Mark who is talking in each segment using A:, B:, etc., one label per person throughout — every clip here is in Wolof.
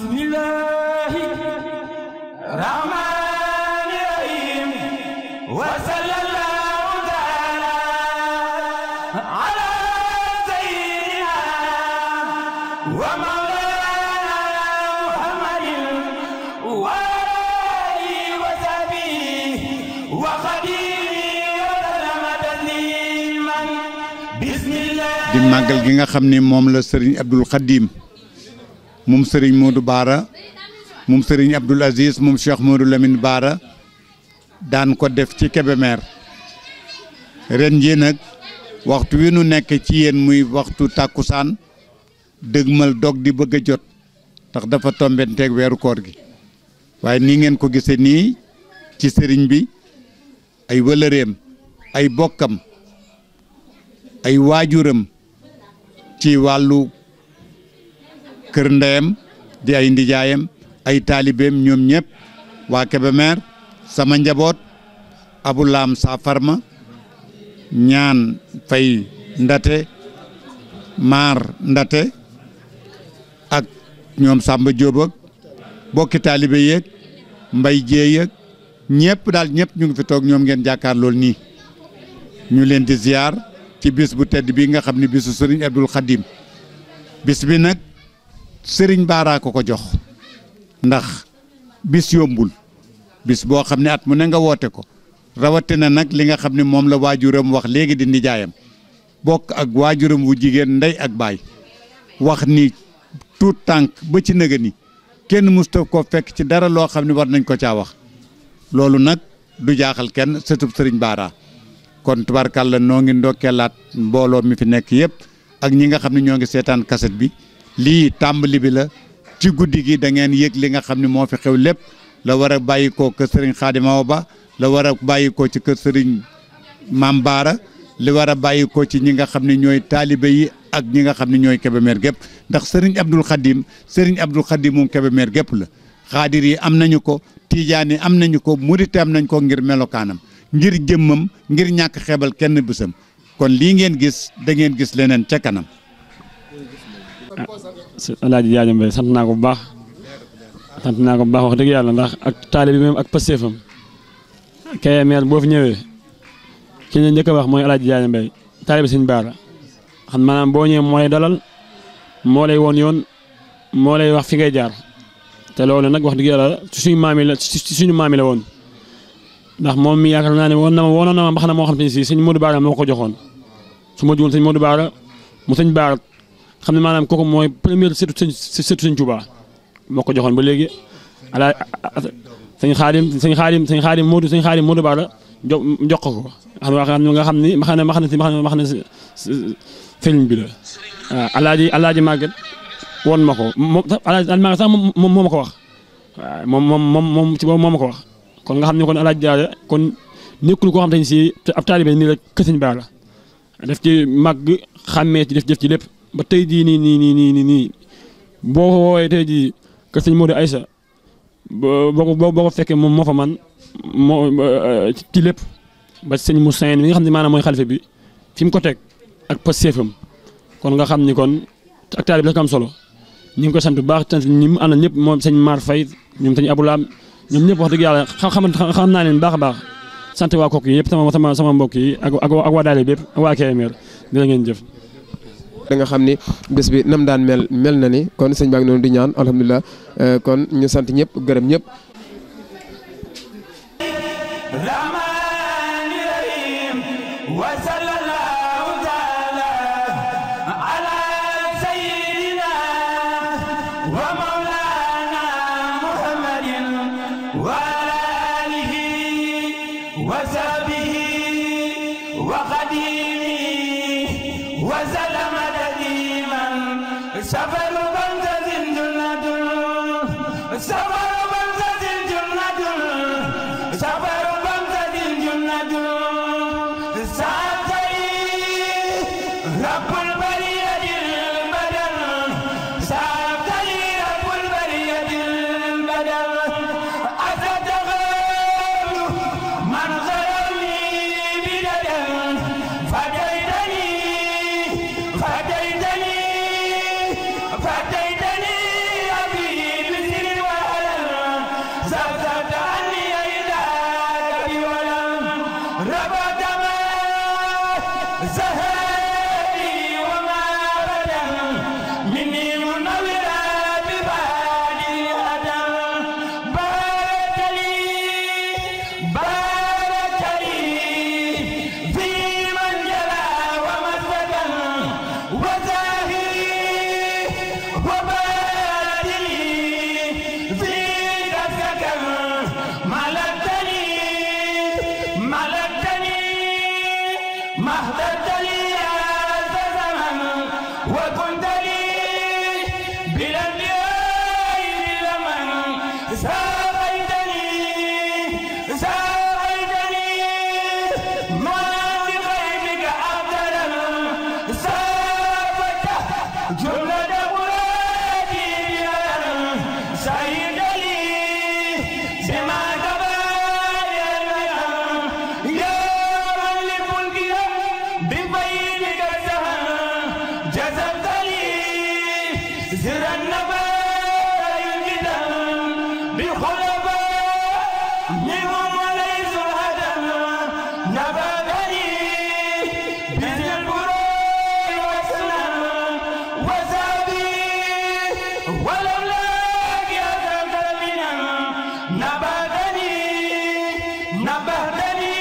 A: بسم الله الرحمن الرحيم وصلى الله تعالى على سيدنا ومولانا محمد وآله وصحبه وخديمه وسلم تسليما بسم الله
B: di màggal gi nga xam ni moom la sëriñ Abdul Xadim moom sëriñ Modou Baara moom sëriñ Abdul Aziz moom Cheikh Modou Lamine Baara daan ko def ci Kébémer ren jii nag waxtu wi nu nekk ci yéen muy waxtu tàkkusaan dëgmal dog di bëgg a jot ndax dafa tombenteeg weeru koor gi waaye nii ngeen ko gisee nii ci sëriñ bi ay wëlëreem ay bokkam ay waajuram ci wàllu kër ndeyam di ay ndijaayam ay taalibeem ñoom ñëpp waa Kébémer sama njaboot abulaam saa farma ñaan fay ndate maar ndate ak ñoom Samba Diop ak bokki taalibe yeeg mbay jéey ak ñëpp daal ñëpp ñu ngi fi toog ñoom ngeen jàkkaar lool nii ñu leen di ziar ci bis bu tedd bi nga xam ne bisu sëriñ Abdul Xadim bis bi nag sëriñ Baara ko ko jox ndax bis yombul bis boo xam ne at mu ne nga woote ko rawatina nag li nga xam ne moom la waajuram wax léegi di nijaayam bokk ak waajuram wu jigéen ndey ak baay wax ni tuut tànk ba ci nëga ni kenn musta ko fekk ci dara loo xam ne war nañ ko caa wax loolu nag du jaaxal kenn sëtub sëriñ Baara kon tubarkàlla noo ngi ndokkeelaat mbooloo mi fi nekk yëpp ak ñi nga xam ne ñoo ngi seetaan kaset bi lii tàmbali bi la ci guddi gi da ngeen yëg li nga xam ne moo fi xew lépp la war a bàyyi koo kër sëriñ Xaadima Ba la war a bàyyi koo ci kër sëriñ Maam Baara li war a bàyyi koo ci ñi nga xam ne ñooy taalibe yi ak ñi nga xam ne ñooy Kébémer gépp ndax sëriñ Abdul Xadim sëriñ Abdul Xadim moom Kébémer gépp la xaadir yi am nañu ko tiijaan yi am nañu ko murite am nañ ko ngir melokaanam ngir jëmmam ngir ñàkk xeebal kenn bisam kon lii ngeen gis da ngeen gis leneen ca kanam.
C: alaaji Jaaja Mbay sant naa ko bu baax sant naa ko bu baax wax dëgg yàlla ndax ak taalibe bi moom ak pasteefam Kébémer boo fi ñëwee ki ñu njëkk a wax mooy alaaji Jaaja Mbay taalibe Sëñ Baara xam maanaam boo ñëwee moo lay dalal moo lay woon yoon moo lay wax fi ngay jaar te loolu nag wax dëgg yàlla ci suñu maam yi la ci suñu maam yi la woon ndax moom mi yaakaar naa ne woon na ma woonoon na ma mbax na moo xam te ne si sëñ Modou Baara moo ko joxoon su ma jugoon sëñ Modou Baara mu sëñ Baara xam ne maanaam kooku mooy première surtout sëñ surtout sëñ Touba moo ko joxoon ba léegi ala sëñ Xaadim sëñ Xaadim sëñ Xaadim Modou sëñ Xaadim Modou Baara jo jox ko ko xam nga xam ni ma xam ne ma xam ne si ma xam ne sëriñ bi la waaw alaaji alaaji Maguette woon ma ko moom alaaji Maguette sax moom moo ma ko wax waaw moom moom moom moom ci boobu moo ma ko wax kon nga xam ne kon alaaji Jaara kon nekkul koo xam te ne si ab taalibe nii la kër Sëñ Baara def ci màgg xàmmee ci def def ci lépp ba tey jii nii nii nii nii nii boo ko woowee tey jii kër Sëñ Modou Aïssa boo ko boo ko fekkee moom moo fa man moo ci lépp ba sëñ Moussa mi nga xam ne maanaam mooy xalifa bi fi mu ko teg ak pas seefam kon nga xam ni kon ak taalibe la ko am solo ñu ngi ko sant bu baax sant ñi mu àndal ñëpp moom sëñ Mar Faye ñoom sëñ Aboulaam ñoom ñëpp wax dëgg yàlla xam xam naa leen baax a baax sant waa kooku yi yëpp sama sama sama mbokk yi ak ak waa daale bi yëpp ak waa Kébémer dina ngeen jëf.
D: da nga xam ni bés bi nam daan mel mel na ni kon sëñ baa ngi noonu di ñaan alhamdulilah kon ñu sant ñëpp gërëm ñëpp.
A: الرحمن الرحيم وصلى الله تعالى على سيدنا ومولانا محمد وعلى آله وصحبه وخديمه وسلم تسليما سفر بمزة جنة سفر بمزة جنة سفر بمزة جنة ساتي رب البرية البدن ساتي رب البرية ساقيتني ساقيتني ما بخيرك أبدا سافت جملة مرادي سيد لي بما قبل يا من لملكي ببينك الزهر جذبت لي زر النبات ينجدا بخلفاء منهم ليس الهدم نبذني بذل البروء والسلام وزابي ولولاك يا ذا نبذني نبهتني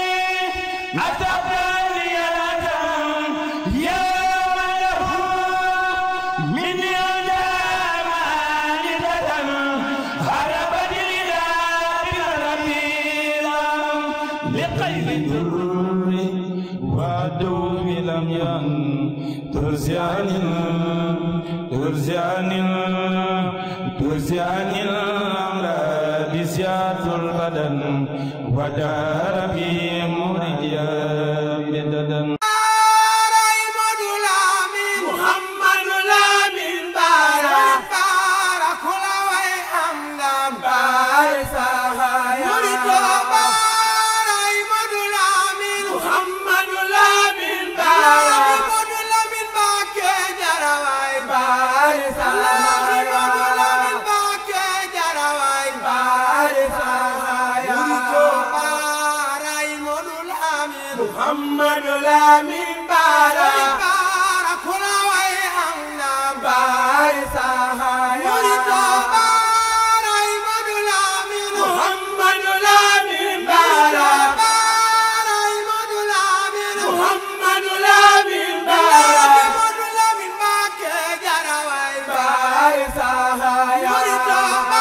A: أتبعني الأذى يا من له مني أجام عالدة هربت إلى بربي لقيد الدر والدوم لم ين ترزعن ترزعن ترزعن الأمراض زيات البدن ودار في مرجيا بددا
E: Muhammadu Lamin Bara Bara kula way am na Bari sahaya Murito Bara Imadu Lamin Muhammadu Lamin Bara Bara Imadu Lamin Muhammadu Lamin Bara Imadu Lamin Bakke Jarawai Bari sahaya Murito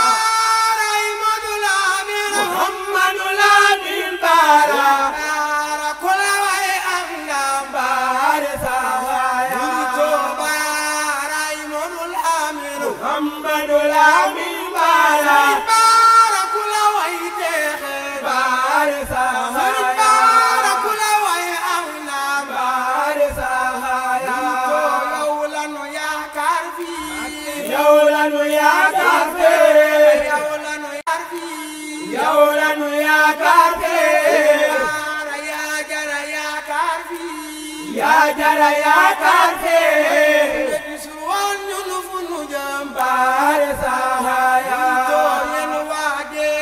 E: Bara Imadu Lamin Muhammadu Lamin Bara Bara kula way am na Bari sahaya Murito Bara Imadu Lamin Muhammadu Lamin Bara Bara kula way texe Bari sahaya Bara kula way am na Bari sahaya Yow lanu yaakaar fii Yow lanu yaakaar fii Yow lanu yaakaar fii Yow lanu yaakaar fii Bara yaa jara yaakaar fii Yaa jara yaakaar fii Gisul woon ñun fu nu jëm Bari sahaya Yéen waa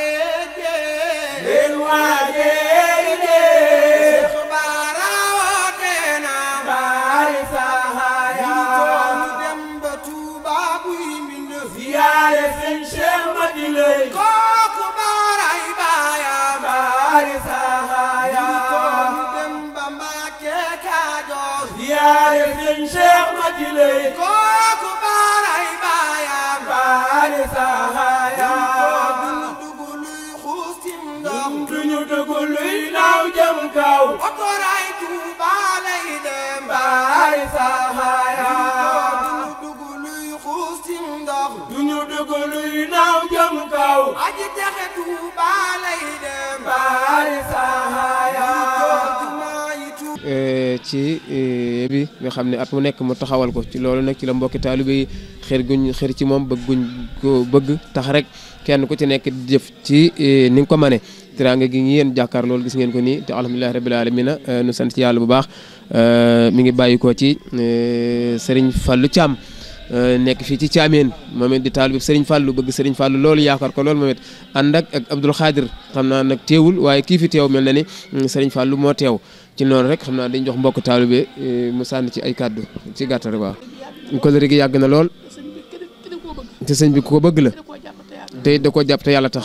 E: géej Yéen waa géej Seex Bara woote na Bari sahaya ñu dem ba Tuuba buy mbind Ziyaare seen Cheikh Madina kooku Baray baayam Bari sahaya ñu dem ba Mbàkke Kajoor Ziyaare seen Cheikh Madina kooku Baray baayam Bari sahaya duñu dugg luy xuus ci ndox duñu dugg luy naaw jëm kaw otoraay Tuuba lay dem Bari sahaya duñu dugg luy xuus ci ndox duñu dugg luy naaw jëm kaw aji texe Tuuba lay dem Bari sahaya jumaa yi Tuuba
D: ci bi nga xam ne at mu nekk mu taxawal ko ci loolu nag ci la mbokki taalibe yi xër guñ xër ci moom bëgguñ ko bëgg tax rek kenn ku ci nekk di jëf ci ni nga ko mane teraanga gi ngi yéen jàkkaar loolu gis ngeen ko nii te alhamdulilahi rabbil alamina nu sant ci yàlla bu baax mi ngi bàyyi ko ci Serigne Fallou Thiam nekk fii ci Thiamène moom it di taalibe Serigne Fallou bëgg Serigne Fallou loolu yaakaar ko loolu moom it ànd ak ak Abdoul Khadir xam naa nag teewul waaye kii fi teew mel na ni Serigne Fallou moo teew ci noonu rek xam naa dañ jox mbokk taalibe mu sànni ci ay kàddu ci gàttal waaw kóllëre gi yàgg na lool te sëñ bi ku ko bëgg la te it da koo jàpp te yàlla tax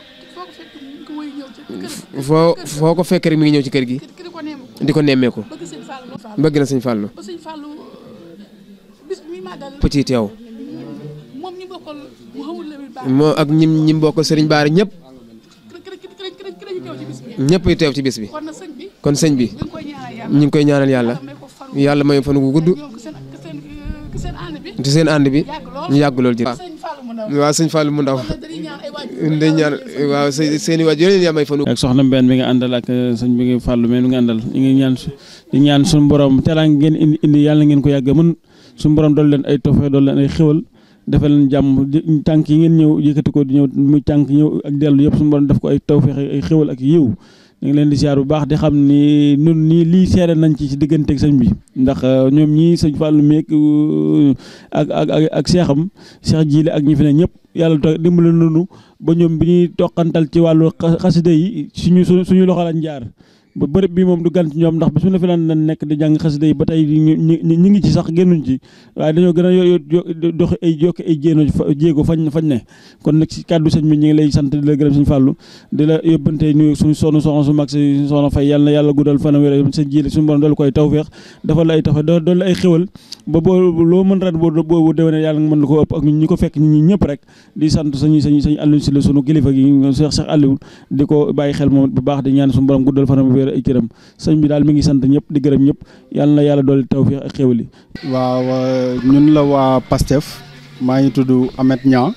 D: foo foo ko fekk rek mi ngi ñëw ci kër gi di ko nemmeeku bëgg na sëñ Fallou
F: ba sëñ Fallou bis bi muy màggal
D: pëcc yi teew
F: moom ñi bokkal mu xamul la baax
D: moo ak ñim ñim bokk sëriñ Baara ñëpp
F: kër kër kër kër kër ñu teew ci bis bi
D: ñëpp yi teew ci bis bi
F: kon na sëñ bi
D: kon sëñ bi
F: ñu ngi koy ñaanal yàlla
D: ñu ngi koy ñaanal yàlla
F: may ko faru
D: yàlla may fan gu gudd
F: ñoom ki seen ki seen ki seen ànd bi
D: ci seen ànd bi
F: yàgg lool
D: ñu yàgg lool ji
F: sëñ Fallou mu ndaw
D: waaw sëñ Fallou mu ndaw
F: kon nag dañuy ñaan ay waajur
D: dañ ñaan waaw seen seen i waajur yéen yaa may fanu
C: ak soxna Mbène mi nga àndal ak sëñ bi nga fàllu mais mi nga àndal ñu ngi ñaan su di ñaan suñu borom teraanga ngeen indi indi yàlla ngeen ko yàgg mën suñu borom dool leen ay tawfeex dool leen ay xéwal defal leen jàmm di- tànk yi ngeen ñëw yëkkati ko di ñëw muy tànk ñëw ak dellu yëpp suñu borom def ko ay tawfeex ay xéwal ak yiw ñu ngi leen di siyaar bu baax di xam ni nun nii lii seere nañ ci ci digganteeg sëñ bi ndax ñoom ñii sëñ Fallou meeg ak ak ak ak seexam seex jiile ak ñi fi ne ñëpp yàlla to dimbali nañu ba ñoom bi ñuy toqantal ci wàllu xa- xasida yi suñu suñu suñu loxo lañ jaar ba bërëb bi moom du gan ci ñoom ndax bi su la fi lan lan nekk di jàng xasida yi ba tey ñu ñu ñu ngi ci sax génnuñ ci waaye dañoo gën a yo yo dox ay jokki ay jéeno fa jéego fañ fañ ne kon nag ci kàddu sëñ bi ñu ngi lay sant di la gërëm sëñ Fallou di la yóbbante nuyu suñu soxna soxna su mag si soxna fay yàlla na yàlla guddal fan wér sa jiile suñu borom doolu koy tawfeex dafa la ay tax doolu la ay xéwal ba boo loo mën ren boo boobu déwéne yàlla nga mën la ko ëpp ak ñi ko fekk ñi ñëpp rek di sant sañu sañu sañu Aliou si la sunu kilifa gi Cheikh Cheikh Aliou di ko bàyyi xel moom bu baax di ñaan suñu borom guddal fanam wér ay cëram sëñ bi daal mi ngi sant ñëpp di gërëm ñëpp yàlla na yàlla dooli tawfeex ak xéwal yi
G: waaw ñun la waa PASTEF maa ngi tudd Ahmed Niang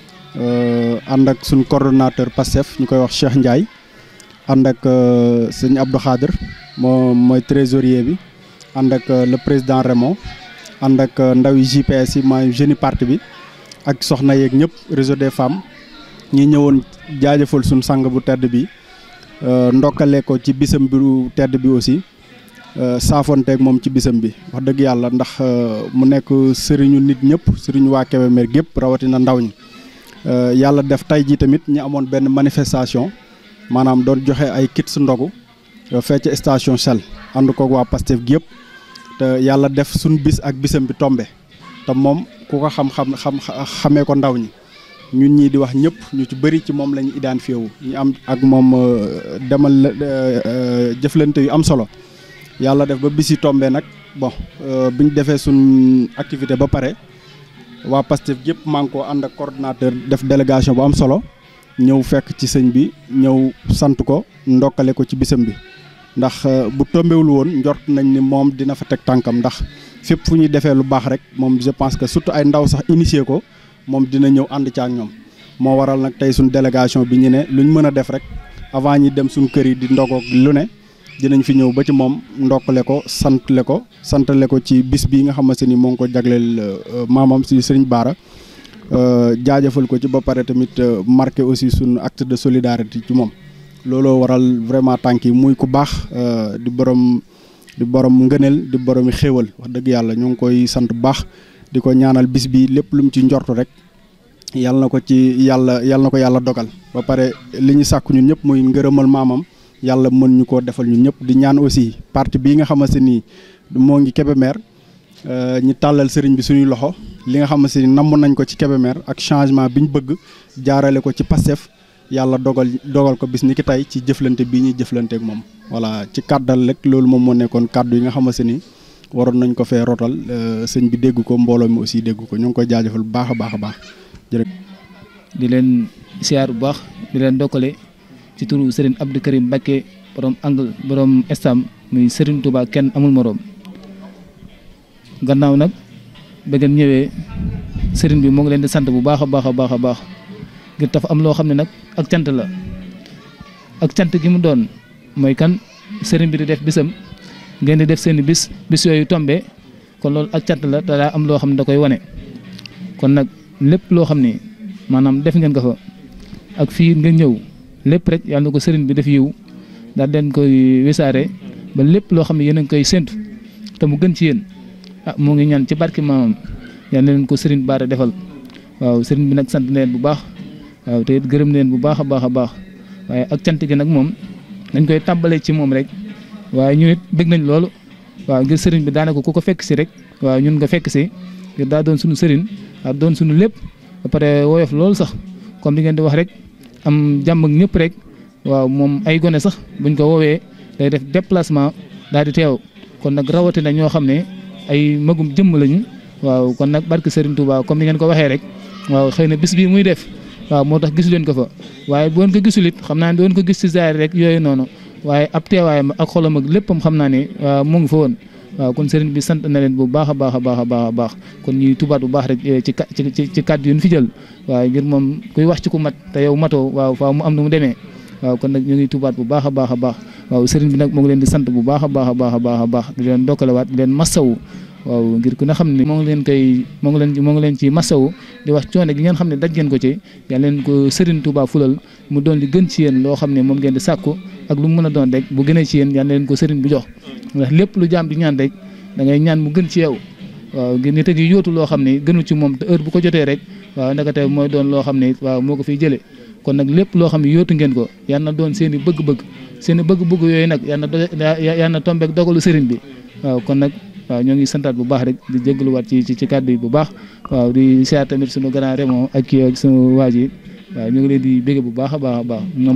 G: ànd ak suñ coordonnateur PASTEF ñu koy wax Cheikh Ndiaye ànd ak sëñ Abdou Khader moo mooy trésorier bi ànd ak le président Raymond ànd ak ndawi JPS yi maay jeune parti bi ak soxna yeeg ñëpp réseau des femmes ñi ñëwoon jaajëfal suñ sang bu tedd bi ndokkale ko ci bisam bi tedd bi aussi saafonteeg moom ci bisam bi wax dëgg yàlla ndax mu nekk sëriñu nit ñëpp sëriñu waa Kébémer gépp rawatina ndaw ñi yàlla def tey jii tamit ñi amoon benn manifestation maanaam doon joxe ay kits ndogu fecc station Shell ànd koog waa Pastef gi yëpp te yàlla def suñ bis ak bisam bi tombe te moom ku ko xam-xam xam xamee ko ndaw ñi ñun ñii di wax ñëpp ñu ci bëri ci moom la ñu identifié wu ñu am ak moom demal jëflante yu am solo yàlla def ba bis yi tombé nag bon bi ñu defee suñ activité ba pare waa Pastef yëpp maa ngi ko ànd ak coordonnateur def délégation bu am solo ñëw fekk ci sëñ bi ñëw sant ko ndokkale ko ci bisam bi ndax bu tombéwul woon njort nañ ni moom dina fa teg tànkam ndax fépp fu ñuy defee lu baax rek moom je pense que surtout ay ndaw sax initié ko moom dina ñëw ànd ci ak ñoom moo waral nag tey suñ délégation bi ñu ne luñ mën a def rek avant ñi dem suñ kër yi di ndogoog lu ne dinañ fi ñëw ba ci moom ndokkale ko santle ko santale ko ci bis bii nga xamante ni moo ngi ko jagleel maamam si Sëriñ Baara jaajëfal ko ci ba pare tamit marqué aussi suñu acte de solidarité ci moom looloo waral vraiment tànk yi muy ku baax di borom di borom ngëneel di borom xéewal wax dëgg yàlla ñu ngi koy sant bu baax di ko ñaanal bis bi lépp lu mu ci njortu rek yàlla na ko ci yàlla yàlla na ko yàlla dogal ba pare li ñu sàkku ñun ñëpp muy ngërëmal maamam yàlla mën ñu koo defal ñun ñëpp di ñaan aussi parti bii nga xamante ni moo ngi Kébémer ñi tàllal sëriñ bi suñuy loxo li nga xamante ni namm nañ ko ci Kébémer ak changement bi ñu bëgg jaarale ko ci Pastef yàlla dogal dogal ko bis ni ki tey ci jëflante bii ñuy jëflante ak moom voilà ci kàddal rek loolu moom moo nekkoon kàddu yi nga xamante ni waroon nañ ko fee rotal sëñ bi dégg ko mbooloo mi aussi dégg ko ñu ngi koy jaajëfal bu baax a baax a baax jërëjëf.
H: di leen siyaar bu baax di leen dokkale ci turu Serigne Abdou Karim Mbacké borom angle borom estam muy Serigne Touba kenn amul moroom gannaaw nag ba ngeen ñëwee Serigne bi moo ngi leen di sant bu baax a baax a baax a baax ngir dafa am loo xam ne nag ak cant la ak cant gi mu doon mooy kan Serigne bi di def bisam ngeen di def seen i bis bis yooyu tombé kon loolu ak cant la te daa am loo xam ne da koy wane kon nag lépp loo xam ne maanaam def ngeen ko fa ak fii ngeen ñëw lépp rek yàlla na ko sëriñ bi def yiw daal den koy wisaare ba lépp loo xam ne yéen a ngi koy séntu te mu gën ci yéen ah moo ngi ñaan ci barki maamam yàlla na leen ko sëriñ Baara defal waaw sëriñ bi nag sant leen bu baax waaw te it gërëm leen bu baax a baax a baax waaye ak cant gi nag moom dañ koy tàmbalee ci moom rek waaye ñu it bëgg nañ loolu waaw ngir sëriñ bi daanaka ku ko fekk si rek waaw ñun nga fekk si ngir daa doon suñu sëriñ waaw doon suñu lépp ba pare woyof loolu sax comme li ngeen di wax rek am jàmm ak ñëpp rek waaw moom ay gone sax buñ ko woowee day def déplacement daal di teew kon nag rawatina ñoo xam ne ay magum jëmm lañu waaw kon nag barke Serigne Touba comme ni ngeen ko waxee rek waaw xëy na bis bii muy def waaw moo tax gisu leen ko fa waaye bu woon ko gisul it xam naa ne doon ko gis ci zaar rek yooyu noonu waaye ab teewaayam ak xolam ak léppam xam naa ne waaw mu ngi fa woon waaw kon sëriñ bi sant na leen bu baax a baax a baax a baax a baax kon ñuy tubaat bu baax rek ci ci ci ci kàddu yu ñu fi jël waaw ngir moom kuy wax ci ku mat te yow matoo waaw faaw mu am nu mu demee waaw kon nag ñu ngi tubaat bu baax a baax a baax waaw sëriñ bi nag moo ngi leen di sant bu baax a baax a baax a baax a baax di leen dokkalewaat di leen massawu waaw ngir ku ne xam ne moo ngi leen koy moo ngi leen moo ngi leen ci massawu di wax coono gi ngeen xam ne daj ngeen ko ci yàlla leen ko sëriñ Touba fulal mu doon li gën ci yéen loo xam ne moom ngeen di sàkku ak lu mu mën a doon rek bu gënee ci yéen yàlla leen ko sëriñ bu jox ndax lépp lu jaam di ñaan rek da ngay ñaan mu gën ci yow waaw ngir nit a ngi yóotu loo xam ne gënu ci moom te heure bu ko jotee rek waaw ndakate mooy doon loo xam ne waaw moo ko fiy jëlee kon nag lépp loo xam ne yóotu ngeen ko yal na doon seen i bëgg-bëgg seen i bëgg-bëgg yooyu nag yal na yal na tombeek dogalu sëriñ bi waaw kon nag waaw ñoo ngi santaat bu baax rek di jégaluwaat ci ci kàddu yi bu baax waaw di siyaar tamit sunu grand Raymond ak kii ak sunu waa ji waaw ñu ngi leen di bégg bu baax a baax a baax ñoom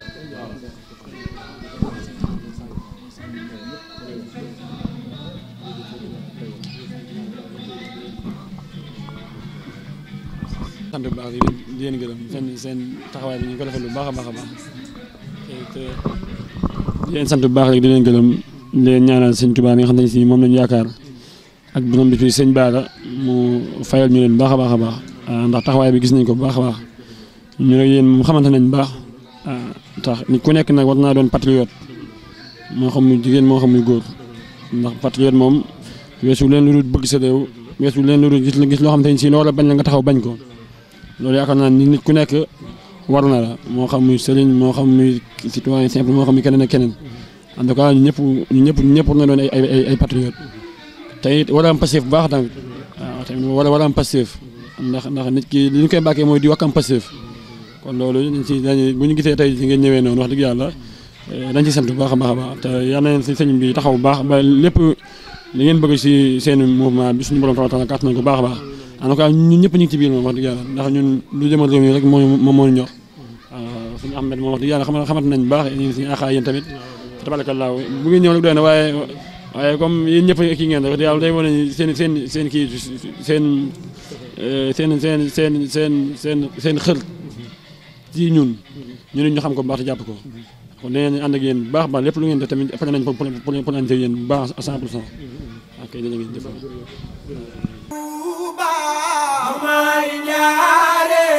C: sant bu baax di leen di leen gërëm seen seen taxawaay bi ñu ko defal bu baax a baax a baax te di leen sant bu baax rek di leen gërëm di leen ñaanal sëñ Tuubaa mi nga xam ne si moom lañu yaakaar ak borom bi fi sëñ Baara mu fayal ñu leen bu baax a baax a baax ndax taxawaay bi gis nañ ko bu baax a baax ñu rek yéen moom xamante nañ bu baax tax nit ku nekk nag war naa doon patriote moo xam muy jigéen moo xam muy góor ndax patriote moom weesu leen lu dul bëgg sa réew weesu leen lu dul gis gis loo xam te ne si loola bañ la nga taxaw bañ ko loolu yaakaar naa ni nit ku nekk war na la moo xam muy sëriñ moo xam muy citoyen simple moo xam muy keneen ak keneen en tout cas ñu ñëpp ñu ñëpp ñëpp war na doon ay ay ay patriote te it war a am passif bu baax tamit waaw tamit war a war a am passif ndax ndax nit ki li ñu koy bàkkee mooy di wax am passif kon loolu dañ ci dañ bu ñu gisee tey ci ngeen ñëwee noonu wax dëgg yàlla dañ ci sant bu baax a baax a baax te yal na leen si sëñ bi taxaw bu baax ba lépp li ngeen bëgg si seen mouvement bi suñu borom taala taala kàttan ko baax a baax en tout cas ñun ñëpp ñu ngi ci biir moom wax dëgg yàlla ndax ñun lu jëmal réew mi rek moo moom moo ñu ñor waaw suñu Ahmed moom wax dëgg yàlla xam xamante nañ bu baax ñu ngi suñu aaxaay yéen tamit tabarakallah bu ngeen ñëw rek doy na waaye waaye comme yéen ñëpp kii ngeen wax dëgg yàlla day wane seen seen seen kii seen seen seen seen seen seen seen xër ci ñun ñu ne ñu xam ko bu baax te jàpp ko kon dinañ ànd ak yéen bu baax baax lépp lu ngeen def tamit pare nañ pour pour pour ànd ak yéen bu baax à 100 pour cent ok dina ngeen jëf
E: may ñaare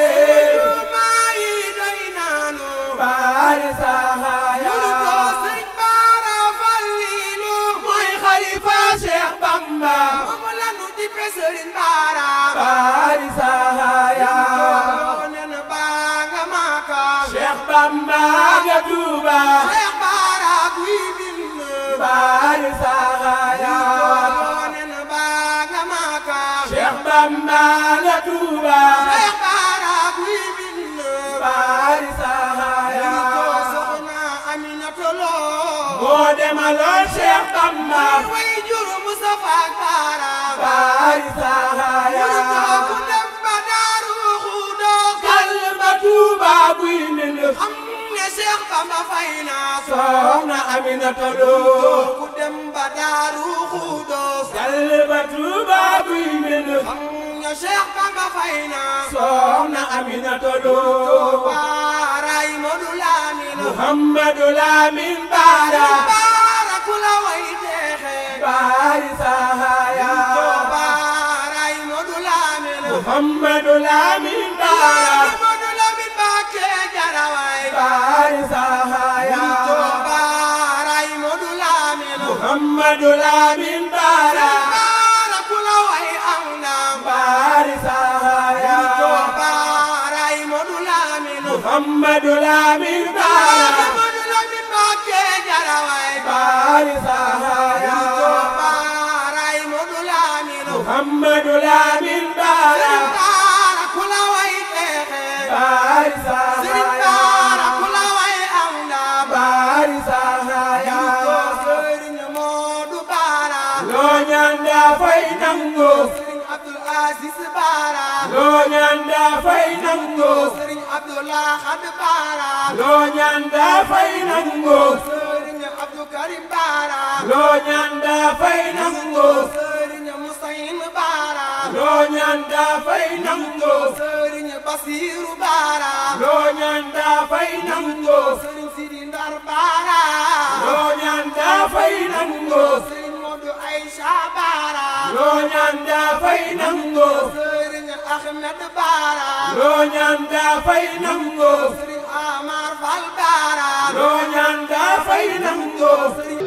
E: may doy naanu baari saxaaya ko sëñ Bara Fallilu mooy xalifa Cheikh Bamba moom la nu dippe sëriñ Bara baari saxaaya nen baa nga Maka Cheikh Bamba nga Tuuba Cheikh Bara guy min baari saxaaya nen baa nga Maka Cheikh Bamba nga Tuuba Cheikh Bara guy min baari saxaaya soxna Aminata Lo moo demaloon Cheikh Bamba way juru Mustafa Bara baari saxaaya ku dem ba Daaru Xudoos kal ba Tuuba guy min xam ne Cheikh Bamba fay na soxna Aminata Lo ku dem ba Daaru Xudoos kal ba Tuuba guy min xam ne Cheikh Bamba fay na soxna Aminata Lo baaraay Modu Lamin Muhammadu Lamin Baara Baara ku la way teexe baari saxaaya baaraay Modu Lamin Muhammadu Lamin Baara Modu Lamin Bakke jaraway baari saxaaya baaraay Modu Lamin Muhammadu Lamin Baara Baara ku la way am ndam baari saxaaya baaraay Modu Lamin Muhammadu Lamin Baara Modu Lamin Bakke jaraway baari saxaaya baaraay Modu Lamin Muhammadu Lamin Baara Baara ku la way teexe baari saxaaya Baara ku la way am ndam baari saxaaya Sëriñ Moodu Baara loo ñaan daa fay nangu Sëriñ Abdul Aziz Baara loo ñaan daa fay nangu Sëriñ Abdullah Xad Baara loo ñaan daa fay nangu Sëriñ Abdou Karim Baara loo ñaan daa fay nangu Sëriñ Musayin Baara loo ñaan daa fay nangu Sëriñ Basiru Baara loo ñaan daa fay nangu Sëriñ Sidi Ndar Baara loo ñaan daa fay nangu Sëriñ Modu Aïcha loo ñaan daa fay nangoo sëriñ Ahmed Baara loo ñaan daa fay nangoo sëriñ Amar Fal Baara loo ñaan daa fay nangoo sëriñ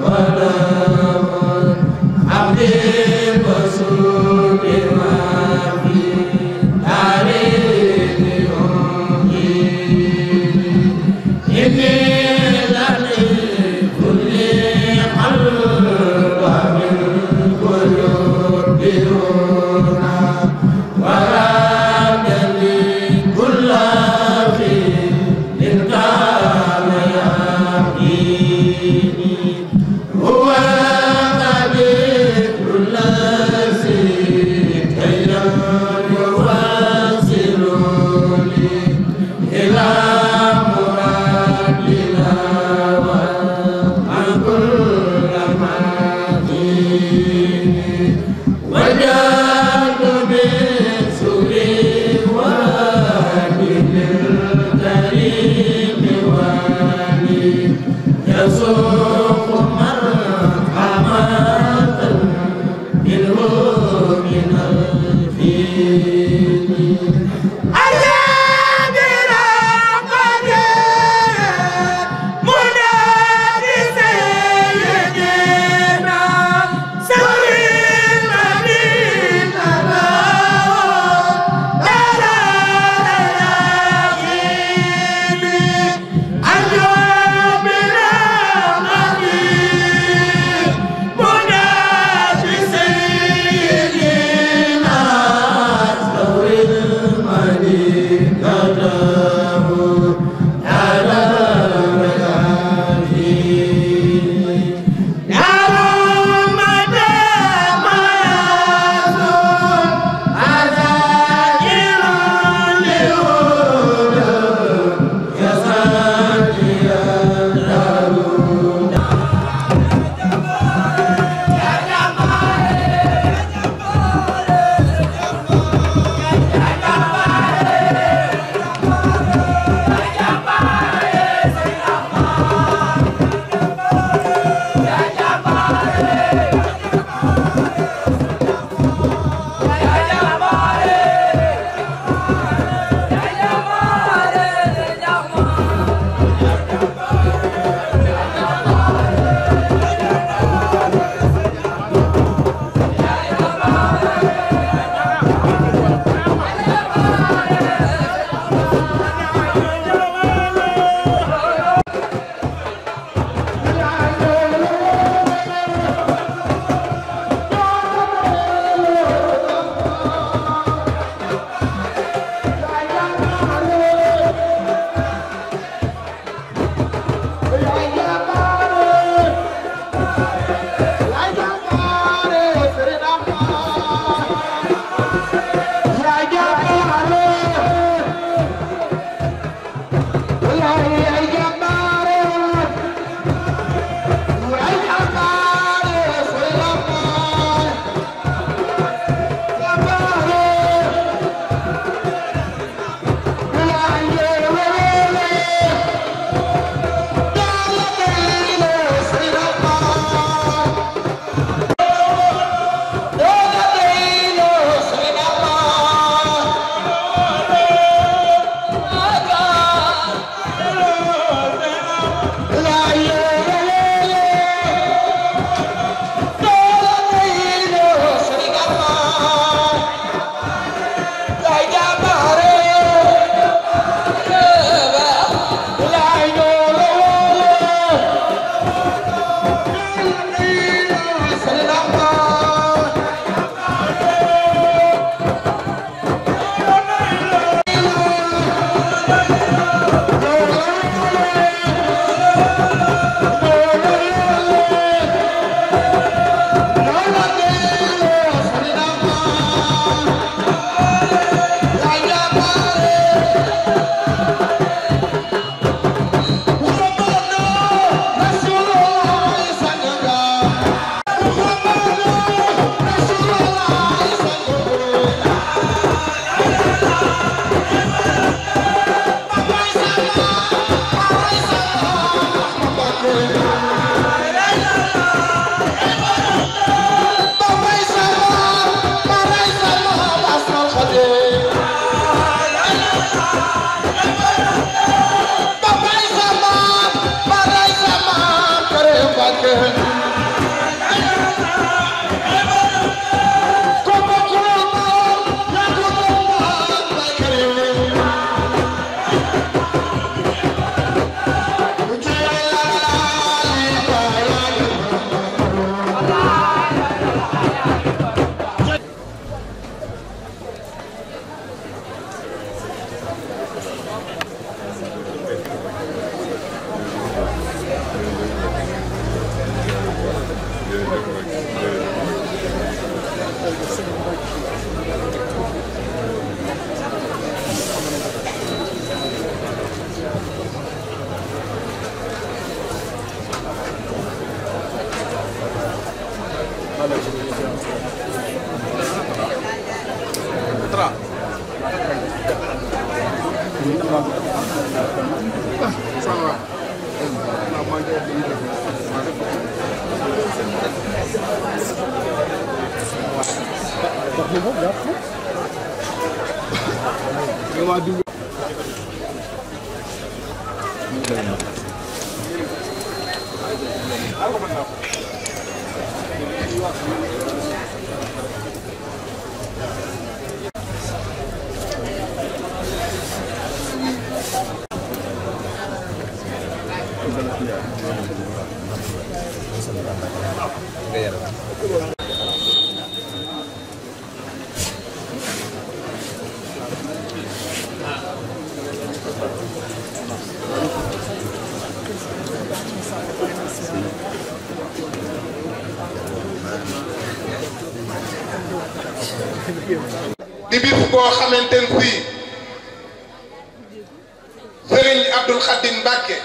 E: Amen.
I: di bis boo xamante ne fii Serigne Abdoul Khadim Mbacke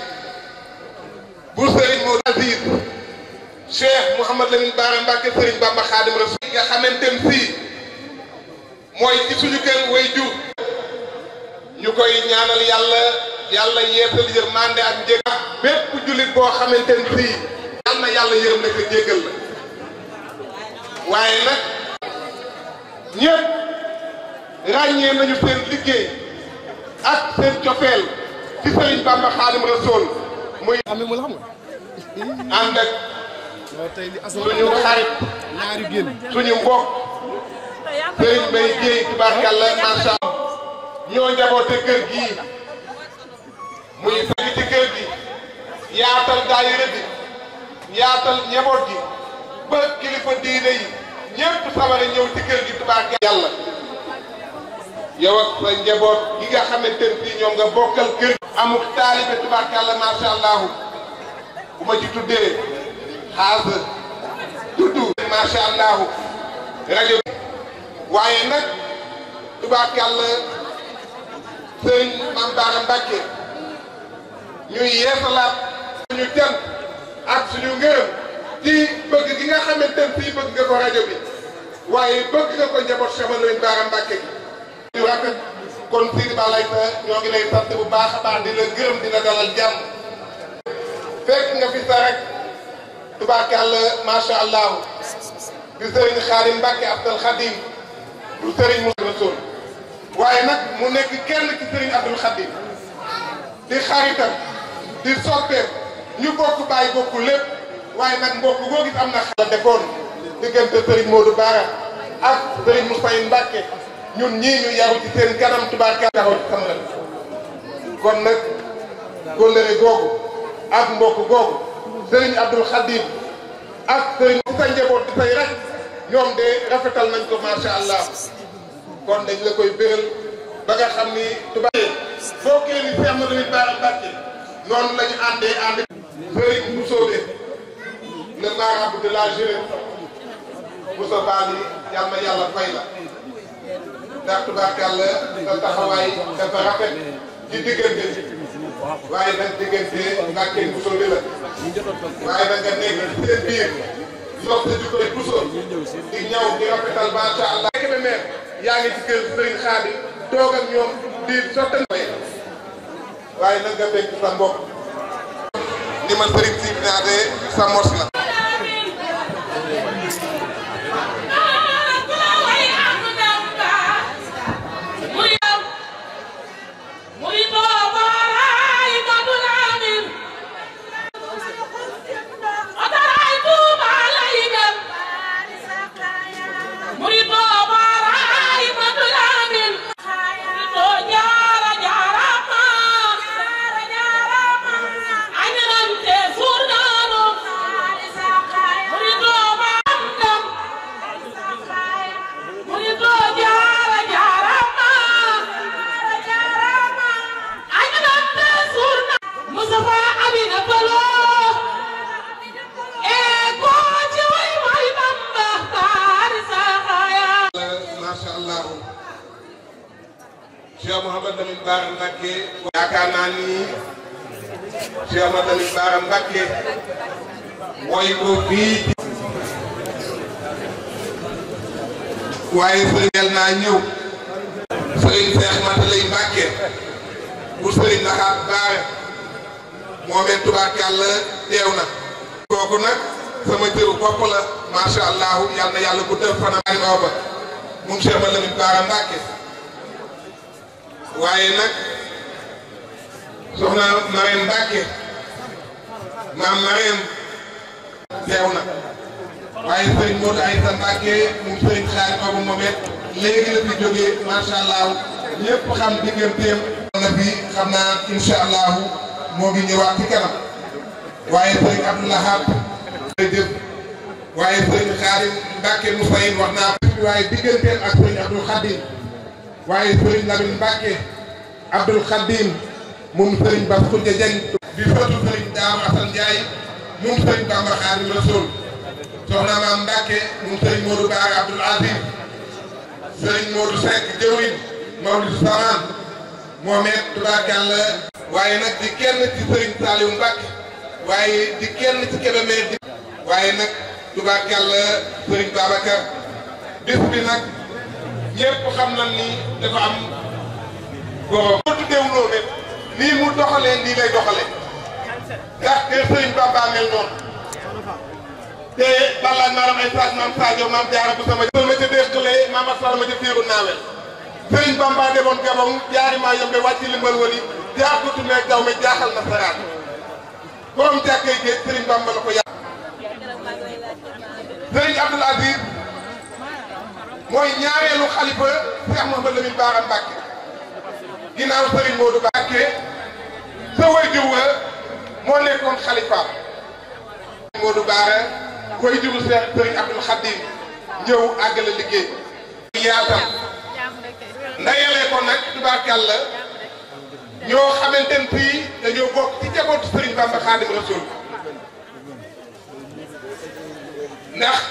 I: bu Serigne Modou Aziz Cheikh Mouhamad Lamine Bara Mbacke Serigne Bamba Khadim Rasoul nga xamante ne fii mooy ci suñu kër way jur ñu koy ñaanal yàlla yàlla yeesal yërmande ak njëg ak bépp jullit boo xamante ne fii yal na yàlla yërëm na ko jéggal la waaye nag ñëpp ràññee nañu seen liggéey ak seen cofeel ci Serigne Bamba Xaadim Rasool muy ànd ak suñu xarit suñu mbokk Serigne Mbaye Dieye tubaarkàlla macha Allah ñoo njaboote kër gii muy fekk ci kër gi yaatal daayira bi yaatal njaboot gi ba kilifa diine yi ñëpp sawar a ñëw ci kër gi tubaarkàlla yàlla yow ak sa njaboot gi nga xamante ne fii ñoom nga bokkal kër amuk taalibe tubaarkàlla macha allahu bu ma ci tuddee xaasa tuddu macha allahu rajo bi waaye nag tubaarkàlla sëñ Mame Bara Mbacke ñuy yeesalaat suñu cant ak suñu ngërëm ci bëgg gi nga xamante ne fii bëgg nga ko rajo bi waaye bëgg nga ko njaboot Cheikh Mame Bara Mbacke gi di rafet kon Sidi Ba lay sa ñoo ngi lay sant bu baax a baax di la gërëm di la dalal jàmm fekk nga fi sa rek tubaarkàlla macha allah di sëriñ Xaadim Mbàkke Abdul Xadim du sëriñ Moussa Rasoul waaye nag mu nekk kenn ci sëriñ Abdul Xadim di xaritam di soppeem ñu bokk bàyyi bokk lépp waaye nag mbokk boo gis am na xala defoon diggante sëriñ Modou Bara ak sëriñ Moussa Mbàkke ñun ñii ñu yaru ci seen kanam tubaarkàlla taxaw ci sama kon nag kóllëre googu ak mbokk googu sëriñ Abdul Xadim ak sëriñ ci sa njaboot di say rek ñoom de rafetal nañ ko macha allah kon dañ la koy béral ba nga xam ni tubaab foo kee ni Cheikh Mouhamadou Bara Mbacké noonu la ñu àndee ànd sëriñ Moussoobe le marabout de la jeunesse Moussa Bali yàlla na yàlla fay la ndax tubaarkàlla sa taxawaay dafa rafet ci diggante waaye nag diggante Mbàkke Bousso bi la waaye nag nga nekk ci seen biir yokk sa jikkoy Bousso di ñaw di rafetal macha allah. kebe meer yaa ngi ci kër Sëriñ Xaadim toog ak ñoom di sottal waaye nag nga fekk sa mbokk ni ma sëriñ si naate sa mos la Cheikh Mouhamad Lamine Bara Mbacké yaakaar naa ni Cheikh Mouhamad Lamine Bara Mbacké woy ko fii waaye sëriñ naa ñëw sëriñ Seex Matalay Mbacké bu sëriñ Laxaat Baare moomeen tubaarkàlla teew na kooku nag sama jëru bopp la macha allah yal na yàlla bu def fanam ari aw ba moom Cheikh Mouhamad Lamine Bara Mbacké waaye nag soxna Marème Mbacké maam Marème teew na waaye sëriñ Modou Aïssa Mbacké moom sëriñ xaari boobu moom it léegi la fi jógee macha allah ñëpp xam digganteem na fi xam naa incha allah moo ngi ñëwaat ci kanam waaye sëriñ Abdoulahab jërëjëf waaye sëriñ Xaadim Mbacké Moussaïn wax naa ko waaye digganteem ak sëriñ Abdoul Khadim waaye sëriñ Lamine Mbacké Abdoul Khadim moom sëriñ Bass Khoudia Dieng di sotu sëriñ Daaru Assane Ndiaye moom sëriñ Bamba Xaadimu Rasuul soxna maam Mbacke moom sëriñ Modou Bara Abdoul Aziz sëriñ Modou Seck jëwriñ Mawlid Samaan moom it tubaarkàlla waaye nag di kenn ci sëriñ Saliou Mbacke waaye di kenn ci Kébémer di waaye nag tubaarkàlla sëriñ Babacar bis bi nag ñëpp xam nañ ni dafa am borom. boo tuddeewuloo ne nii mu doxalee nii lay doxalee ndax kër sëriñ Bamba mel noonu. te balaa maaram ay saag maam Sadio maam jaara bu sama jël ma ca déqalee maam asal ma ca féeru naawel sëriñ Bamba demoon Gabon jaari maa yombe wàcc limbal wali jaar ko tumeeg daw me jaaxal na saraat borom jàkkee géej sëriñ Bamba la ko yàq sëriñ Abdoul Aziz mooy ñaareelu xalifa Cheikh Mouhamadou Lamine Bara Mbacké ginnaaw sëriñ Modou Mbacké sa waajur wa moo nekkoon xalifa Modou Bara koy juru Seex Sëriñ Abdul Xadim ñëw àggale liggéey yaatal ndayalee ko nag tubaarkàlla ñoo xamante ne fii dañoo bokk ci jabootu Sëriñ Bamba Xaadim Rasul ndax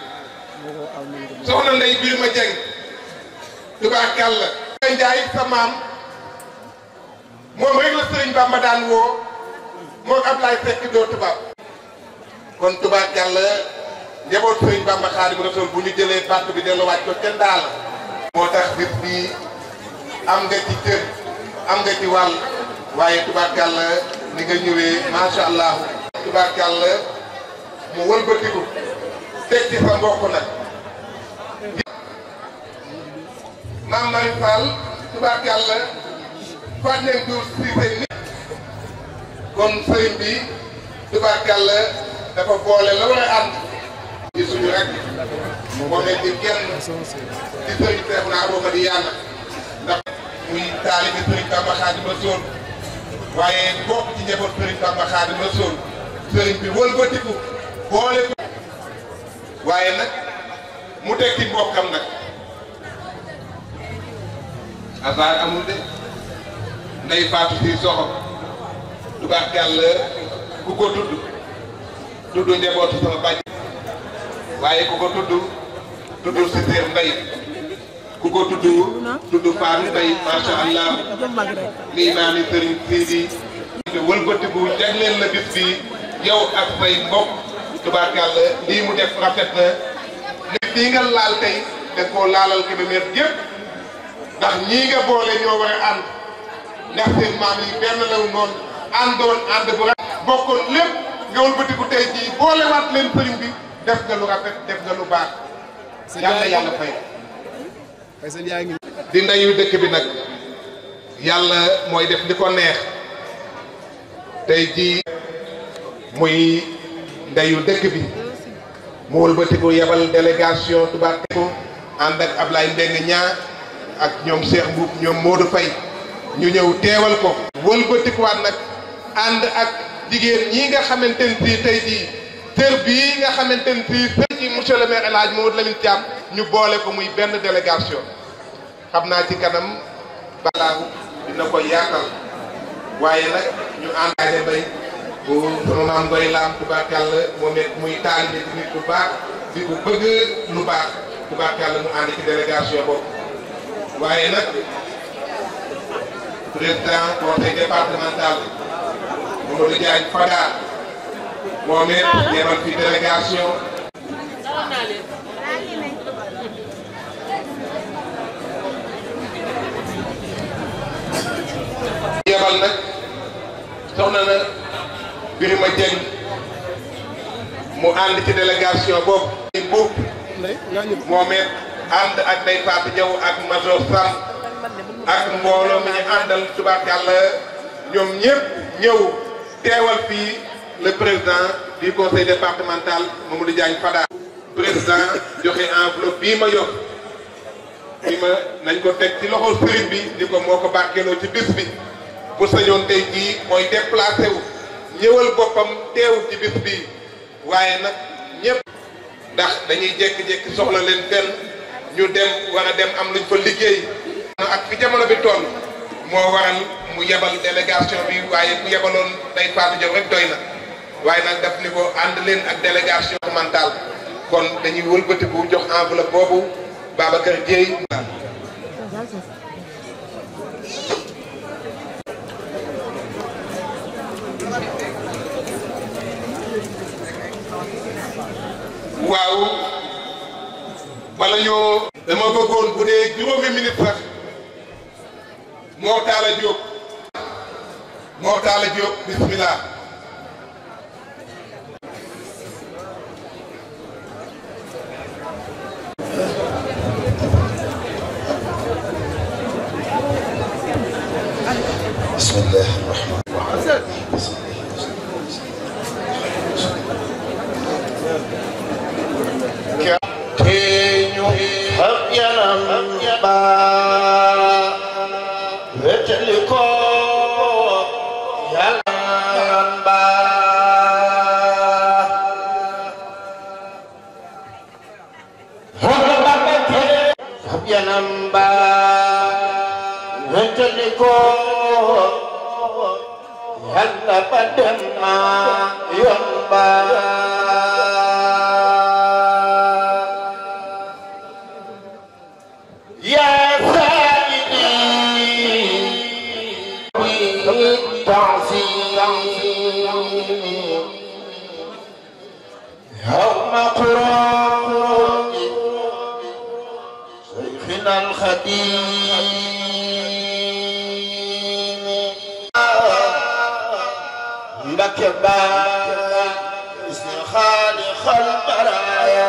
I: soxna Ndey biir ma jeng tubaarkàlla Njaay sa maam moom rek la Sëriñ Bamba daan woo moom Ablaay Sekk doo tubaab kon tubaarkàlla njaboot sëriñ Bamba Xaadimu Rasuul bu ñu jëlee bàtt bi delluwaat ko kenn daal moo tax bis bi am nga ci cër am nga ci wàll waaye tubaarkàlla ni nga ñëwee macha allah tubaarkàlla mu wëlbatiku teg ci sa mbokk nag maam Mari Fall tubaarkàlla faat nañ duur si seen nit kon sëriñ bi tubaarkàlla dafa boole la war a ànd di suñu rek moom it di kenn di sëriñ Seex naa booba di yàlla ndax muy taalibe sëriñ Bamba Xaadimu Rasuul waaye bokk ci njaboot sëriñ Bamba Xaadimu Rasuul sëriñ bi wëlbatiku boole ko waaye nag mu teg ci mbokkam nag hasard amul de nday faatu si soxo tubaarkàlla ku ko tudd tudd njabootu sama bàjj waaye ku ko tudd tudd si seer mbay ku ko tudd tudd faam mbay macha allah lii naa ni sëriñ Sidi wëlbatiku jagleel la bis bi yow ak say mbokk tubaarkàlla lii mu def rafet na nit bii nga laal tey da koo laalal Kébémer gépp ndax ñii nga boole ñoo war a ànd ndax seen maam yi benn law noonu àndoon ànd bu rafet bokkoon lépp nga wëlbatiku tey jii boolewaat leen sëriñ bi def nga lu rafet def nga lu baax yàlla yàlla fay di ndeyu dëkk bi nag yàlla mooy def li ko neex tey jii muy ndeyu dëkk bi mu wëlbatiku yebal délégation tubaab ko ànd ak Ablaye Mbeng ñaa ak ñoom Cheikh Mbuub ñoom Modou Faye ñu ñëw teewal ko wëlbatikuwaat nag ànd ak jigéen ñi nga xamante ne si tey jii tër bii nga xamante ne si sëñ ci monsieur le maire El Hadj Mamadou Lamine Thiam ñu boole ko muy benn délégation xam naa ci kanam balaagu dina ko yaatal waaye nag ñu àndaale bay bu sama maam ngoy laam tubaarkàlla moom it muy taalibe ci nit bu baax di ko bëgg lu baax tubaarkàlla mu ànd ci délégation boobu waaye nag président conseil départemental Mamadou Diagne Fada moom it yebal fi délégation yebal nag soxna na Birima Dieng mu ànd ci délégation boobu i buub moom it ànd ak day Fatou Diaw ak Major Sam ak mbooloo mi ñu àndal tubaarkàlla ñoom ñëpp ñëw teewal fii le président du conseil départemental Mamadou Diagne Fada président joxe enveloppe bii ma yokk bi ma nañ ko teg ci loxo sëriñ bi ni ko moo ko barkeeloo ci bis bi bu sañoon tey jii mooy déplacé wu ñëwal boppam teew ci bis bi waaye nag ñëpp ndax dañuy jékki-jékki soxla leen fenn ñu dem war a dem am luñ fa liggéey ak fi jamono bi toll moo waral mu yebal délégation bi waaye bu yebaloon day faatu jow rek doy na waaye nag daf ni ko ànd leen ak délégation mentale kon dañuy wëlbatiku jox enveloppe boobu Babacar Dieye waaw bala ñoo dama bëggoon bu dee juróomi minute sax moo taala Diop moo taala Diop bismillah
J: بسم الله الرحمن الرحيم teeñu xab yanam ba wetali ko yàlla yoon ba xab yanam ba wetali ko yàlla ba dem na yoon ba يا سيدي تعظيم يوم قرون شيخنا الخديم مكبا اسم خالق البرايا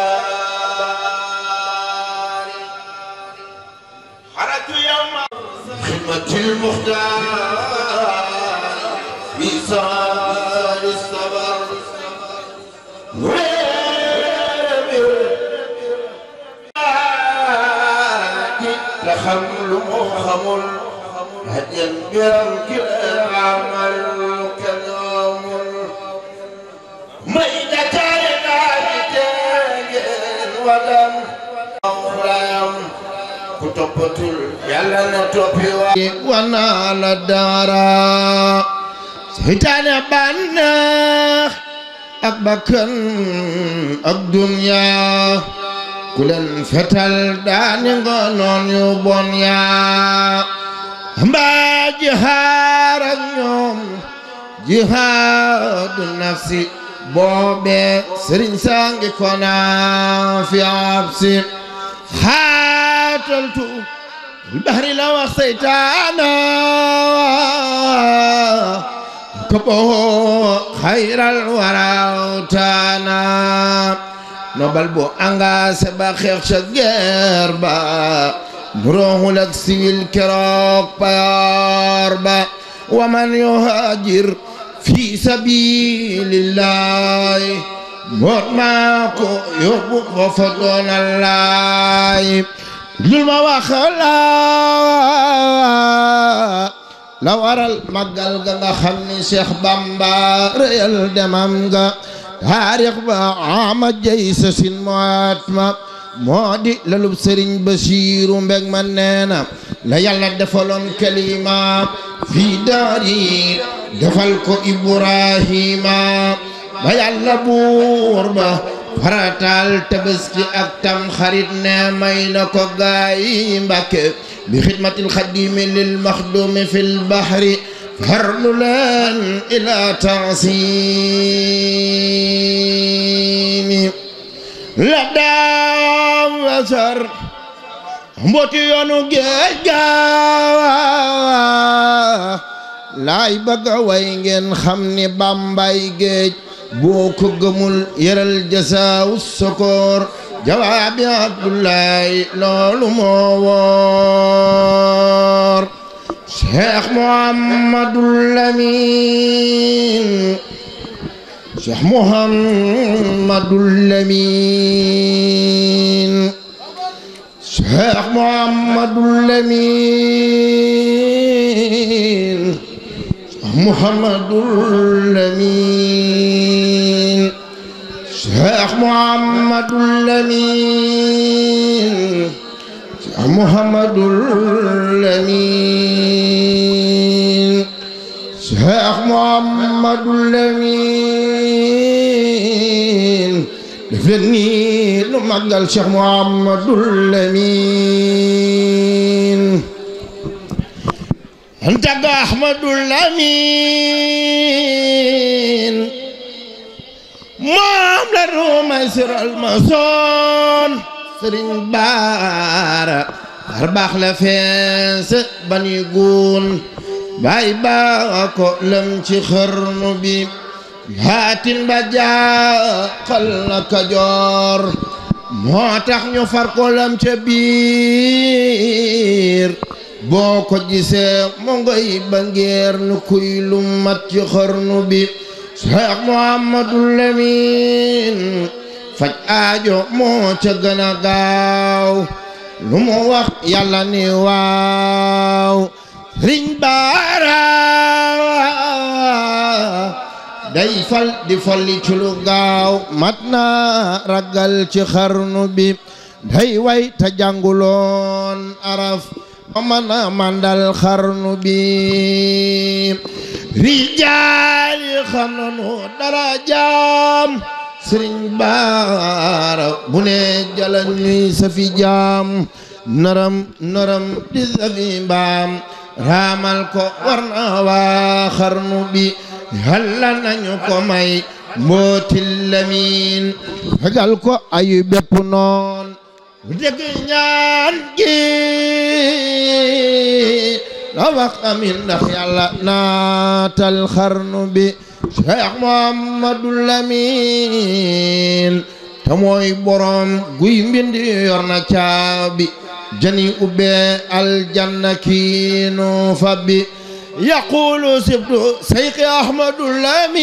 J: الباري خرجت يوم خدمة المختار في سهر الصبر تخمل مخمل هديا برمك العمل كلام ميدة كائنات ودم أخرام ku toppatul yàlla na toppi wa wana la dara seytaane bànneex ak bakkan ak dunya ku leen fetal daani nga noon yu bon yaa mbaa jihaar ak ñoom jihaadu nafsi boobe sëriñ sangi kona fi absi xaataltu البحر لو سيتانا كبه خير الورى تانا نوبل بو انغا سبا خيخ شغير با نروح لك سيل كروك بيار با ومن يهاجر في سبيل الله موت ماكو يوبو وفضل الله lul ma wax la la waral màggal ga nga xam ni Cheikh Bamba réyal demam ga taarix ba ama jay sa sin moat ma moo di lalub sëriñ Basiiru mbeg ma neena la yàlla defaloon kalima fii daari defal ko Ibrahima ba yàlla buur ba farataal tabaski ak tam xarit ne may na ko gaay Mbàkke bi xidmatil xadimi lil maxdumi fil bahri farlu leen ila tansimi la daam wasar mbooti yoonu géej gaawa laay bëgg a way ngeen xam ni bambay géej boo ko gëmul yëral jasaawu sokoor jawaabi abdullahi loolu moo woor cheikh muhammadul lamin cheikh muhammadul lamin cheikh muhammadul lamin muhammadul lamin cheikh muhammadul lamin cheikh muhammadul lamin cheikh muhammadul lamin def leen nii lu màggal cheikh muhammadul lamin أنت أحمد الأمين ماملر ميسر المصون سرين بارا أرباح لفيس بني قون باي باكو لم تخرن بي هاتين بجا قلنا كجور موتاخ ñu far ko lam ca biir boo ko gisee mo ngoy ba ngeer nu kuy lu mat ci xarnu bi Cheikh Muhammadul Lamin faj aajo moo ca gën a gaaw lu mu wax yàlla ni waaw riñ baara day fal di folli ci lu gaaw mat na ragal ci xarnu bi day way ta jànguloon araf mana mandal xarnu bi rijaali xam nanu dara jaam sëriñ baara bu ne jala ñuy safi jaam naram naram di safi mbaam raamal ko war na waa xarnu bi yàlla nañu ko may mbootil lamin fegal ko ayu bépp noon dégg ñaan gi la wax amin ndax yàlla naatal xarnu bi cheikh muhammadul lamin te mooy borom guy mbind yor na caabi jani ubbee aljanna kiinu fabbi yaqulu sibtu seyki ahmadul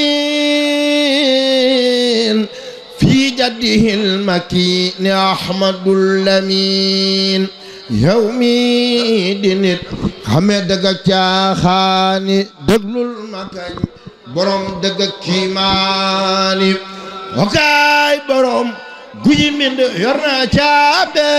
J: lamin fi jaddihi lmakini ahmadul lamin yow mi di nit xame dëgg ak caaxaani déglul ma kañ borom dëgg ak kiimaani wakaay borom guyi mind yor na caabe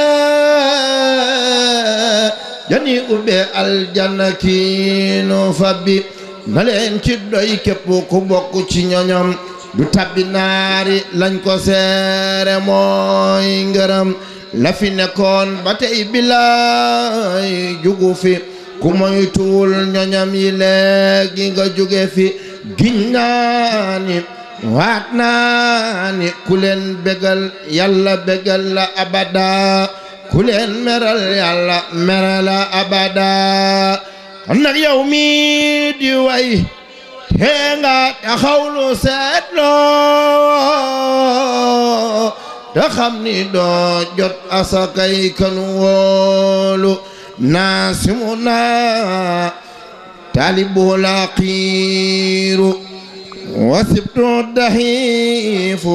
J: jani ubbe aljanna kiinu fabbi na leen ci doy képp ku bokk ci ñoñom du tabbi naari lañ ko seere mooy ngërëm la fi nekkoon ba tey bilaay jugu fi ku moytuwul ñoñam yi léegi nga jóge fi giñ naa ni waat naa ni ku leen bégal yàlla bégal la abada ku leen meral yàlla meral la abada kon nag yow mi di way te nga taxawlu seetloo te xam ni doo jot asakay kanu wóolu naasimu naa taalibu laqiiru wasibtu daxiifu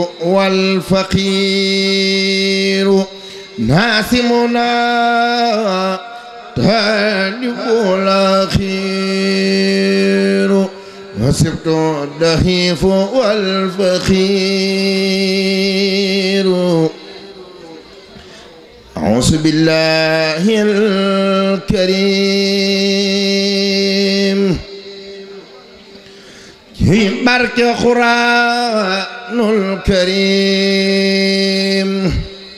J: walfaqiiru naasimu naa taalibu laqiiru وسبت الدخيف والفخير أعوذ بالله الكريم في برك خرا الكريم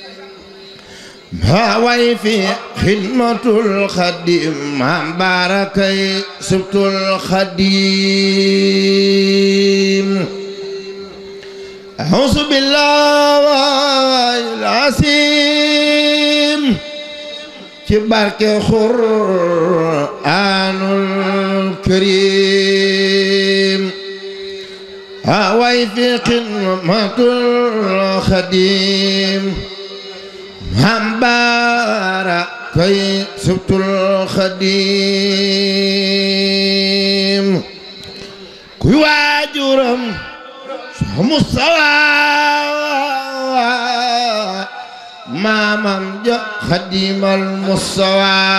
J: هاوي في خدمة الخديم عن باركي سبت الخديم أعوذ بالله العظيم كبارك قرآن الكريم هاوي في خدمة الخديم هم باركي سبت الخديم كي واجرم مستوى مامم جا خديم المستوى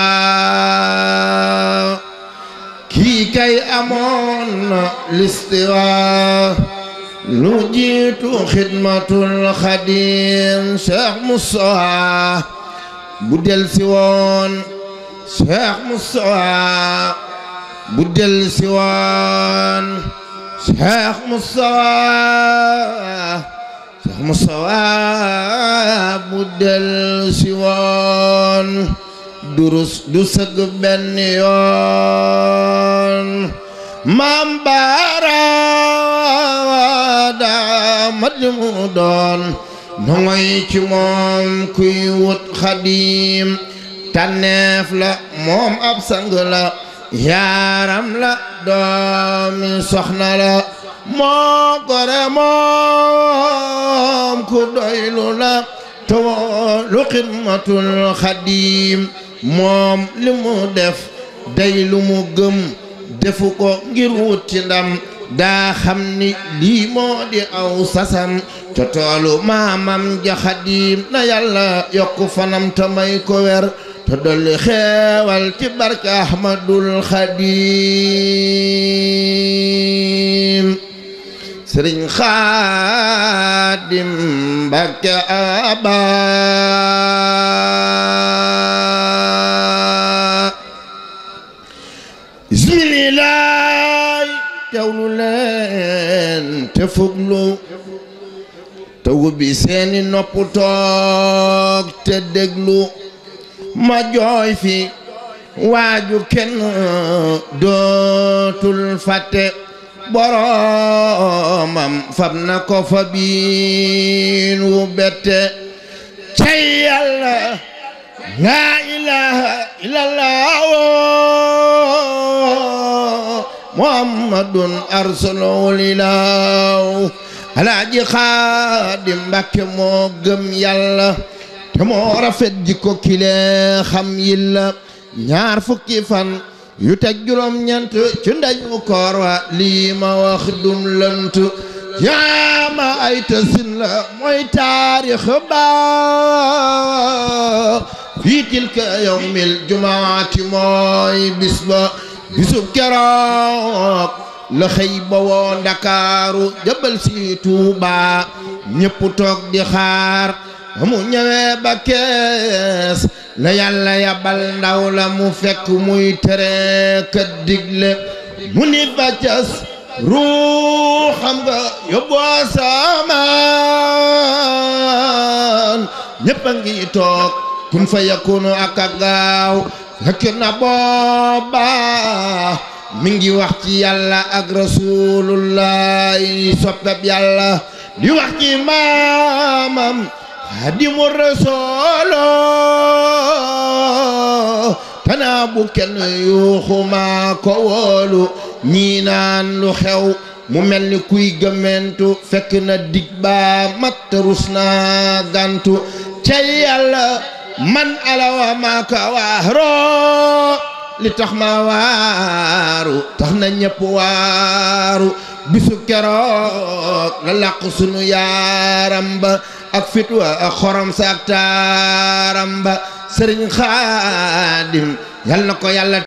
J: كي كي أمون الاستواء نجيت خدمة الخديم شيخ مستوى بدل سوان شيخ مستوى بدل سوان شيخ مصطفى شيخ مصطفى بدل سوان درس دسق بن يون مام بارا دا مدمودون نوي ci moom kuy wut xadim tànneef la moom ab sang la yaaram la doomi soxna la moo gore moom ku doylu la toolu xidmatul xadim moom li mu def day lu mu gëm defu ko ngir wut ci ndam daa xam ni lii moo di aw sasam te toolu maamam ja xadim na yàlla yokku fanam te may ko wer te dolli xeewal ci barke ahmadul xadim sëriñ xaadim mbakke aba bismillaay teewlu leen te fuglu te wubbi seeni nopp toog te déglu ma jooy fi waaju kenn dootul fàtte boromam fab na ko fa biin wu bette cay yàlla laa ilaha illallah muhammadun arsalulilaaw alaaji xaadim mbàkke moo gëm yàlla te moo rafet jikko kile xam yilla ñaar fukki fan yu teg juróom ñent ci ndañu koor wa lii ma wax dum lënt yaama ay tësin la mooy taarix ba fii tilka yawmil jumaati mooy bis ba bisub keroog la xëy ba woo ndakaaru jëbal si Tuuba ñépp toog di xaar mu ñëwee ba kees la yàlla yabal ndaw la mu fekk muy tere kat digle mu ni ba cas ruuxam nga yóbboo samaan ñépp a ngi toog kun fa yakunu ak a gaaw fekk na booba mi ngi wax ci yàlla ak rasulullahi soppeb yàlla di wax ci maamam xadimu rasuulu tanaa bu kenn yuuxuma ko wóolu ñii naan lu xew mu mel ni kuy gëmmentu fekk na dig ba mat rus naa gantu cay yàlla man alawa maaka waaroo li tax ma waaru tax na ñëpp waaru bisu keroog la làq sunu yaaram ba ak fitwa ak xorom sa ak taaram ba sëriñ xaadim yal na ko yàlla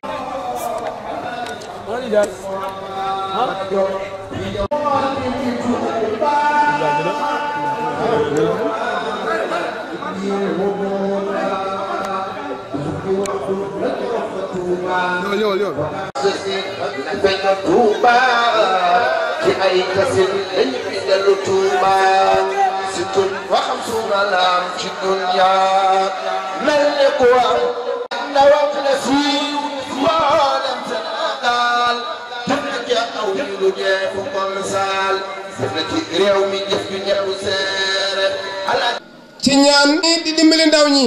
J: ci ay tasin dañ fi dellu Tuuba si tun waxam suuna laam ci dunya mel ne ku am ndawam la siiw mboolem Sénégal def na ci aw yi lu jeexu ko misaal def na ci réew mi jëf ju ñëpp seere ala
K: ci ñaan ni di dimbali ndaw ñi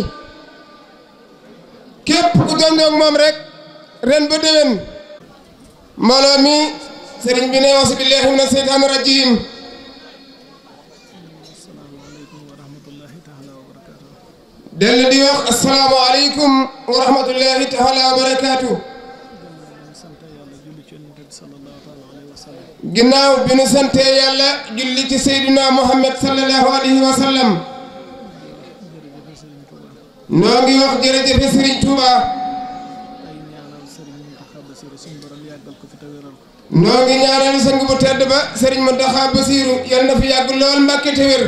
K: képp ku dondoog moom rek ren ba déwén mbooloo mi sëriñ bi ne auzu billahi mina seytaani rajim dellu di wax asalaamu aleykum wa rahmatullahi taala wa barakaatu ginnaaw bi nu sante yàlla julli ci seydina muhammad sallallahu alayhi wa sallam noo ngi wax jërëjëfe sëriñ Touba noo ngi ñaanal sang bu tedd ba sëriñ Mountakha Bassirou yal na fi yàgg lool mbàkke te wér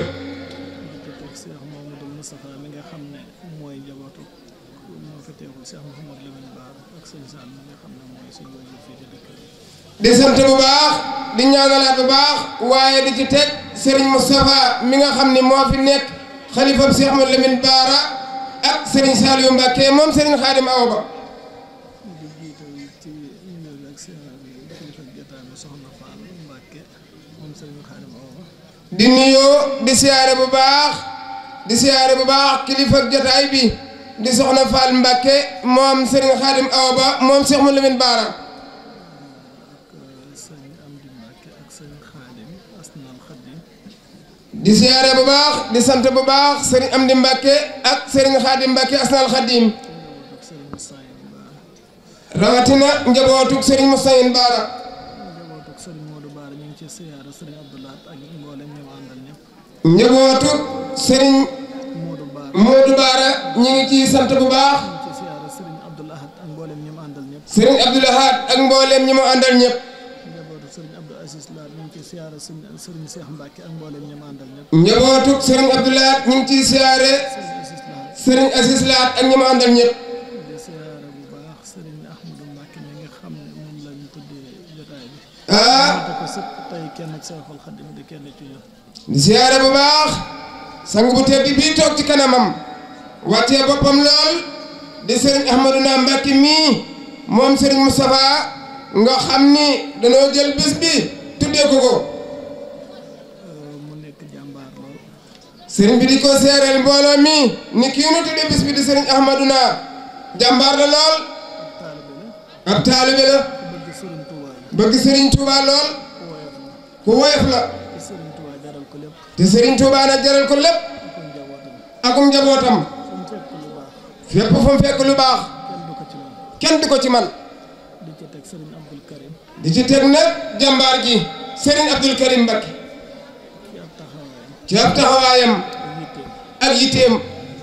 K: di sant bu baax di ñaanalaat bu baax waaye di ci teg sëriñ Moustapha mi nga xam ne moo fi nekk xalifam Cheikh Mouhamadou Lamine Bara ak sëriñ Saliou Mbacke moom sëriñ Xaadim Awa Ba di nuyoo di siyaare bu baax di siyaare bu baax kilifa jotaay bi di soxna Fall Mbacke moom sëriñ Xaadim Awa Ba moom Cheikh Mouhamadou Lamine Bara di siyaare bu baax di sant bu baax sëriñ Amdi Mbacke ak sëriñ Xaadim Mbacke asnal Xaadim rawatina njabootug sëriñ Moussaïn Baara njabootug sëriñ Modou Baara ñu ngi ciy sant bu baax sëriñ Abdoul Ahad ak mboolem ñi mu àndal ñëpp njabootug sëriñ Abdoul Ahad ñu ngi ciy siyaare sëriñ Asis Laat ak ñi mu àndal ñëpp ah di siyaare bu baax sang bu tedd bii toog ci kanamam wàccee boppam lool di sëriñ Ahmaduna Mbàkke mii moom sëriñ Moustapha nga xam ni dañoo jël bés bi tuddee ko ko sëriñ bi di ko seereel mbooloo mi ni kii nu tuddee bés bi di sëriñ Ahmaduna jàmbaar la lool ab taalibe la bëgg sëriñ Touba lool ku woyof la te sëriñ Touba nag jaral ko lépp akum njabootam fépp fu mu fekk lu baax kenn du ko ci man di ci teg nag jàmbaar ji sëriñ Abdul Karim Mbakke ci ab taxawaayam ak yiteem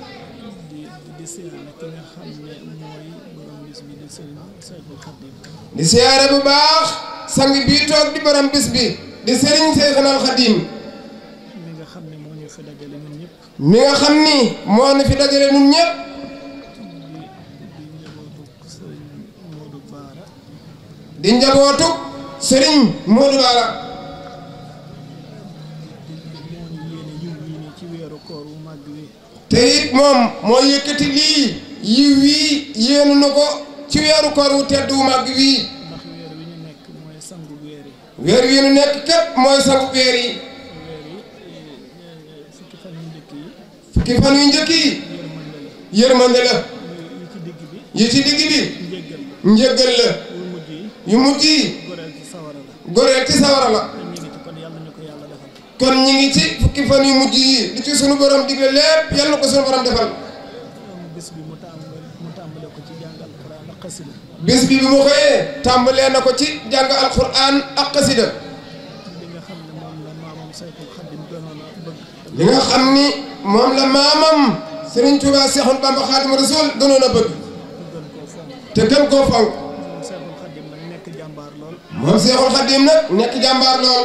K: di siyaare bu baax sang bii toog di borom bis bi di sëriñ Seexanal Xadim mi nga xam ni moo ñu fi dajale ñun ñëpp mi nga xam ni moo ñu fi dajale ñun ñëpp di njabootu sëriñ Modou Bara te it moom moo yëkkati lii yiw wii yéenu na ko ci weeru koor wu tedd wu màgg wii weer wi nu nekk képp mooy sangu weer yi fukki fan yu njëkk yi yërmande la yi ci digg bi njëggal la yu mujj yi goreel ci sawara la kon ñi ngi ci fukki fan yu mujj yi li ci sunu borom digle lépp yàlla ko sunu borom defal bés bi bi mu xëyee tàmbalee na ko ci jàng alquran ak xasida li nga xam ni moom la maamam Serigne Touba Seexul Bamba Xaadimu Rasuul gënoon a bëgg te gën koo fonk moom Seexul Xaadim nag nekk jàmbaar lool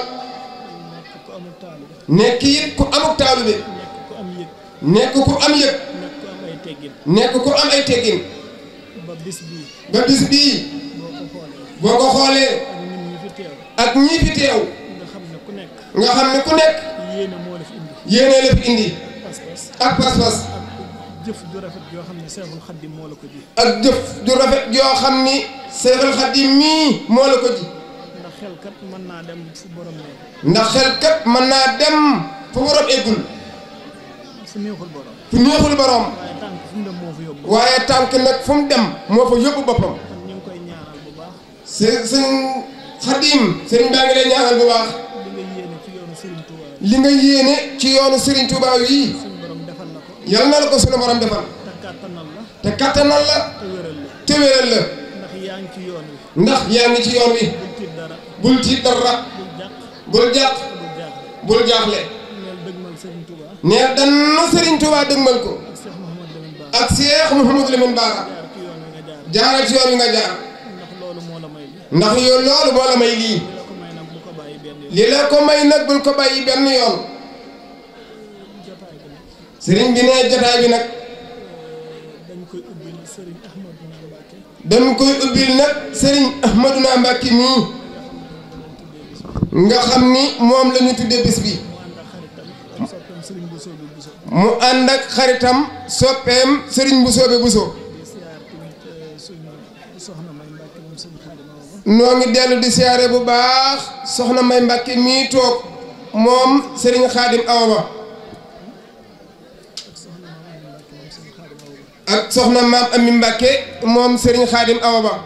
K: nekk it ku amuk taalibe nekk ku am yëg nekk ku am ay teggin ba bis bii boo ko xoolee ak ñii fi teew nga xam ne ku nekk
L: yéene moo la fi indi
K: yéene la fi indi
L: pas-pas
K: ak pas-pas
L: jëf ju rafet joo xam ne Seexul Xaddim moo la ko ji
K: ak jëf ju rafet joo xam ni Seexul Xadim mii moo la ko ji
L: ndax xel kat mën naa dem fu borom ne
K: ndax xel kat mën naa dem fu borom eggul
L: fu neexul borom
K: fu neexul borom
L: waaye tànk fu mu dem moo fa yóbbu
K: waaye tànk nag fu mu dem moo fa yóbbu boppam
L: kon ñu ngi koy ñaanal bu baax
K: së sëñ Xadim sëriñ baa ngi lay ñaanal bu baax
L: li nga yéene ci yoonu Serigne Touba
K: li nga yéene ci yoonu Serigne Touba wii
L: suñu borom defal la ko
K: yal na la ko sunu borom defal
L: te kàttanal la
K: te kattanal la
L: te wéral la
K: te wéral la
L: ndax yaa ngi ci yoon wi
K: ndax yaa ngi ci yoon wi
L: bul tiit dara
K: bul tiit dara
L: bul jàq
K: bul jàq
L: bul jaaxle
K: bul jaaxle
L: neel dëgmal Serigne Touba
K: nee dannu Serigne Touba dëgmal ko
L: ak Cheikh Mouhamadou Lamine Bara
K: ak Cheikh Mouhamadou Lamine Bara
L: jaar ci yoon wi nga jaar
K: jaaral ci yoon wi nga jaar
L: ndax loolu moo la may li
K: ndax yow loolu moo la may lii
L: la ko may nag bu ko bàyyi benn yoon
K: li la ko may nag bul ko bàyyi benn yoon sëriñ bi nee jotaay bi nag
L: dañ koy ubbil Serigne Ahmadou Mbacké
K: dañ koy ubbil nag sëriñ Ahmaduna Mbàkke mii nga xam ni moom la ñu tuddee bés bi
L: ak soppeem Serigne Bousso bi Bousso
K: mu ànd ak xaritam soppeem sëriñ bu soobe bu soo
L: di siyaar tamit suñu soxna May Mbacké moom Serigne Khadim Awa
K: noo ngi dellu di siyaare bu baax soxna May Mbàkke mii toog moom sëriñ Xaadim Awa Ba ak soxna maam Ami Mbàkke moom sëriñ Xaadim Awa Ba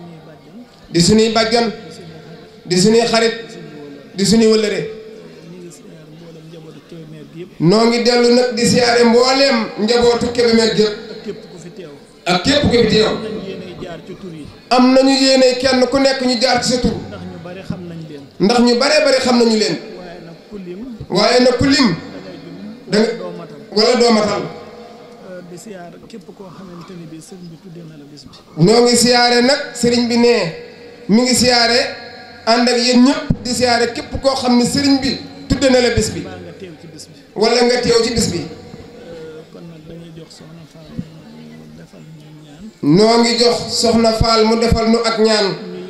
K: di suñuy bàjjan di suñuy xarit di suñuy wëllëre
L: ñu ngi siyaar mboolem njabootu Kébémer gi yëpp
K: noo ngi dellu nag di siyaare mbooleem njabootu Kébémer gépp
L: ak képp ku fi teew
K: ak képp ku fi teew
L: nañ yéene jaar ci tur yi
K: am nañu yéene kenn ku nekk ñu jaar ci sa tur
L: ndax ñu bari xam nañ leen
K: ndax ñu baree bari xam nañu leen
L: waaye nag ku lim
K: waaye nag ku lim da nga
L: doo matal
K: wala doo matal
L: di siyaar képp koo xamante ni bi sëriñ bi tuddee na la bis bi
K: ñoo ngi siyaare nag sëriñ bi nee mi ngi siyaare ànd ak yéen ñëpp di siyaare képp koo xam ne sëriñ bi tudde na la bis bi
L: baa nga teew ci bis bi
K: wala nga teew ci bis bi
L: kon nag dañuy jox soxna Fall mu defal ñu ñaan
K: noo ngi jox soxna Fall mu defal nu ak ñaan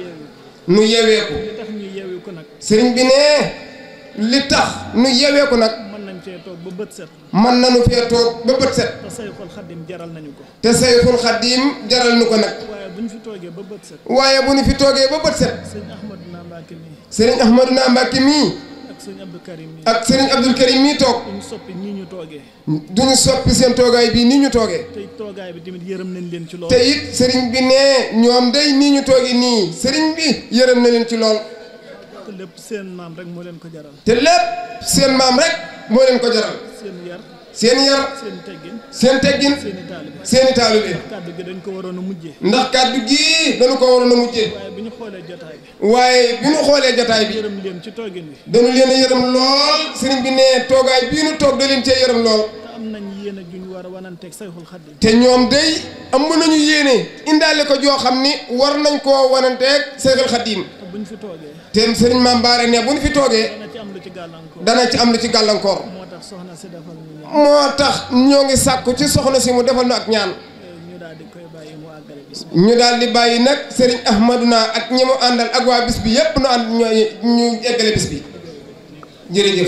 L: ñu
K: nu
L: yeewu
K: yeweeku
L: li tax ñu yeewu ko nag
K: sëriñ bi nee li tax nu yeweeku nag
L: mën nañ cee toog ba bët set
K: mën nañu fee toog ba bët set
L: te Sayxul Xaddim jaral nañu ko
K: te sayful xaddiim jaral nu ko nag
L: waaye bu ñu fi toogee ba bët set
K: waaye bu ñu fi toogee ba bët set
L: sëñ Ahmadou na Mbacke mii
K: sëriñ Ahmaduna Mbàkke mii
L: ak sëñ Abdou Karim mii
K: ak sëriñ Abdul Karim mii toog
L: duñu soppi nii ñu toogee
K: duñu soppi seen toogaay bii nii ñu toogee
L: te toogaay bi tamit yërëm nañ leen ci loolu
K: te it sëriñ bi nee ñoom day nii ñu toogi nii sëriñ bi yërëm na leen ci lool
L: te lépp seen maam rek moo leen ko jaral
K: te lépp seen maam rek moo leen ko jaral
L: seen yar
K: seen yar
L: seen teggin
K: seen teggin
L: seen i taalibe
K: seen i taalibe
L: kàddu gi dañ ko waroon a mujjee
K: ndax kàddu gii dañu ko waroon a mujjee
L: waaye bi ñu xoolee jotaay bi
K: waaye bi ñu xoolee jotaay bi
L: yërëm leen ci toogin wi
K: dañu leen a yërëm lool sëriñ bi nee toogaay bii nu toog da leen cee yërëm lool
L: te am nañ yéen a juñ war a wananteeg Sayxul Xaddim
K: te ñoom day am nañu yéene indaale ko joo xam ni war nañ koo wananteeg Seexul Xadiim
L: te buñ fi toogee
K: te sëriñ Maam Baare ne bu ñu fi toogee
L: dana ci am lu ci gàllankoor
K: dana ci am lu ci gàllankoor
L: moo tax soxna si defal ñu ñaan
K: moo tax ñoo ngi sàkku ci soxna si mu defal nu ak ñaan
L: ñu daal di koy bàyyi mu àggale bis bi
K: ñu daal di bàyyi nag sëriñ Ahmaduna ak ñi mu àndal ak waa bis bi yépp nu ànd ñooy ñu eggale bis bi jërëjëf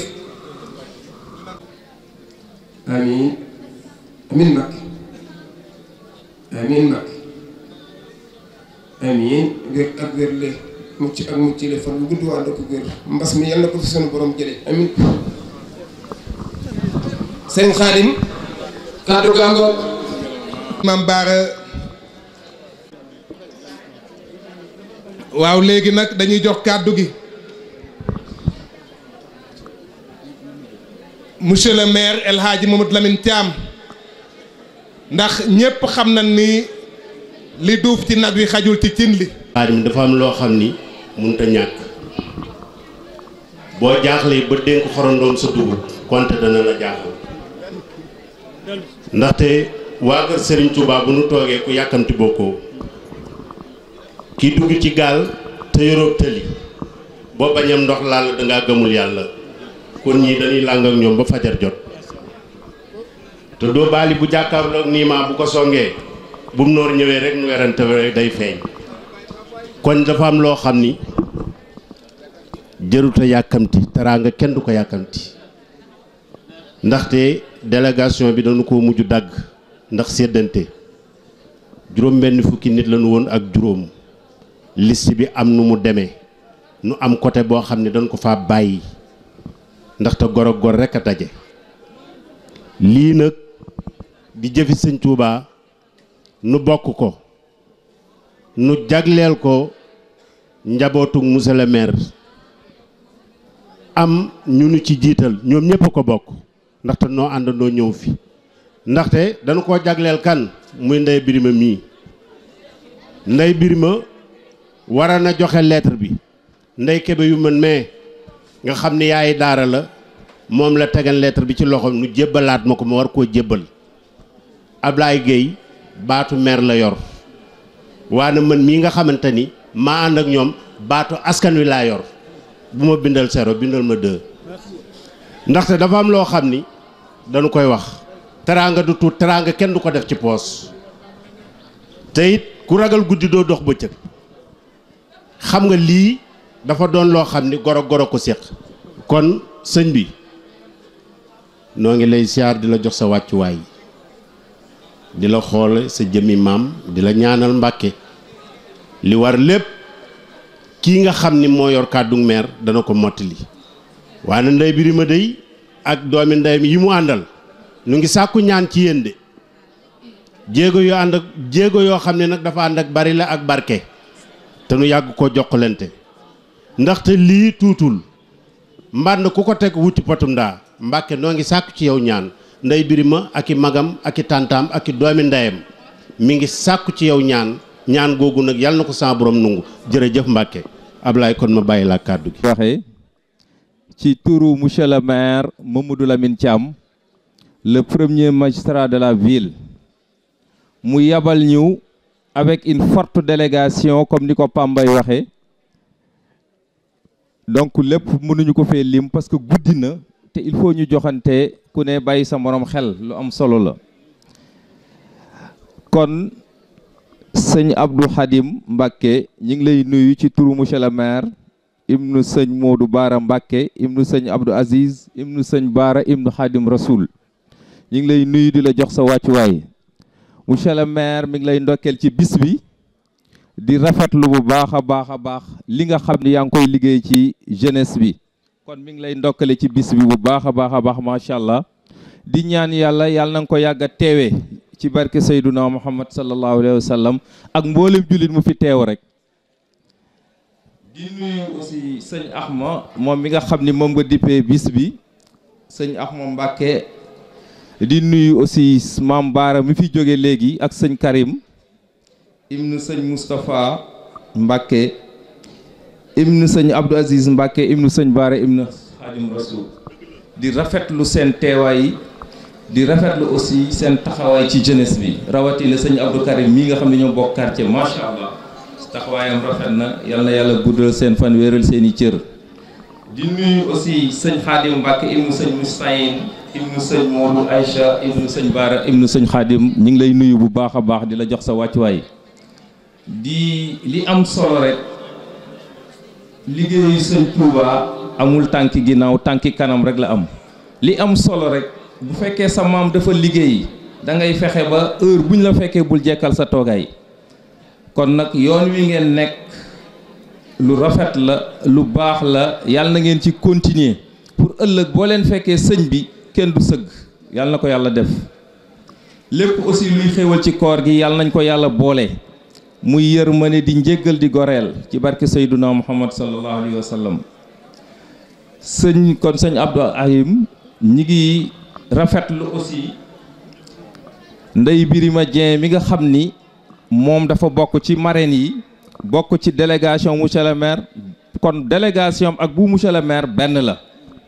K: amiin amiin Mbàkke amiin Mbàkke amiin wér ak wér le mucc ak mucc le fan bu gudd waa ko wér mbas mi yal na ko fi sunu borom jële amiin sëriñ Xaadim kàddu gàngoor
I: Maam Baara waaw léegi nag dañuy jox kàddu gi monsieur le maire El Hadji Mamadou Lamine Thiam ndax ñépp xam na ni li duuf ci nag wi xajul ci cin li
M: xaadim dafa am loo xam ni mënut a ñàkk boo jaaxlee ba dénk xorondoom sa dugub konte dana la jaaxal ndaxte waa kër Serigne Touba bu nu toogee ku yàkkamti bokkoo ki dugg ci gaal te yoroo tëli boo bañam ndox laal dangaa gëmul yàlla kon ñii dañuy làng ak ñoom ba fajar jot te doo baali bu jàkkaarloog niimaa bu ko songee bu mu noor ñëwee rek nu werante rek day feeñ kon dafa am loo xam ni jëruta yàkkamti teraanga kenn du ko yàkkamti ndaxte délégation bi dañu ko mujj dagg ndax séddante juróom benn fukki nit lañu woon ak juróom liste bi am nu mu demee nu am côté boo xam ne dañ ko fa bàyyi ndaxte gor ak gor rekk a daje lii nag di jëfi sëñ Touba nu bokk ko nu jagleel ko njabootu monsieur le maire am ñu nu ci jiital ñoom ñëpp a ko bokk ndaxte noo àndandoo ñëw fi ndaxte dañu koo jagleel kan muy ndey birima mii ndey birima wara na joxe lettre bi ndey kebe yu mën mais nga xam ni yaay daara la moom la tegal lettre bi ci loxoom nu jébbalaat ma ko ma war koo jébbal Ablaye Gueye baatu maire la yor waane man mii nga xamante ni maa ànd ak ñoom baatu askan wi laa yor bu ma bindal zéro bindal ma deux ndaxte dafa am loo xam ni dañu koy wax teraanga du tuut teraanga kenn du ko def ci poos te it ku ragal guddi doo dox bëccëg xam nga lii dafa doon loo xam ni goro goro ko séq kon sëñ bi noo ngi lay siyaar di la jox sa wàccuwaay di la xool sa jëmmi maam di la ñaanal mbàkke li war lépp kii nga xam ni moo yor kàddu meer dana ko mottali waaye ndey birima dey ak doomi ndeyam yi mu àndal nu ngi sàkku ñaan ci yéen de jéego yoo ànd ak jéego yoo xam ne nag dafa ànd ak bari la ak barke te nu yàgg koo jokkalante ndaxte lii tuutul mbànd ku ko teg wuti potum ndaa mbàkke noo ngi sàkku ci yow ñaan ndey birima ak i magam ak i tàntaam ak i doomi ndeyam mi ngi sàkku ci yow ñaan ñaan googu nag yàlla na ko sa borom nungu jërëjëf mbàkke Ablaye kon ma bàyyi la kàddu gi
N: waxee ci turu monsieur le maire Mamadou Lamine Thiam le premier magistrat de la ville mu yabal ñu avec une forte délégation comme ni ko Pambay waxee donc lépp mënuñu ko fee lim parce que guddi na te il faut ñu joxante ku ne bàyyi sa morom xel lu am solo la kon sëñ Abdou Khadim Mbacké ñu ngi lay nuyu ci turu monsieur le maire ibnu sëñ Modou Baara Mbacké ibnu sëñ Abdou Aziz ibnu sëñ Baara ibnu Khadim Rasoul ñu ngi lay nuyu di la jox sa wàccuwaay monsieur le maire mi ngi lay ndokkeel ci bis bi di rafetlu bu baax a baax a baax li nga xam ni yaa ngi koy liggéey ci jeunesse bi kon mi ngi lay ndokkale ci bis bi bu baax a baax a baax macha allah di ñaan yàlla yàlla na nga ko yàgg a teewee ci barke Seyduna Muhammad sallallahu alayhi wa sallam ak mboolem jullit mu fi teew rek. di nuyu aussi sëñ Axma moom mi nga xam ni moom nga dippee bis bi sëñ Axma Mbacké di nuyu aussi maam Baara mi fi jóge léegi ak sëñ Karim ibnu sëñ Moustapha Mbacké ibnu sëñ Abdou Aziz Mbacké ibnu sëñ Baara ibnu Xaadim Rasul di rafetlu seen teewaay di rafetlu aussi seen taxawaay ci jeunesse bi rawatina sëñ Abdou Karim mii nga xam ne ñoo bokk quartier macha allah taxawaayam rafet na yal na yàlla guddal seen fan wéeral seen i cër. di nuyu aussi sëñ Xaadim Mbacké ibnu sëñ Moustahine ibnu sëñ Modou Aïcha ibnu sëñ Baara ibnu sëñ Xaadim ñu ngi lay nuyu bu baax a baax di la jox sa wàccuwaay. di li am solo rek liggéeyu sëñ Touba amul tànki ginnaaw tànki kanam rek la am li am solo rek bu fekkee sa maam dafa liggéey da ngay fexe ba heure bu ñu la fekkee bul jekkal sa toogaay kon nag yoon wi ngeen nekk lu rafet la lu baax la yàlla na ngeen ci continuer pour ëllëg boo leen fekkee sëñ bi kenn du sëgg yàlla na ko yàlla def lépp aussi luy xéwal ci koor gi yàlla nañ ko yàlla boole. muy yërmande di njéggal di goreel ci barke Seyduna Muhammad sallallahu alayhi wa sallam sëñ kon sëñ Abdou Ahim ñi ngi rafetlu aussi Ndey Birima Dieng mi nga xam ni moom dafa bokk ci marraine yi bokk ci délégation monsieur le maire kon délégation ak bu monsieur le maire benn la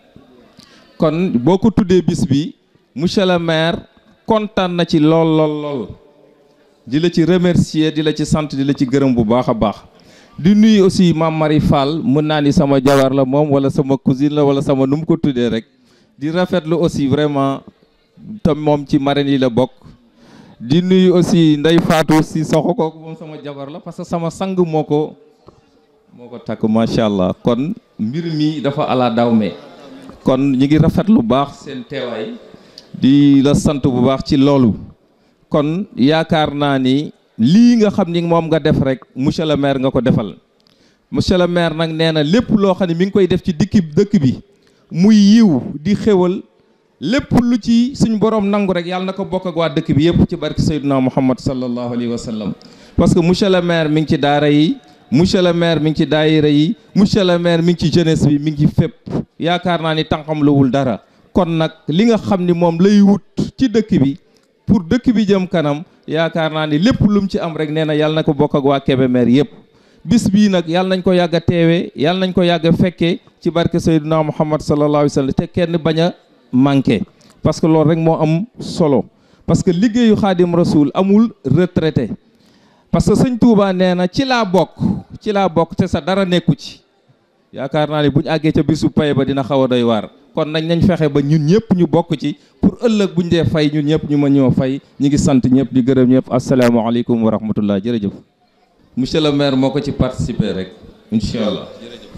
N: kon boo ko tuddee bis bi monsieur le maire kontaan na ci lool lool lool di la ci remercier di la ci sant di la ci gërëm bu baax a baax di nuyu aussi maam Marie Fall mën naa ni sama jabar la moom wala sama cousine la wala sama nu mu ko tuddee rek di rafetlu aussi vraiment tam moom ci marraine yi la bokk di nuyu aussi Ndey Fatou si soxo kooku moom sama jabar la parce que sama sang moo ko moo ko takk macha allah kon mbir mi dafa ala daw me kon ñu ngi rafet lu baax seen teewaay di la sant bu baax ci loolu kon yaakaar naa ni lii nga xam ni moom nga def rek monsieur le maire nga ko defal monsieur le maire nag nee na lépp loo xam ne mi ngi koy def ci dikki dëkk bi muy yiw di xéwal lépp lu ci suñ borom nangu rek yàlla na ko bokk ak waa dëkk bi yëpp ci barke Seydina Muhammad sallallahu alayhi wa sallam parce que monsieur le maire mi ngi ci daara yi monsieur le maire mi ngi ci daayira yi monsieur le maire mi ngi ci jeunesse bi mi ngi ci fépp yaakaar naa ni tànqam luwul dara kon nag li nga xam ni moom lay wut ci dëkk bi pour dëkk bi jëm kanam yaakaar naa ni lépp lu mu ci am rek nee na yàlla na ko bokk ak waa Kébémer yëpp bis bii nag yàlla nañ ko yàgg a teewee yàlla nañ ko yàgg a fekkee ci barke Seydina Muhammad sallallahu alayhi wa sallam te kenn bañ a manqué parce que loolu rek moo am solo parce que liggéeyu xaadim rasul amul retraité parce que sëñ Touba nee na ci laa bokk ci laa bokk te sa dara nekku ci yaakaar naa ni buñ àggee ca bisu pay ba dina xaw a doy waar kon nañ nañ fexe ba ñun ñëpp ñu bokk ci pour ëllëg buñ dee fay ñun ñëpp ñu ma ñoo fay ñu ngi sant ñëpp di gërëm ñëpp asalaamaaleykum wa rahmatullah jërëjëf monsieur le maire moo ko ci participer rek incha allah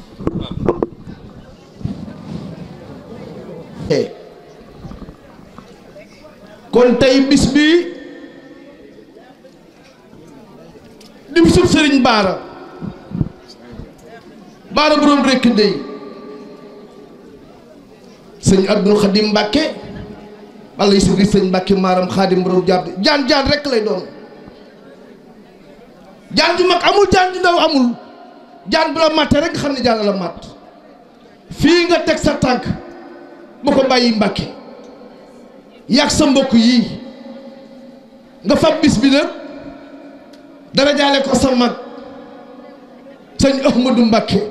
J: kon tey bis bii di bisub sëriñ baara baara boroom rekk ndey sëñ abdul xadim mbàkke walla yi sibri sëñ mbàkke maaram xaadim boroom jàpp jaan jaan rekk lay doon jaan ju mag amul jaan ju ndaw amul jaan bu la màtte rek nga xam ne jaan la màtt fii nga teg sa tànk bu ko bàyyi mbàkke yàgg sa mbokk yii nga fab bis bi nag dara jaale ko sa mag sëñ Ahmadou Mbàkke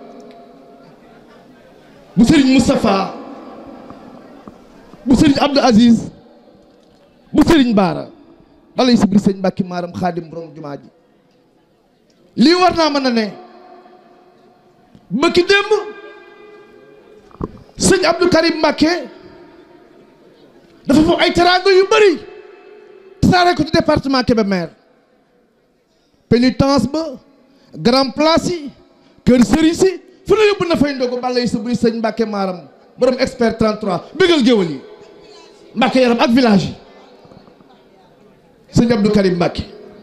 J: bu sëriñ Moustapha bu sëriñ Abdou Aziz bu sëriñ Baara balay sibri sëñ Mbàkke maaram xaadim borom jumaa ji lii war naa mën a ne bëkki démb sëñ Abdou Karim Mbàkke dafa foofu ay teraanga yu bëri tasaare ko ci département Kébémer pénitence ba grand place yi kër sëriñ si fu la yóbbu na fay ndogu balla yi sa buri sëñ Mbàkke maaram borom expert 33 bégal géwal yi Mbàkke yaram ak village yi sëñ Abdou Karim Mbàkke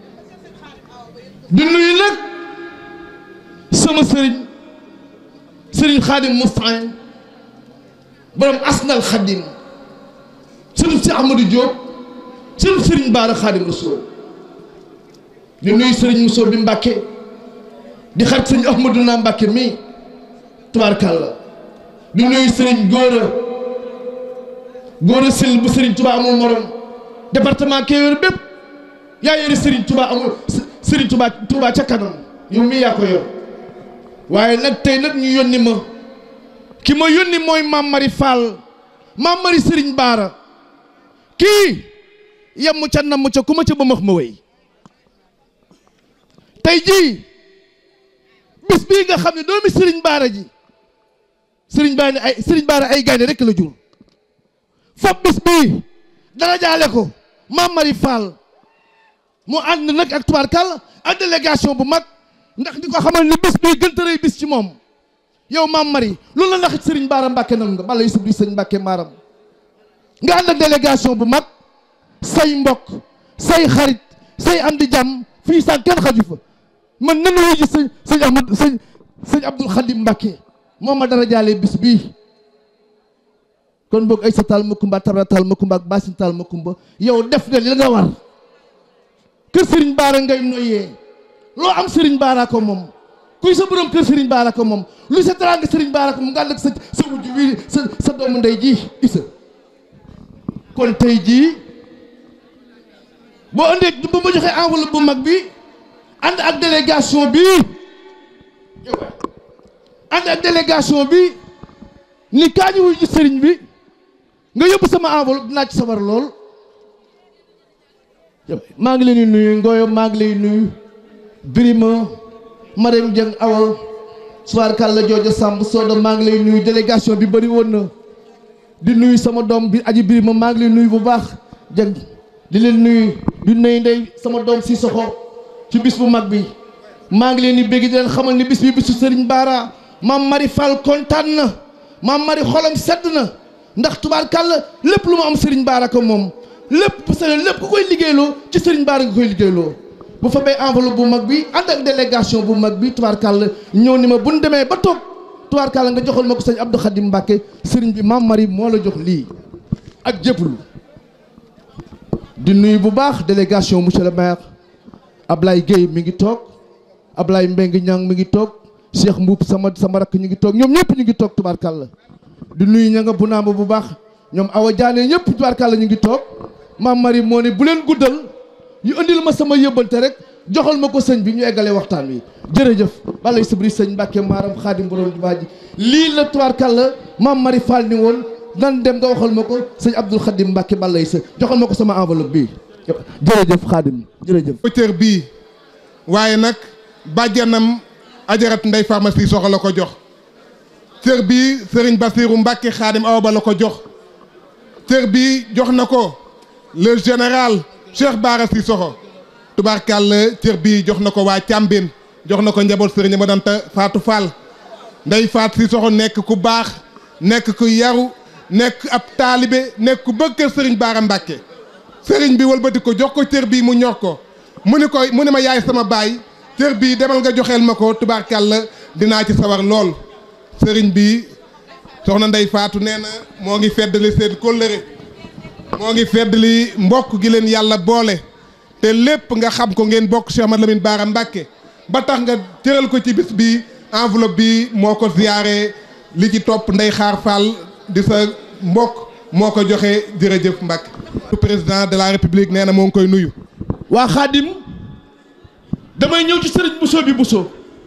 J: di nuyu nag sama sëriñ sëriñ Xaadim Moustain borom asnal Xaadim sëriñ si Amadou Diop sëriñ sëriñ Baara Xaadim Rasul di nuyu sëriñ Mousso bi Mbàkke di xarit sëriñ Ahmadou naa Mbàkke mii tubaarkàlla di nuyu sëriñ Góora Góora Sil bu sëriñ Touba amul morom département Kébémer bépp yaa yore sëriñ Touba amul sëriñ Touba Touba ca kanam yow mii yaa ko yor waaye nag tey nag ñu yónni ma ki ma yónni mooy Mame Mari Fall Mame Mari sëriñ Baara kii yemmu ca namm ca ku ma ca ba max ma wéy tey jii bis bii nga xam ne doomi sëriñ baara ji sëriñ baara ay sëriñ baara ay gaynde rekk la jur fab bis bii dara jaale ko Mame Mari Fall mu ànd nag ak tubaarkàlla ak délégation bu mag ndax di ko xamal ni bis bii gën tërëy bis ci moom yow Mame Mari loolu la ndax sëriñ baara mbàkke nam nga bala yu sub di sëriñ mbàkke maaram nga ànd ak délégation bu mag say mbokk say xarit say am di jàmm fii sax kenn xaju fa man nan la ji sëñ sëñ Ahmad sëñ sëñ Abdul Xadim Mbàkke moo ma dara jaale bis bii kon boog ay sa taal makumba tabra taal makumba ak basin taal makumba yow def na li nga war kër sëriñ baara ngay noyyee loo am sëriñ baara ko moom kuy sa borom kër sëriñ baara ko moom lu sa teraanga sëriñ baara ko moom nga ànd ak sa sa wujj wii sa sa doomu ndey ji isa kon tey jii boo andee bu ma joxee enveloppe bu mag bi ànd ak délégation bi ànd ak délégation bi ni kaa ñu wuy ji sëriñ bi nga yóbbu sama enveloppe dinaa ci sawar lool maa ngi leen di nuyu Ngoyo maa ngi lay nuyu Birima Marème Dieng Awa Suwaar Kalla Jooja Samb Soda maa ngi lay nuyu délégation bi bëri woon na di nuyu sama doom bi aji Birima maa ngi lay nuyu bu baax Dieng di leen nuyu di nuyu ndey sama doom si soxo ci bis bu mag bi
O: maa ngi leen di bégg di leen xamal ni bis bi bisu Serigne Bara maam Mari Fall kontaan na maam Mari xolam sedd na ndax tubaarkàlla lépp lu mu am Serigne Bara ko moom lépp parce que lépp ku koy liggéeyloo ci Serigne Bara nga koy liggéeyloo bu fa bay enveloppe bu mag bi ànd ak délégation bu mag bi tubaarkàlla ñëw ni ma bu ñu demee ba toog tubaarkàlla nga joxal ma ko sëñ Abdou Khadim Mbacke Serigne bi maam Mari moo la jox lii ak jëppalu di nuyu bu baax délégation monsieur le maire Ablaye Gueye mi ngi toog Ablaye Mbengue Niang mi ngi toog Cheikh Mbuub sama sama rakk ñu ngi toog ñoom ñëpp ñu ngi toog tubaarkàlla di nuyu ña nga bu naamba bu baax ñoom Awa Diané ñëpp tubaarkàlla ñu ngi toog maam Marie moo ne bu leen guddal ñu indil ma sama yëbbante rek joxal ma ko sëñ bi ñu eggalee waxtaan wi jërëjëf balay sabri sëñ Mbàkke maaram xaadim borom jumaa ji lii la tubaarkàlla maam Marie Fall ni woon nan dem nga waxal ma ko sëñ Abdul Xadim Mbàkke balay sa joxal ma ko sama enveloppe bii jërëjëf xaadim jërëjëf
I: cër bii waaye nag bàjjanam ajarat ndey pharmacie soxla la ko jox cër bii sëriñ Basiiru Mbàkke xaadim awa ba la ko jox cër bii jox na ko le général Cheikh Bara Cissokho tubaarkàll cër bii jox na ko waa Càmbin jox na ko njaboot sëriñ ma danta Faatu Fall ndey Faat Cissokho nekk ku baax nekk ku yaru nekk ab taalibe nekk ku bëgg kër sëriñ Bara Mbàkke sëriñ bi wëlbati ko jox ko cër bii mu ñor ko mu ni koy mu ni ma yaay sama baay cër bii demal nga joxeel ma ko tubaarkàll dinaa ci sawar lool sëriñ bi soxna Ndey Faatu nee na moo ngi feddali seen kóllëre moo ngi feddali mbokk gi leen yàlla boole te lépp nga xam ko ngeen bokk Cheikh Ahmadou Lamine Bara Mbàkke ba tax nga cëral ko ci bis bi enveloppe bi moo ko ziyaare li ci topp Ndey Xaar Fall di sa mbokk moo ko joxe jërëjëf Mbàkke président de la république nee na moo ngi koy nuyu
O: waa xaadim damay ñëw ci sëriñ Bousso bi Bousso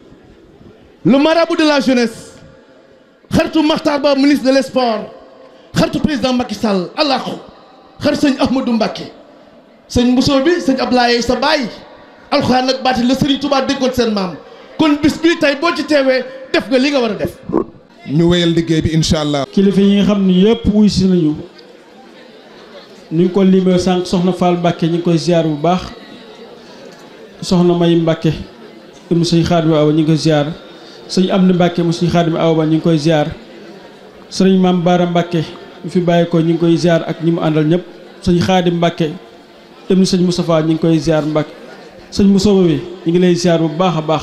O: le marabout de la jeunesse xaritu Makhtar Ba ministre de l' sport xaritu président Macky Sall allahu xarit sëñ Ahmadou Mbacké sëñ Bousso bi sëñ Ablaye sa baay alxuraan nag baati la sëriñ Touba déggoon seen maam kon bis bii tey boo ci teewee def nga li nga war a def
I: ñu wéyal liggéey bi incha allah
L: kilifa yi nga xam ni yëpp wuy si nañu ni ngi ko limee sànq soxna Fall Mbacke ñu ngi koy ziar bu baax soxna May Mbacke mu sëñ Xaadim Awa ñu ngi koy ziar sëñ Amdi Mbacke mu sëñ Xaadim Awa ñu ngi koy ziar sëriñ Maam Baara Mbacke mu fi bàyyi ko ñu ngi koy ziar ak ñi mu àndal ñëpp sëñ Xaadim Mbacke ibnu sëñ Moustapha ñu ngi koy ziar Mbacke sëñ Moussa bi ñu ngi lay ziar bu baax a baax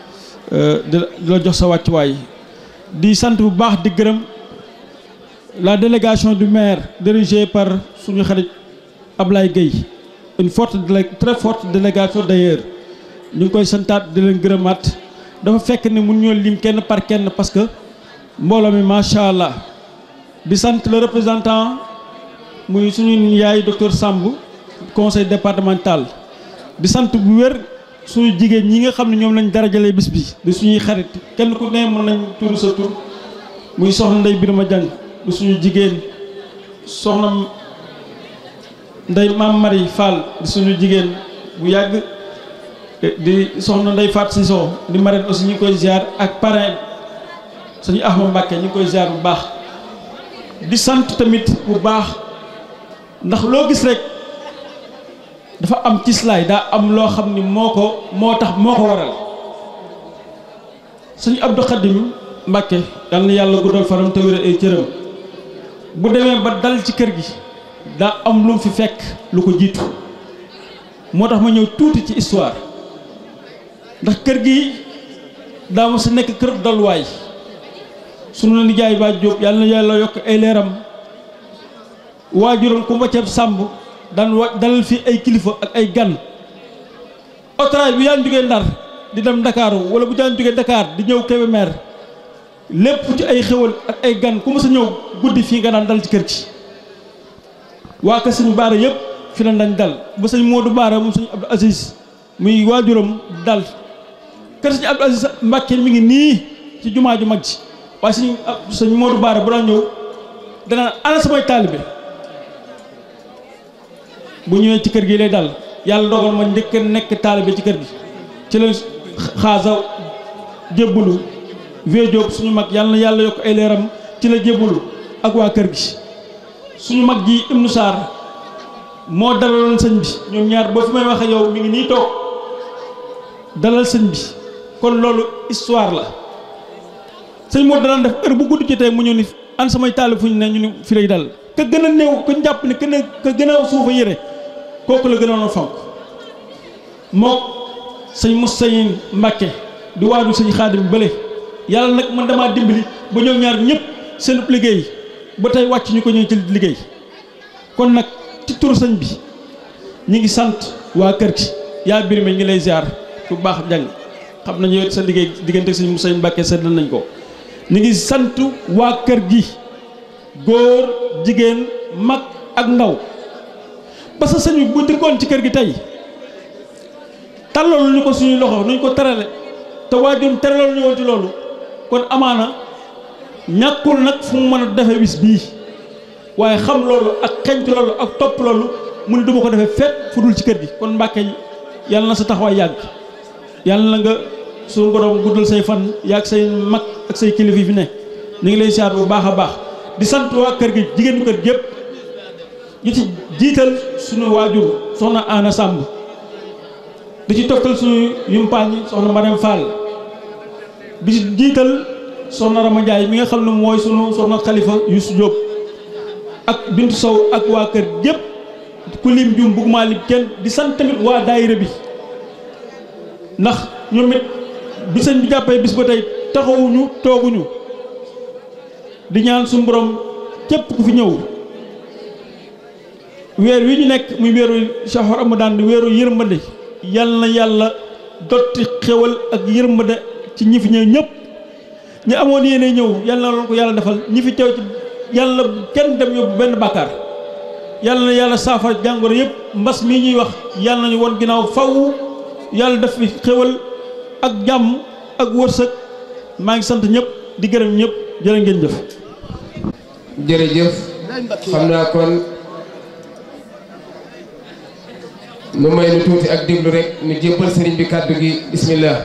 L: di la jox sa wàccuwaay di sant bu baax di gërëm la délégation du maire dirigée par suñu xarit Ablaye Gueye une forte très forte délégation d'ailleurs ñu ngi koy santaat di leen gërëmaat dafa fekk ne mun ñoo lim kenn par kenn parce que mbooloo mi macha allah di sant le représentant muy suñu yaay docteur Samb conseil départemental di sant bu wér suñu jigéen ñi nga xam ne ñoom lañ darajalee bis bi di suñuy xarit kenn ku ne mën nañ turu sa tur muy soxna Ndey Birama Jang di suñu jigéen soxna Ndey Maam Mari Fall di suñu jigéen bu yàgg di soxna Ndey Faat Siso di marraine aussi ñu ngi koy ziar ak parrain suñu Ahma Mbàkke ñu ngi koy ziar bu baax di sant tamit bu baax ndax loo gis rek dafa am cislaay daa am loo xam ni moo ko moo tax moo ko waral suñu Abdou Khadim Mbàkke yal na yàlla guddal faram te wéral ay cëram bu demee ba dal ci kër gi daa am lu mu fi fekk lu ko jiitu moo tax ma ñëw tuuti ci histoire ndax kër gi daa ma sa nekk kër dalwaay sunu nijaay ba Jóob yàlla na yàlla yokk ay leeram waajuram ku mbacceeb sàmb daan wa dalal fii ay kilifa ak ay gan otoraay bu daan jógee Ndar di dem Ndakaaru wala bu daan jógee Dakar di ñëw Kébémer lépp ci ay xewal ak ay gan ku ma sa ñëw guddi fii nga daan dal ci kër gi waa kër sëñ Baara yëpp fi la dañ dal ba sëñ Modou Baara moom sëñ Abdou Aziz muy waajuram dal kër sëñ Abdou Aziz Mbàkke mi ngi nii ci jumaa ju mag ji waaye sëñ sëñ Modou Baara bu daan ñëw danaan ana samay taalibe bu ñëwee ci kër gi lay dal yàlla dogal ma njëkk a nekk taalibe ci kër gi ci la xaasa jébbalu vie Diop suñu mag yàlla na yàlla yokk ay leeram ci la jébbalu ak waa kër gi suñu mag ji Ibnu Sarr moo dalaloon sëñ bi ñoom ñaar boo fi may waxe yow mi ngi nii toog dalal sëñ bi kon loolu histoire la sëñ moo daan def heure bu guddi jotee mu ñëw ni an samay taalib fu ñu ne ñu ni fi lay dal ka gën a néew ka jàpp ne ka ka gën a suufa yére kooku la gënoon a fonk mook sëñ Moussaïn Mbàkke di waaju sëñ Xaadim bële yàlla nag man damaa dimbali ba ñoom ñaar ñëpp seen liggéey ba tey wàcc ñu ko ñëw ci liggéey kon nag ci turu sëñ bi ñi ngi sant waa kër gi yaa bir mi ngi lay ziar bu baax jàng xam nañu yow sa liggéey diggante sëñ Moussaïn Mbàkke seddal nañ ko ñu ngi sant waa kër gi góor jigéen mag ak ndaw parce que sëñ bi bu dikkoon ci kër gi tey tàllal ñu ko suñuy loxo nuñ ko terale te waajur teralal ñu woon ci loolu kon amaana ñàkkul nag fu mu mën a defe bis bii waaye xam loolu ak xeñtu loolu ak topp loolu mu ne duma ko defee fet fu dul ci kër gi kon Mbàkke yàlla na sa taxawaay yàgg yàlla na nga suñu borom guddal say fan yàgg say mag ak say kilifa yi fi ne ñu ngi lay siyaar bu baax a baax di sant waa kër gi jigéenu kër gi yëpp ñu ci jiital suñu waajur soxna Ana Samb di ci toftal suñu yumpaañ soxna Mariam Fall di ci jiital soxna Rama Ndiaye mi nga xam ne mooy sunu soxna Khalifa Youssou Diop ak Bintu Sow ak waa kër yëpp ku lim jum bëgguma lim kenn di sant tamit waa daayira bi ndax ñoom it bi sëñ bi jàppee bis ba tey taxawuñu tooguñu di ñaan suñu borom képp ku fi ñëw weer wi ñu nekk muy weeru Shahru Ramadan di weeru yërmande yal na yàlla dotti xewal ak yërmande ci ñi fi ñëw ñëpp ñi amoon yéene ñëw yal na loolu ko yàlla defal ñi fi teew ci yàlla kenn dem yóbbu benn bàkkaar yàlla na yàlla saafara jàngoro yëpp mbas mii ñuy wax yàlla nañu won ginnaaw faw yàlla def fi xewal ak jàmm ak wërsëg maa ngi sant ñëpp di gërëm ñëpp jërë ngeen jëf
D: jërëjëf xam naa kon nu may nu tuuti ak déglu rek nu jébbal sëriñ bi kàddu gi bismillah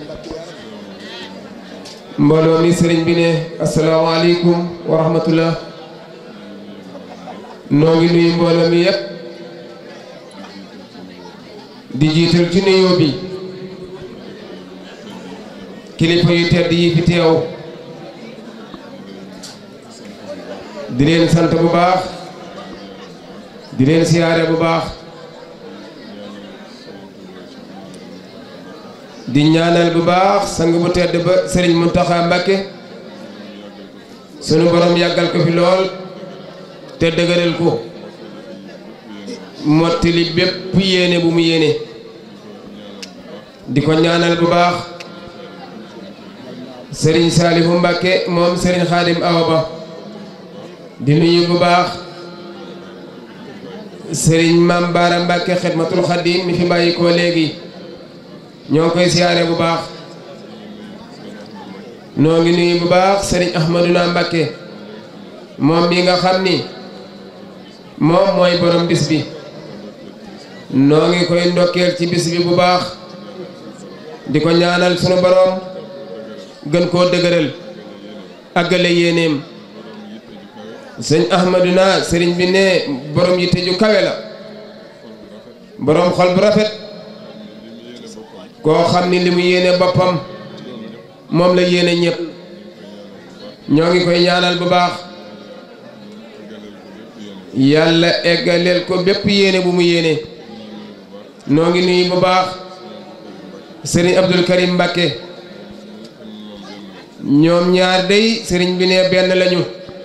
D: mbooloo mi sëriñ bi ne asalaamaaleykum wa rahmatullah noo ngi nuyu mbooloo mi yépp di jiital ci nuyoo bi kilifa yu tedd yi fi teew di leen sant bu baax di leen siyaare bu baax di ñaanal bu baax sang bu tedd ba Serigne Mountakha Mbacké sunu borom yàggal ko fi lool te dëgëral ko mottali bépp yéene bu mu yéene di ko ñaanal bu baax Serigne Saliou Mbacké moom Serigne Khadim Awa Ba di nuyu bu baax Serigne Mame Bara Mbacké Xidmatul Khadim mi fi bàyyi ko léegi ñoo ngi koy siyaare bu baax noo ngi nuyu bu baax Serigne Ahmadouna Mbacké moom mi nga xam ni moom mooy borom bis bi noo ngi koy ndokkeel ci bis bi bu baax di ko ñaanal sunu borom gën koo dëgëral àggale yéeneem sëñ Ahmadouna sëriñ bi ne borom yitte ju kawe la borom xol bu rafet koo xam ni li mu yéene boppam moom la yéene ñëpp ñoo ngi koy ñaanal bu baax yàlla eggaleel ko bépp yéene bu mu yéene noo ngi nuyu bu baax sëriñ Abdul Karim Mbacké ñoom ñaar day sëriñ bi ne benn lañu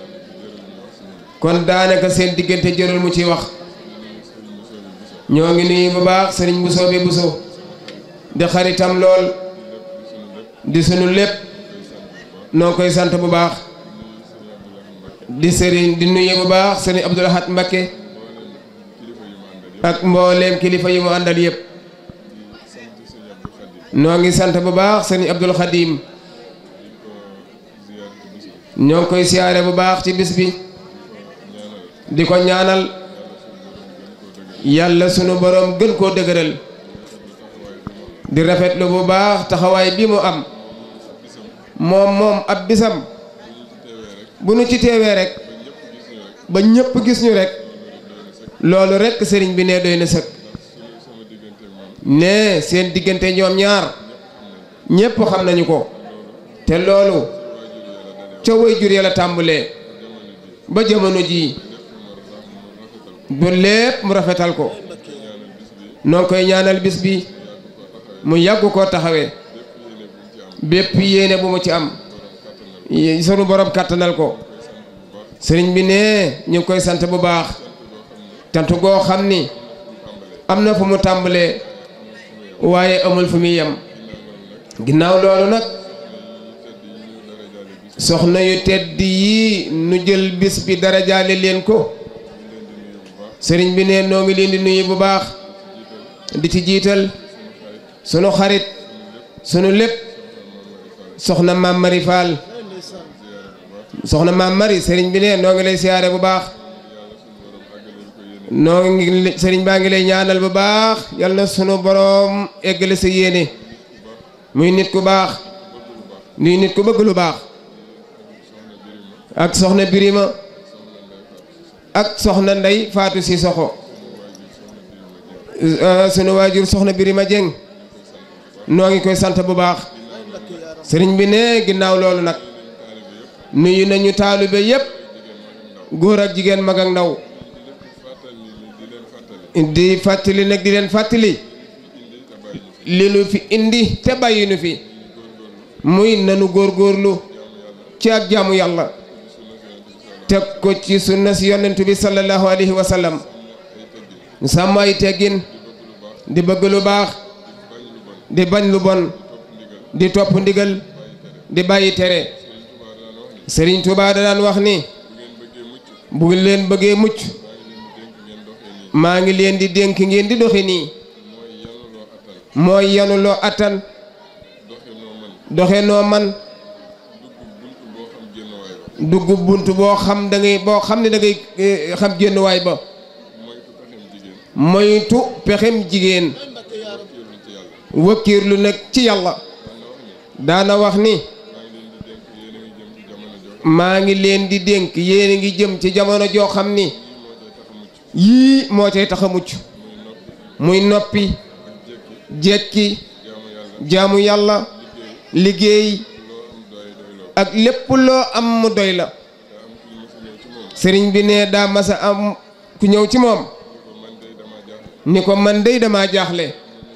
D: kon daanaka seen diggante jërul mu ci wax ñoo ngi nuyu bu baax sëriñ Bousso bi Bousso di xaritam lool di sunu lépp noo koy sant bu baax di sëriñ di nuyu bu baax sëriñ Abdou Lahad Mbacké ak mbooleem kilifa yi mu àndal yëpp noo ngi sant bu baax sëriñ Abdul Khadim ñoo ngi koy siyaare bu baax ci bis bi di ko ñaanal yàlla sunu borom gën koo dëgëral di rafetlu bu baax taxawaay bi mu am moom moom ab bisam bu nu ci teewee rek ba ñëpp gis ñu rek loolu rek sëriñ bi ne doy na sëkk ne seen diggante ñoom ñaar
K: ñépp xam nañu ko te loolu ca way jur ya la tàmbalee ba jamono jii ba lépp mu rafetal ko noo ngi koy ñaanal bis bi mu yàgg koo taxawee bépp yéene bu mu ci am sunu borom kàttanal ko sëriñ bi ne ñu ngi koy sant bu baax tant goo xam ni am na fu mu tàmbalee waaye amul fu muy yem ginnaaw loolu nag soxna yu tedd yii nu jël bis bi dara jaale leen ko sëriñ bi ne noo ngi leen di nuyu bu baax di ci jiital sunu xarit sunu lépp soxna maam Mari Fall soxna maam Mari sëriñ bi ne noo ngi lay siyaare bu baax noo ngi sëriñ baa ngi lay ñaanal bu baax yal na sunu boroom eggale sa yéene muy nit ku baax nuy nit ku bëgg lu baax ak soxna Birima ak soxna Ndey Faatu si soxo sunu waajur soxna Birima Jeng noo ngi koy sant bu baax sëriñ bi ne ginnaaw loolu nag nuyu nañu taalibe yépp góor ak jigéen mag ak ndaw di fàttali nag di leen fàttali li nu fi indi te bàyyi nu fi muy nanu góorgóorlu ci ak jaamu yàlla teg ko ci sunna si yonent bi sallallahu alayhi wa sallam sàmm ay teggin di bëgg lu baax di bañ lu bon di topp ndigal di bàyyi tere Sëriñ Tuubaa da daan wax ni bu leen bëggee mucc maa ngi leen di dénk ngeen di doxi nii mooy yanu loo attan doxe noo man dugg bunt boo xam da ngay boo xam ne da ngay xam génnuwaay ba moytu pexem jigéen wëkkiirlu nag ci yàlla daana wax ni maa ngi leen di dénk yéen a ngi jëm ci jamono joo xam ni yii moo cay tax a mucc muy noppi jekki jaamu yàlla liggéey ak lépp loo am mu doy la sëriñ bi ne daa masa am ku ñëw ci moom ni ko man dey dama jaaxle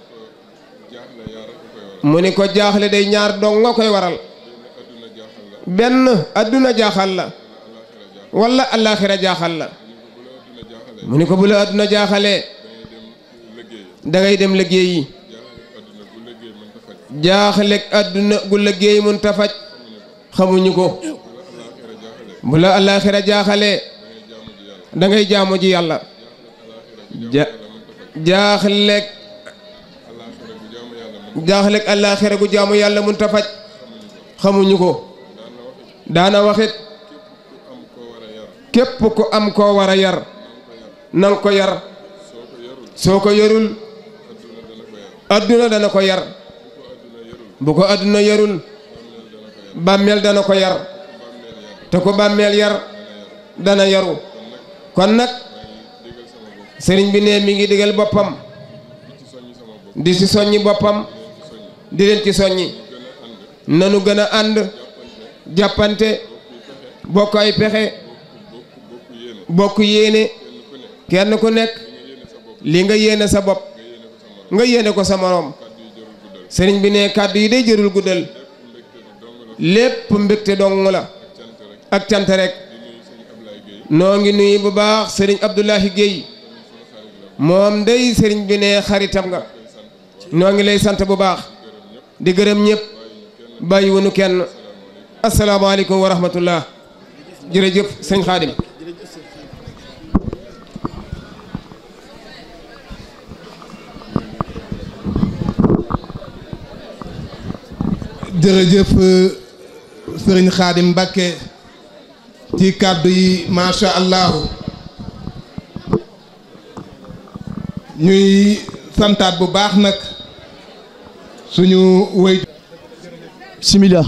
K: mu ni ko jaaxle day ñaar dong nga koy waral benn adduna jaaxal la walla allaaxira jaaxal la mu ni ko bu la adduna jaaxalee dangay dem liggéey yi jaaxleeg adduna gu liggéey mun ta faj xamuñu ko bu la allaaxira jaaxalee dangay jaamu ji yàlla ja jaaxleeg jaaxleeg allaaxira gu jaamu yàlla mun ta faj xamuñu ko daana waxit képp ku am koo war a yar nanga ko yar soo ko yarul adduna dana ko yar bu ko adduna yarul bàmmeel dana ko yar te ko bàmmeel yar dana yaru kon nag sëriñ bi ne mi ngi digal boppam di ci soññi boppam di leen ci soññi nanu gën a ànd jàppante bokk ay pexe bokk yéene kenn ku nekk li nga yéene sa bopp nga yéene ko sa moroom sëriñ bi ne kàddu yi day jërul guddal lépp mbégte dong la ak cant rek noo ngi nuyu bu baax sëriñ Abdoulahi Guèye moom day sëriñ bi ne xaritam nga noo ngi lay sant bu baax di gërëm ñëpp bàyyi wunu kenn asalaamaaleykum wa rahmatullah jërëjëf sëñ Xaadim
I: jërëjëf sëriñ Xaadim Mbàkke ci kàddu yi macha allahu ñuy santaat bu baax nag suñu wéy
O: bismillah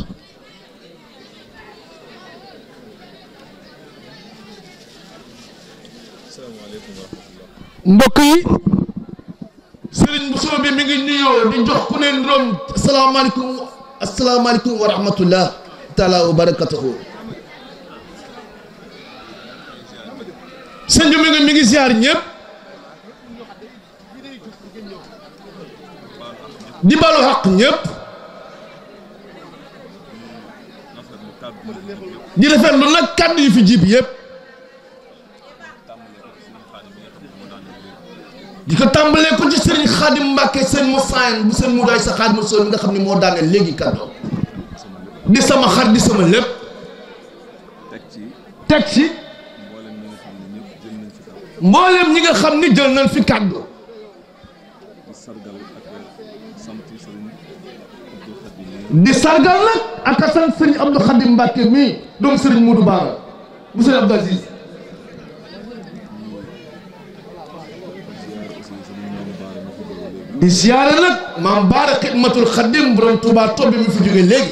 O: mbokk yi
P: sëriñ bu soo bi mi ngi nuyoo di jox ku ne ndoom
O: asalaamaaleykum asalaamaaleykum wa rahmatullah taala wa barakatuhu sëñ bi mi ngi mi ngi ziar ñëpp di balu xaq ñëpp di rafetlu nag kàddu yu fi jib yëpp di ko tàmbalee ko ci sëriñ xaadim mbàkke sëñ mu saayan bu sëñ mu daay sa xaadim sol mi nga xam ne moo daaneel léegi kàddu di sama xar di sama lépp teg ci mboolem ñi nga xam ni jël nañ fi kàddu di sargal nag ak a sant sëriñ Abdou Khadim Mbacke mii doomu sëriñ Modou Bara bu sëriñ Abdou Aziz di siyaare nag maam Baara xidmatul Khadim borom Touba Tobi mi fi jóge léegi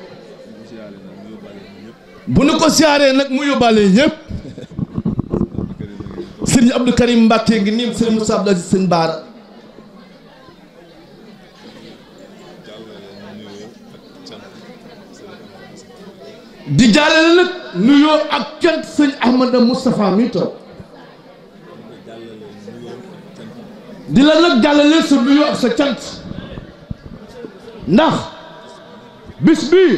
O: bu nu ko siyaaree nag mu yóbbaale ñëpp sëriñ Abdou Karim Mbacke ngi nii sëriñ Moussa Abdou Aziz sëñ Baara di jàllale nag nuyoo ak cant sëñ Ahmada Moustapha mi toog di la nag jàllale sa nuyoo ak sa cant ndax bis bii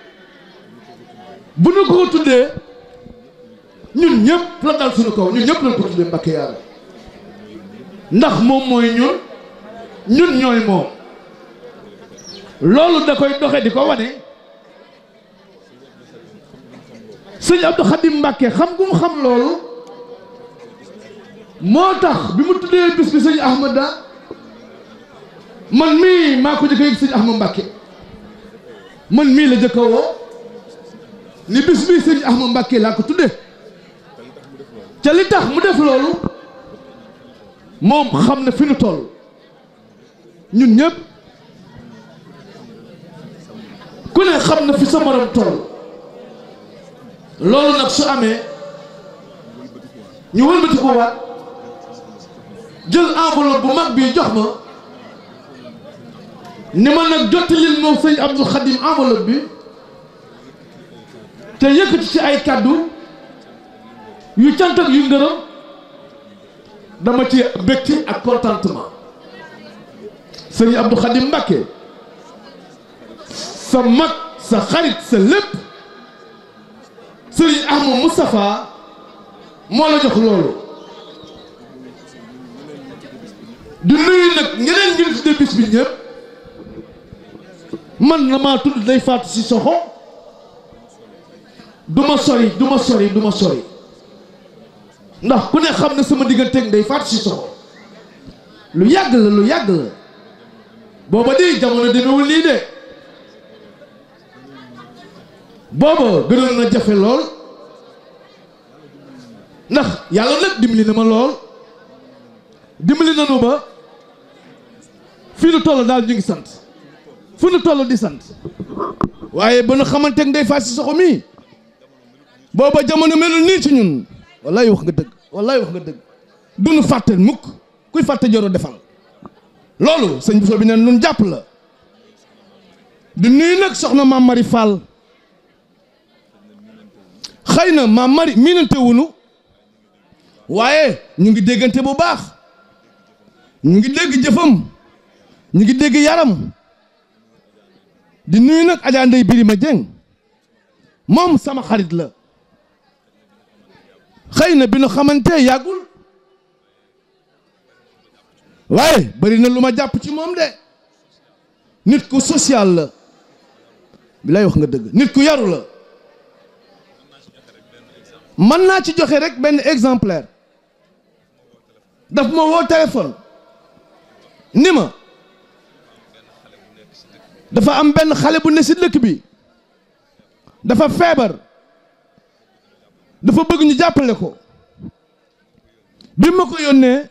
O: bu nu ko tuddee ñun ñëpp la dal suñu kaw ñun ñëpp lañ ko tuddee Mbàkke yàlla ndax moom mooy ñun ñun ñooy moom loolu da koy doxe di ko wane sëñ Abdou Khadim Mbacke xam gu mu xam loolu moo tax bi mu tuddee bis bi sëñ Ahmada man mii maa ko jëkk a yëg sëñ Ahmad Mbacke man mii la jëkk a woo ni bis bii sëñ Ahmad Mbacke laa ko tuddee ca li tax mu def loolu moom xam na fi nu toll ñun ñëpp ku ne xam na fi sa morom toll loolu nag su amee ñu wëlbati ko waat jël enveloppe bu mag bii jox ma ni ma nag jottalil moom sëñ Abdou Khadim enveloppe bi te yëkkati ci ay kaddu yu cant ak yu ngërëm dama ci mbégte ak contentement sëñ Abdou Khadim Mbacke sa mag sa xarit sa lépp sëriñ Ahmad Moustapha moo la jox loolu di nuyu nag ñeneen ñu tudde bis bi ñëpp man na maa tudd day faatu si soxo du ma sori du ma sori du ma sori ndax ku ne xam ne sama digganteeg day faatu si soxo lu yàgg la lu yàgg la booba di jamono demewul nii de booba gënoon na jafe lool ndax yàlla nag dimbali na ma lool dimbali nanu ba fii nu toll daal ñu ngi sant fu nu toll di sant waaye ba nu xamante ne day faat si soxo mii booba jamono melul nii ci ñun wallaay wax nga dëgg wallaay wax nga dëgg du nu fàtte mukk kuy fàtte joro defal loolu sëñ Bousso bi neen nun jàpp la di nuyu nag soxna maam Mari Fall xëy na maam Mari miinante wunu waaye ñu ngi déggante bu baax ñu ngi dégg jëfam ñu ngi dégg yaram di nuyu nag Adja Ndeye Birima Dieng moom sama xarit la xëy na bi nu xamante yàggul waaye bari na lu ma jàpp ci moom de nit ku social la bi lay wax nga dëgg nit ku yaru la mën naa ci joxe rek benn exemplaire daf ma woo téléphone ni ma dafa am benn xale bu ne si dëkk bi dafa feebar dafa bëgg ñu jàppale ko bi ma ko yónnee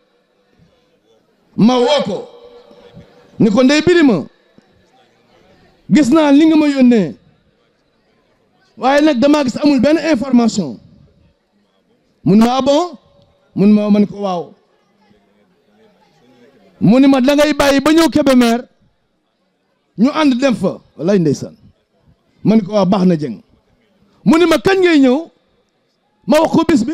O: ma woo ko ni ko ndey birima gis naa li nga ma yónnee waaye nag damaa gis amul benn information mun ma ah bon mun ma man ko waaw mu ni ma da ngay bàyyi ba ñëw Kébémer ñu ànd dem fa wallaay ndeysaan ma ni ko waa baax na jëng mu ni ma kañ ngay ñëw ma wax ko bis bi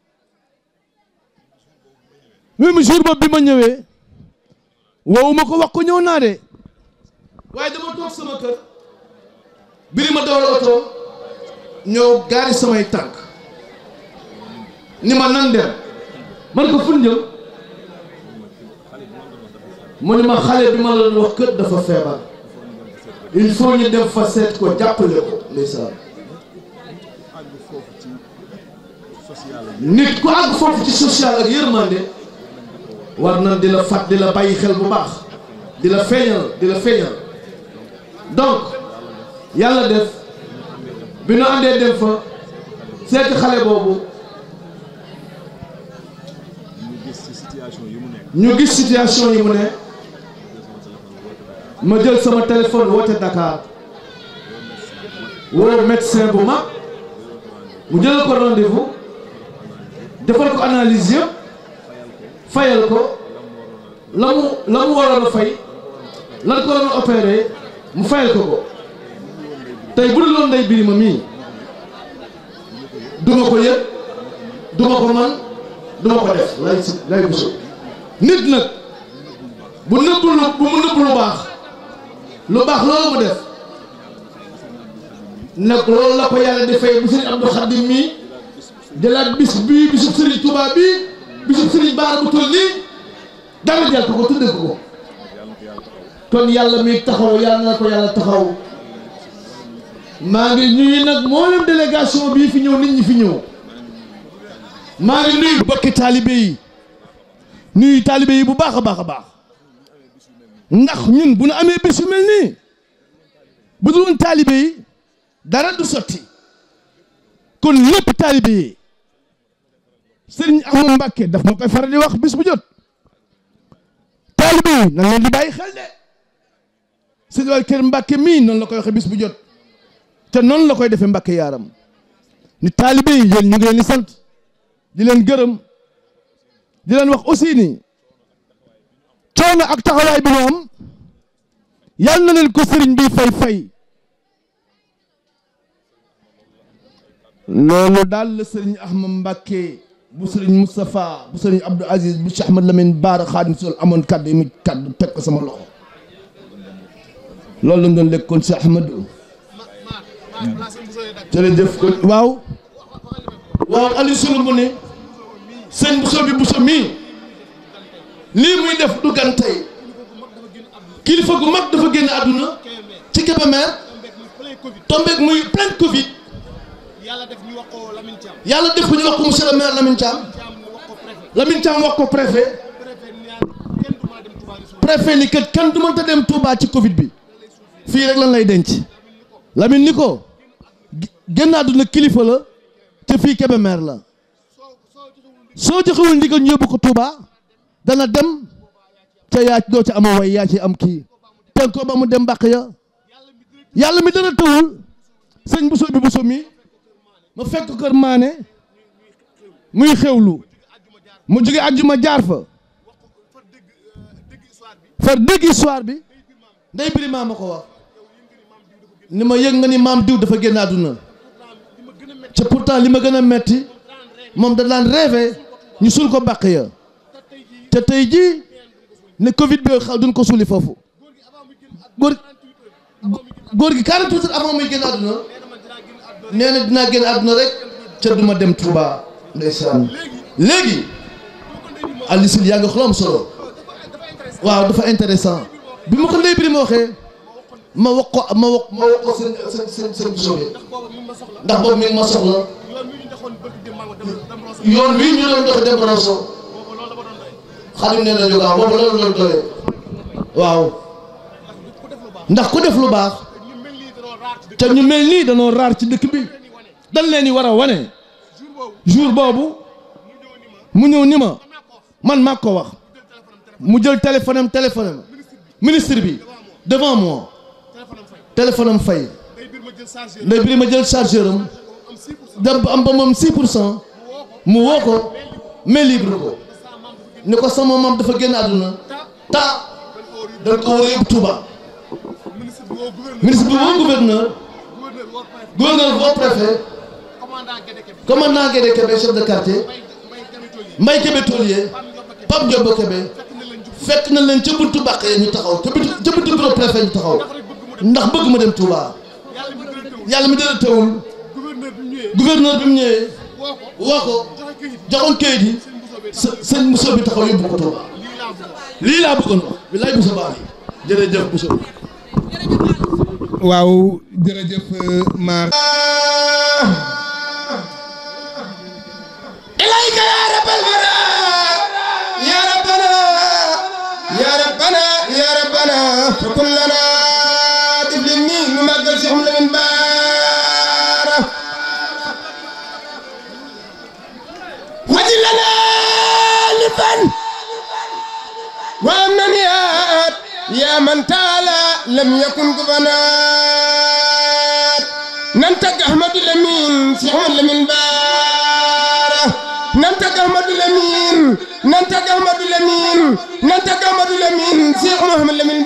O: même jour boobu bi ma ñëwee woowu ma ko wax ko ñëw naa de waaye dama toog sama kër biri ma dawal oto ñëw gaari samay tànk ni ma nan dem man ko fun jëm mu ni ma xale bi ma la doon wax kër dafa feebar il faut ñu dem fa seet ko jàppale ko ndeysaan nit ku àgg foofu ci social ak yërmande war na di la fat di la bàyyi xel bu baax di la feeñal di la feeñal donc yàlla def bi nu àndee dem fa seeti xale boobu ñu gis situation yi mu ne ma jël sama téléphone woote Dakar woo médecin bu mag mu jëlal ko rendez-vous defal ko analyse yëpp fayal ko la mu la mu waroon a fay lan ko doon opéré mu fayal ko ko tey bu dul woon day birima mii duma ko yëg duma ko man duma ko def lay si lay buso nit nag bu nëbb lu bu mu nëbb lu baax lu baax loolu mu def nag loolu la ko yàlla di fay bu sëriñ Abdou Khadim mii jëlaat bis bii bisub sëriñ Touba bii bisub sëriñ Baara bu toll nii dara jël ko ko tudde ko ko kon yàlla mi taxaw yàlla na ko yàlla taxaw maa ngi ñuy nag mboolem délégation bii fi ñëw nit ñi fi ñëw maa ngi nuyu bokki taalibe yi nuyu taalibe yi bu baax a baax a baax ndax ñun bu nu amee bis yu mel nii bu dul woon taalibe yi dara du sotti kon lépp taalibe yi sëriñ Ahmadu Mbàkke daf ma koy faral di wax bis bu jot taalibe yi nan leen di bàyyi xel de sëriñ wal kër Mbàkke mii noonu la koy waxee bis bu jot te noonu la koy defee Mbàkke yaaram ni taalibe yi yéen ñu ngi leen di sant di leen gërëm di leen wax aussi ni coono ak taxawaay bi ñu am yal na leen ko sëriñ bi fay fay loolu daal la sëriñ Ahmad Mbàkke bu sëriñ Moustapha bu sëriñ Abdou Aziz bu Cheikh Ahmad Lamine Baara Xaadim Sol amoon kaddu yi mu kaddu teg ko sama loxo loolu la doon lekkoon si Ahmadou jërëjëf ko waaw waaw Aliou Soulou mu ne sëñ Bousso bi Bousso mii lii muy def du gan tey kilifa gu mag dafa génn àdduna ci Kébémer tombeek muy plein Covid yàlla def ñu wax ko Lamine Thiam yàlla def ko ñu wax ko monsieur le maire Lamine Thiam Lamine Thiam wax ko préfet préfet ni kat kenn du mënta dem Touba ci Covid bi fii rek lan lay denc Lamine ni ko génn àdduna kilifa la te fii Kébémer la soo joxewul ndigal ñu yóbbu ko Touba dana dem ca yaa doo ca ama way yaa ci am kii teg ko ba mu dem mbàq ya yàlla mi dana tëwul sëñ Bousso bi Bousso mi ma fekk kër maane muy xewlu mu jóge àjjuma jaar fa far dégg histoire bi ndey biri maa ma ko wax ni ma yëg nga ni maam diw dafa génn àdduna ca pourtant li ma gën a metti moom da daan rêvé ñu suul ko bàq ya te tey jii ne Covid bi xaw duñ ko suuli foofu góor góor gi 48 heures avant muy génn àdduna nee na dinaa génn àdduna rek ca duma dem Touba ndeysaan léegi Aliou Sow yaa ngi xolam solo waaw dafa intéressant bi ma ko ndey biri ma waxee ma wax ko ma wax ma wax ko seen seen seen seen Bousso bi ndax boobu mi ngi ma soxla yoon wi ñu doon dox dem Rosso xadim nee na jógaa boobu loolu lañ doyee waaw ndax ku def lu baax te ñu mel nii danoo raar ci dëkk bi dañ leen di war a wane jour boobu mu ñëw ni ma man maa ko wax mu jël téléphone am téléphone am ministre bi devant moi téléphone am fay ndey biri ma jël chargeur am dem am ba moom 6 pour cent mu woo ko mais libre ko ni ko sama maam dafa génn àdduna ta dañ ko war a yóbbu Touba ministre bi woo gouverneur gouverneur woo préfet commandant Guédé Kébé chef de quartier Mbaye Kébé taulier Pape Ndiobo Kébé fekk na leen ca buntu bàq ya ñu taxaw ca buntu ca buntu bureau préfet ñu taxaw ndax bëgg ma dem Touba yàlla mi dara teewul gouverneur bi mu ñëwee woo ko joxoon kayit yi së sëñ Moussa bi taxaw yóbbu ko Touba lii laa bëggoon wax bilaay Moussa Ba yi jërëjëf Moussa.
I: waaw jërëjëf maar
K: إليك يا رب الورى يا ربنا يا ربنا يا ربنا فكن لنا تبلني نمقل شحم من بارة وجل لنا لفن وامنيات يا من تعالى لم يكن قبنات ننتج أحمد الأمين شحم من بارة ننتج أحمد الأمين ننتج أحمد الأمين ننتج أحمد الأمين شيخ محمد الأمين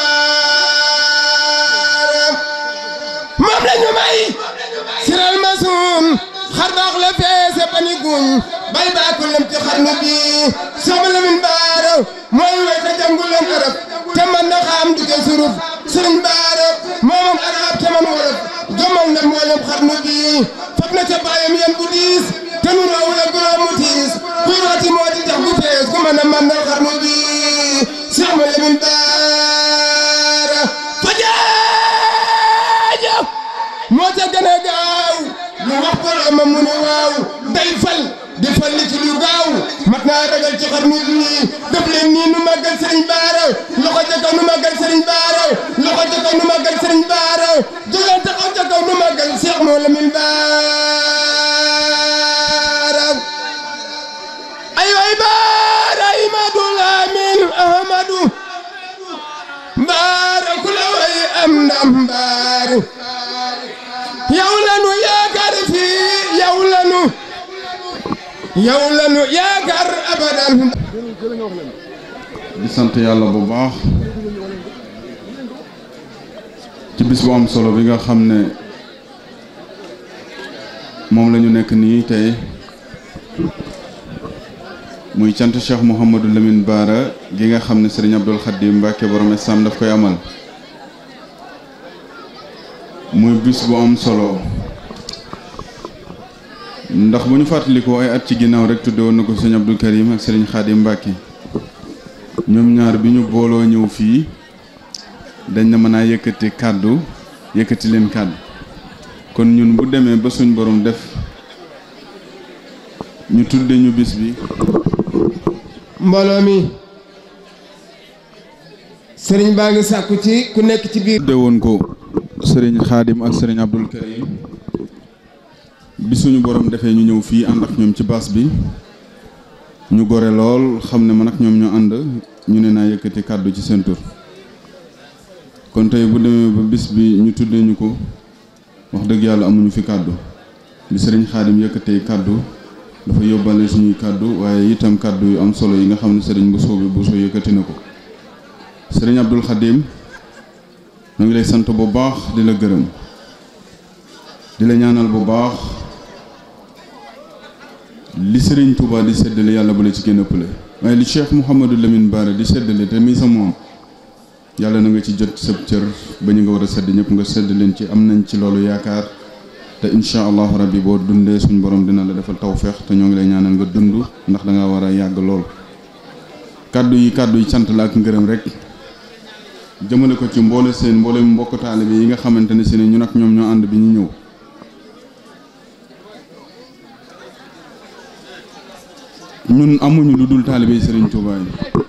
K: بارة مملا نمي سر المسون خرباق لفيس بني قون باي با كلم تخرنو بي شيخ الأمين بارة موي ويتا جنگل لن عرب تمن نخام دوكي سروف سرين بارة مومن عرب تمن ورف جمال نمولم خرنو بي فبنا تبايم ين بوديس tenu raw la gura mu tiis kurati moo di tax bu fees ku mën a mandal xarnu bi Cheikh ma Lamin Baara fa jaaja moo ca gën a gaaw lu wax boromam mu ne waaw day fal di fal li ci lu gaaw mat naa ragal ci xarnu bi def leen nii nu màggal Sëriñ Baara loxo ca kaw nu màggal Sëriñ Baara loxo ca kaw nu màggal Sëriñ Baara jógal taxaw ca kaw nu màggal Cheikh moo Lamin Baara ay way baara Imadu Lamin Ahmadu baara ku la way am ndam baara yow lanu yaakaar fii yow lanu yow lanu yaakaar abadan
P: di sant yàlla bu baax ci bis bu am solo bi nga xam ne moom la ñu nekk nii tey muy cant Cheikh Mouhamadou Lamine Bara gi nga xam ne Serigne Abdoul Khadim Mbacke borom Islam daf koy amal muy bis bu am solo ndax bu ñu fàttalikoo ay at ci ginnaaw rek tudde woon na ko Serigne Abdoul Karim ak Serigne Khadim Mbacke ñoom ñaar bi ñu booloo ñëw fii dañ na mën a yëkkati kàddu yëkkati leen kàddu kon ñun bu demee ba suñ borom def ñu tudde ñu bis bi
K: mbooloo mi sëriñ baa ngi sàkku ci ku nekk ci biir
P: tudde woon ko sëriñ Xaadim ak sëriñ Abdul Karim bi suñu borom defee ñu ñëw fii ànd ak ñoom ci baas bi ñu gore lool xam ne man ak ñoom ñoo ànd ñu ne naa yëkkati kàddu ci seen tur kon tey bu demee ba bis bi ñu tuddee ñu ko wax dëgg yàlla amuñu fi kàddu bi sëriñ Xaadim yëkkatee kàddu dafa yóbbale suñuy kàddu waaye itam kàddu yu am solo yi nga xam ne sëriñ bu soobi bu soo yëkkati na ko sëriñ Abdul Xaadim mu ngi lay sant bu baax di la gërëm di la ñaanal bu baax li sëriñ Touba di séddale yàlla bu la ci gën a ëppale waaye li Cheikh Mouhamadou Lamine Bara di séddale te muy sa moom yàlla na nga ci jot sab cër ba ñu nga war a sedd ñëpp nga sedd leen ci am nañ ci loolu yaakaar te incha allahu rabbi boo dundee suñ borom dina la defal tawféex te ñoo ngi lay ñaanal nga dund ndax da nga war a yàgg lool. kàddu yi kàddu yi cant la ak ngërëm rek jëmale ko ci mboole seen mboole mbokk taalibe yi nga xamante ne si ne ñun ak ñoom ñoo ànd bi ñu ñëw. ñun amuñu lu dul taalibe Serigne Touba yi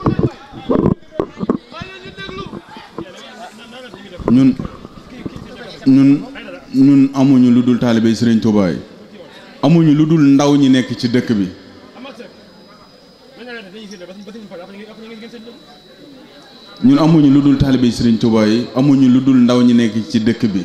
P: ñun ñun ñun amuñu lu dul taalibe Serigne Touba yi amuñu lu dul ndaw ñi nekk ci dëkk bi ñun amuñu lu dul taalibe Serigne Touba yi amuñu lu dul ndaw ñi nekk ci dëkk bi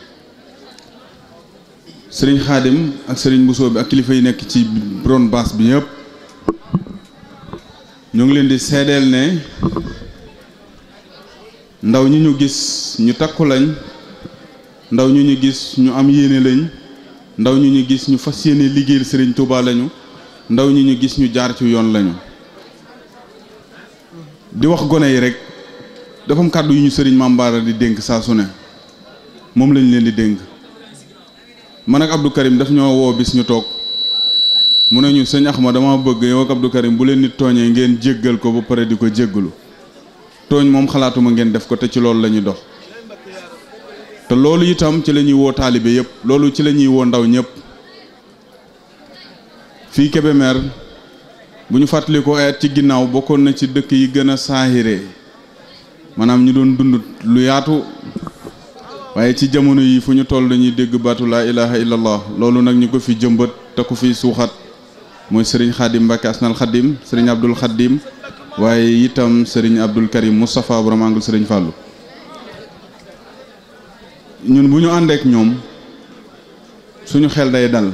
P: Serigne Khadim ak Serigne Bousso bi ak kilifa yi nekk ci ron baas bi yëpp. ñoo ngi leen di seedeel ne ndaw ñi ñu gis ñu takku lañ ndaw ñu ñu gis ñu am yéene lañ ndaw ñu ñu gis ñu fas yéene liggéeyal sëriñ Touba lañu ndaw ñi ñu gis ñu jaar ci yoon lañu di wax gone yi rek dafa am kàddu yu ñu sëriñ Mambaara di dénk saa su ne moom lañ leen di dénk man ak Abdou Karim daf ñoo woo bis ñu toog mu ne ñu sëñ Axma dama bëgg yow ak Abdou Karim bu leen nit tooñee ngeen jéggal ko ba pare di ko jéggalu tooñ moom xalaatuma ngeen def ko te ci loolu la ñuy dox te loolu itam ci la ñuy woo taalibe yëpp loolu ci la ñuy woo ndaw ñëpp fii Kébémer bu ñu fàttalikoo ay at ci ginnaaw bokkoon na ci dëkk yi gën a saahiree maanaam ñu doon dund lu yaatu waaye ci jamono yi fu ñu toll dañuy dégg baatu laa ilaha illallah loolu nag ñu ko fi jëmbat te ku fi suuxat mooy sëriñ xaadim Mbacke asnal xadim sëriñ Abdul Xadim waaye itam sëriñ Abdul Karim Moustapha borom angul sëriñ Fàllu ñun bu ñu àndeek ñoom suñu xel day dal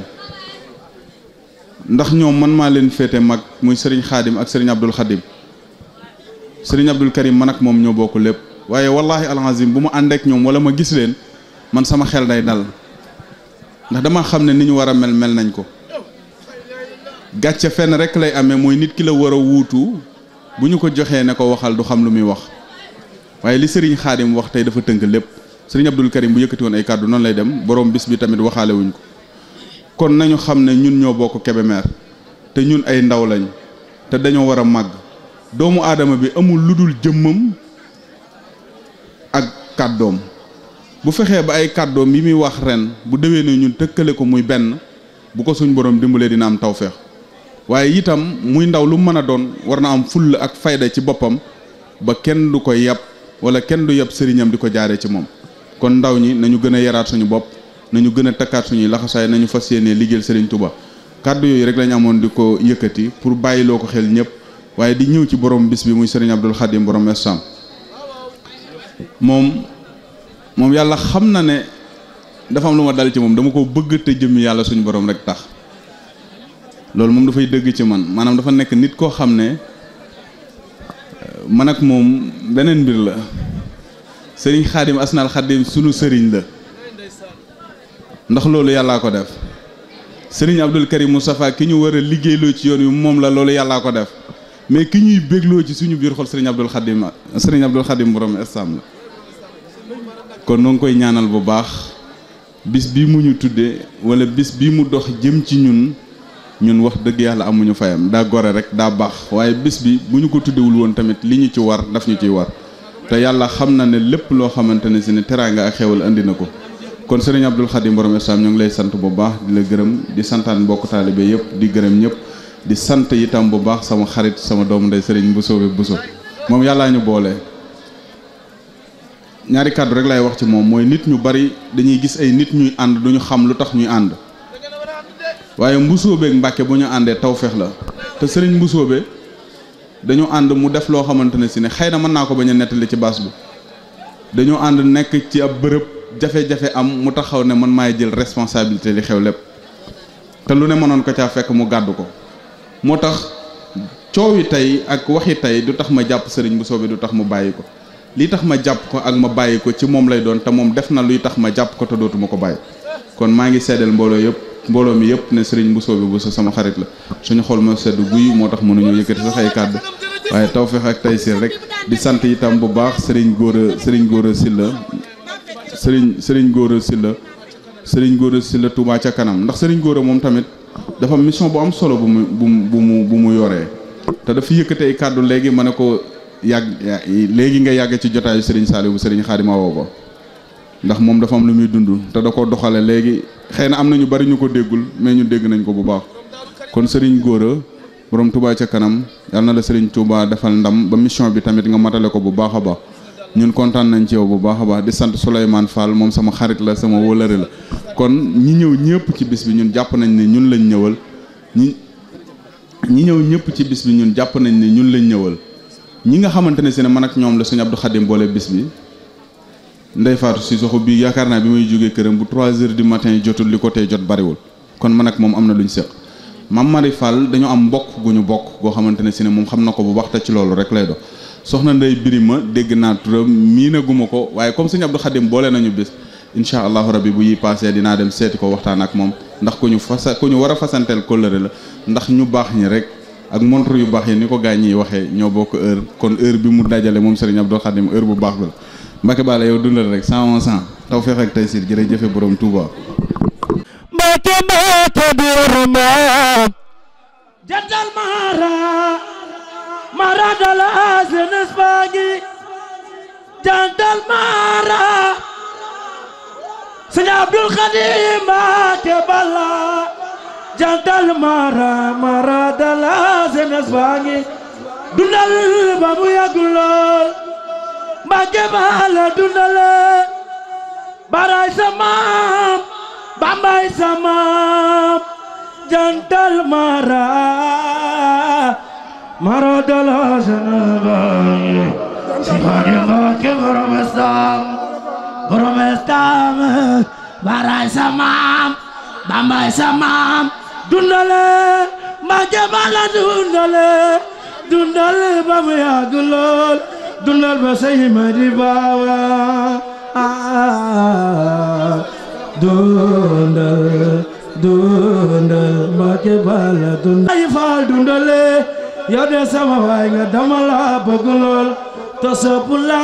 P: ndax ñoom man maa leen féete mag muy sëriñ xaadim ak sëriñ Abdul Xadim sëriñ Abdul Karim man ak moom ñoo bokk lépp waaye wallahi alazim bu ma àndeek ñoom wala ma gis leen man sama xel day dal ndax dama xam ne ni ñu war a mel mel nañ ko gàcce fenn rek lay amee mooy nit ki la war a wuutu bu ñu ko joxee ne ko waxal du xam lu muy wax waaye li sëriñ xaadim wax tey dafa tënk lépp sëriñ Abdul Karim bu yëkkati woon ay kàddu noonu lay dem borom bis bi tamit waxaale wuñ ko kon nañu xam ne ñun ñoo bokk Kébémer te ñun ay ndaw lañ te dañoo war a màgg doomu aadama bi amul lu dul jëmmam ak kàddoom bu fexee ba ay kàddoom yi muy wax ren bu déwee ne ñun tëkkale ko muy benn bu ko suñ borom dimbalee dina am tawféex waaye itam muy ndaw lu mën a doon war na am fulla ak fayda ci boppam ba kenn du ko yab wala kenn du yab sëriñam di ko jaaree ci moom kon ndaw ñi nañu gën a yaraat suñu bopp nañu gën a takkaat suñuy laxasaay nañu fas yéenee liggéeyal sëriñ Touba kàddu yooyu rek lañ amoon di ko yëkkati pour bàyyiloo ko xel ñëpp waaye di ñëw ci borom bis bi muy sëriñ Abdul Xadim borom estam moom moom yàlla xam na ne dafa am lu ma dal ci moom dama ko bëgg te jëmmi yàlla suñu borom rek tax loolu moom dafay dëgg ci man maanaam dafa nekk nit koo xam ne man ak moom beneen mbir la sëriñ xaadim asnal xaadim sunu sëriñ la ndax loolu yàllaa ko def sëriñ Abdul Karim Moustapha ki ñu war a liggéeyloo ci yoon wi moom la loolu yàllaa ko def mais ki ñuy bégloo ci suñu biir xol sëriñ Abdul Xadim sëriñ Abdul Xadim borom estam la kon noo ngi koy ñaanal bu baax bis bi mu ñu tuddee wala bis bi mu dox jëm ci ñun ñun wax dëgg yàlla amuñu fayam daa gore rek daa baax waaye bis bi bu ñu ko tuddewul woon tamit li ñu ci war daf ñu ciy war te yàlla xam na ne lépp loo xamante ne si ne teraanga ak xewal andi na ko kon sëriñ Abdul Xadim borom islam ñoo ngi lay sant bu baax di la gërëm di santaan mbokk taalibe yëpp di gërëm ñëpp di sant itam bu baax sama xarit sama doomu ndey sëriñ Bousso bi Bousso moom yàllaa ñu boole. ñaari kàddu rek lay wax ci moom mooy nit ñu bari dañuy gis ay nit ñuy ànd duñu xam lu tax ñuy ànd waaye mbusoobe ak mbàkke bu ñu àndee tawfeex la te sëriñ mbusoobe dañu ànd mu def loo xamante ne si ne xëy na mën naa ko bañ a nettali ci baas bi dañoo ànd nekk ci ab bërëb jafe-jafe am mu taxaw ne man maay jël responsabilité li xew lépp te lu ne mënoon ko caa fekk mu gàddu ko moo tax coow yi tey ak waxi tey du tax ma jàpp sëriñ mbusoobe du tax mu bàyyi ko lii tax ma jàpp ko ak ma bàyyi ko ci moom lay doon te moom def na luy tax ma jàpp ko te dootuma ko bàyyi kon maa ngi seddal mbooloo yëpp mbooloo mi yëpp ne sëriñ Bousso bi Bousso sama xarit la suñu xol ma sedd guy moo tax mënuñoo yëkkati sax ay kàddu waaye tawfeex ak taysiir rek di sant itam bu baax sëriñ Gora sëriñ Gora Silla sëriñ sëriñ Gora Silla sëriñ Gora Silla Touba ca kanam ndax sëriñ Gora moom tamit dafa mission bu am solo bu mu bu mu bu mu bu mu yoree te dafa yëkkati ay kàddu léegi ma ne ko yàgg léegi nga yàgg ci jotaayu Serigne Saliou bu Serigne Xaadima woo ko ndax moom dafa am lu muy dund te da ko doxale léegi xëy na am na ñu bari ñu ko déggul mais ñu dégg nañ ko bu baax kon Serigne Gora borom Touba ca kanam yal na la Serigne Touba defal ndam ba mission bi tamit nga matale ko bu baax a baax ñun kontaan nañ ci yow bu baax a baax di sant Souleymane Fall moom sama xarit la sama wóolare la kon ñi ñëw ñëpp ci bis bi ñun jàpp nañ ne ñun lañ ñëwal ñi ñi ñëw ñëpp ci bis bi ñun jàpp nañ ne ñun lañ ñëwal ñi nga xamante ne si ne man ak ñoom la suñu Abdou Khadim boole bis bi Ndey Faatu si soxo bi yaakaar naa bi may jógee këram bu 3 heures du matin jotul li ko tey jot bariwul kon man ak moom am na lu ñu seq Mam Mari Fall dañoo am mbokk gu ñu bokk goo xamante ne si ne moom xam na ko bu baax te ci loolu rek lay dox soxna Ndey Birima dégg naa turam miinaguma ko waaye comme sëñ Abdou Khadim boole nañu bis incha allahu rabbi bu yi passé dinaa dem seeti ko waxtaan ak moom ndax ku ñu fasa ku ñu war a fasanteel kóllëre la ndax ñu baax ñi rek ak montre yu baax yi ni ko gaañ yi waxee ñoo bokk heure kon heure bi mu dajale moom sëriñ Abdou Khadim heure bu baax bi la Mbacke Balla yow dundal rek cent un cent taw feex ak tey siir jërëjëfe borom Touba
E: Mbacke Mbacke Birima jantal mara mara dala jeunesse baa ngi jantal mara sëñ Abdul Khadim Mbacke Balla jantal mara mara dala jeunesse baa ngi dundal ba mu yàgg lool Mbacke Balla dundale baray sa maam bambay sa maam jantal mara mara dala jeunesse baa ngi si Khadim Mbacke borom estam borom estam baray sa maam bambay sa maam dundale Mbacke Balla dundale dundale ba mu yàgg lool dundal ba say ma di baawa dundal dundal Mbacke Balla dundal ay faal dundale yow de sama waay nga dama la bëgg lool te sopp la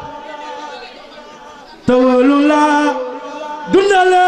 E: te wóolu la dundale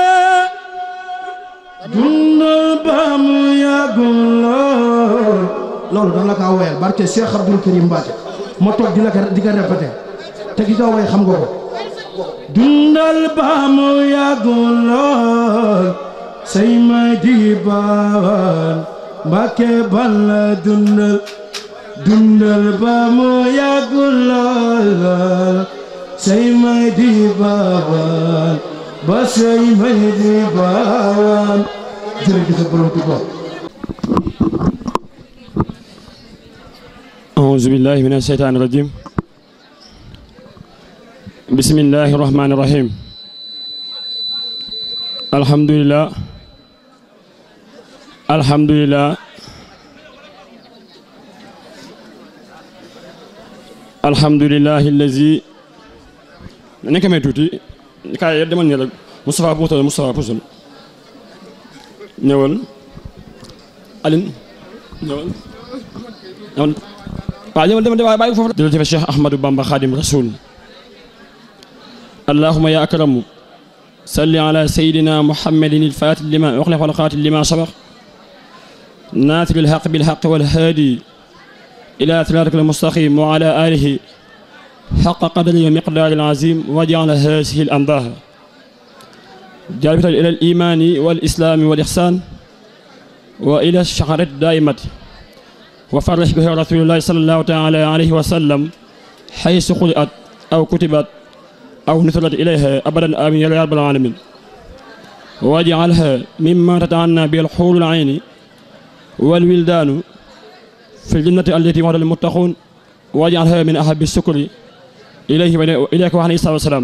E: dundal ba mu yàgg lool
O: loolu dana la kaa woyal barke Cheikh Abdoul Karim Mbacke ma toog di la ko di ko répété te ki ko woy xam nga ko
E: dundal ba mu yàgg lool say ma di baawaan Mbacke Balla dundal dundal ba mu yàgg lool say ma di baawaan ba say ma di baawaan
O: jërëjëf borom Tuuba
C: أعوذ بالله من الشيطان الرجيم بسم الله الرحمن الرحيم الحمد لله الحمد لله الحمد لله الذي nekk may tuuti kaay demal ne rek Moustapha Poutal Moustapha Poutal ñëwal Aline ñëwal ñëwal waaw ñëwal demal demal bàyyi foofu jërëjëf Cheikh Ahmadou Bamba Khadim Rasoul اللهم يا أكرم صل على سيدنا محمد الفاتح لما أخلق والقاتل لما سبق ناصر الحق بالحق والهادي إلى صراطك المستقيم وعلى آله حق قدره ومقدار العظيم وجعل هذه الأنباه جالبة إلى الإيمان والإسلام والإحسان وإلى الشعرة الدائمة وفرح به رسول الله صلى الله تعالى عليه وسلم حيث قرأت أو كتبت أو نثرت إليها أبدا آمين يا رب العالمين واجعلها مما تتعنى به الحور العين والولدان في الجنة التي وعد المتقون واجعلها من أحب السكر إليه وإليك وعليه الصلاة والسلام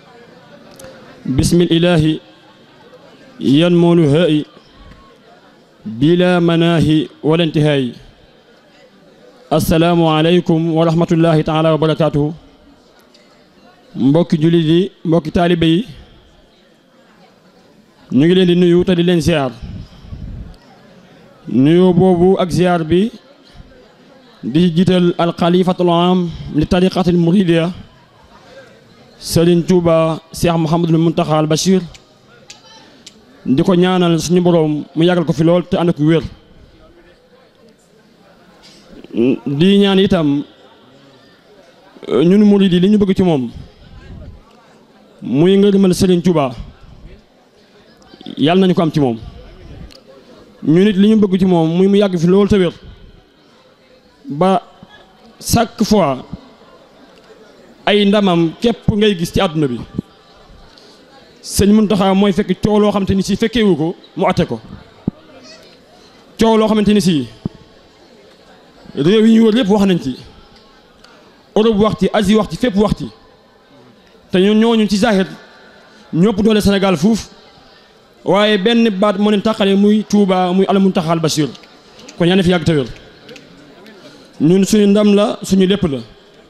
C: بسم الإله ينمو الهائي بلا مناهي ولا انتهاء السلام عليكم ورحمة الله تعالى وبركاته mbokki jullit yi mbokki taalibe yi ñu ngi leen di nuyu te di leen ziar nuyu boobu ak ziar bi di jiital alxalifatul am li tariqatil muridiya Serigne Touba Cheikh Mouhamadul Muntaxa al Bachir di ko ñaanal suñu boroom mu yàggal ko fi lool te ànd ak wér di ñaan itam ñun murid yi li ñu bëgg ci moom muy ngërëmal Serigne Touba yàlla nañu ko am ci moom ñu nit li ñu bëgg ci moom muy mu yàgg fi loolu te wér ba chaque fois ay ndamam képp ngay gis ci àdduna bi sëñ Muntaxa mooy fekk coow loo xamante ni si fekkeewu ko mu atte ko coow loo xamante ni si réew yi ñu wër lépp wax nañ ci Europe wax ci Asie wax ci fépp wax ci te ñoo ñooñu ci zahir ñëpp doole Sénégal fuuf waaye benn baat moo leen tàqale muy Touba muy Al Muntaxa al Bachir kon yaa ne fi yàgg te wér ñun suñu ndam la suñu lépp la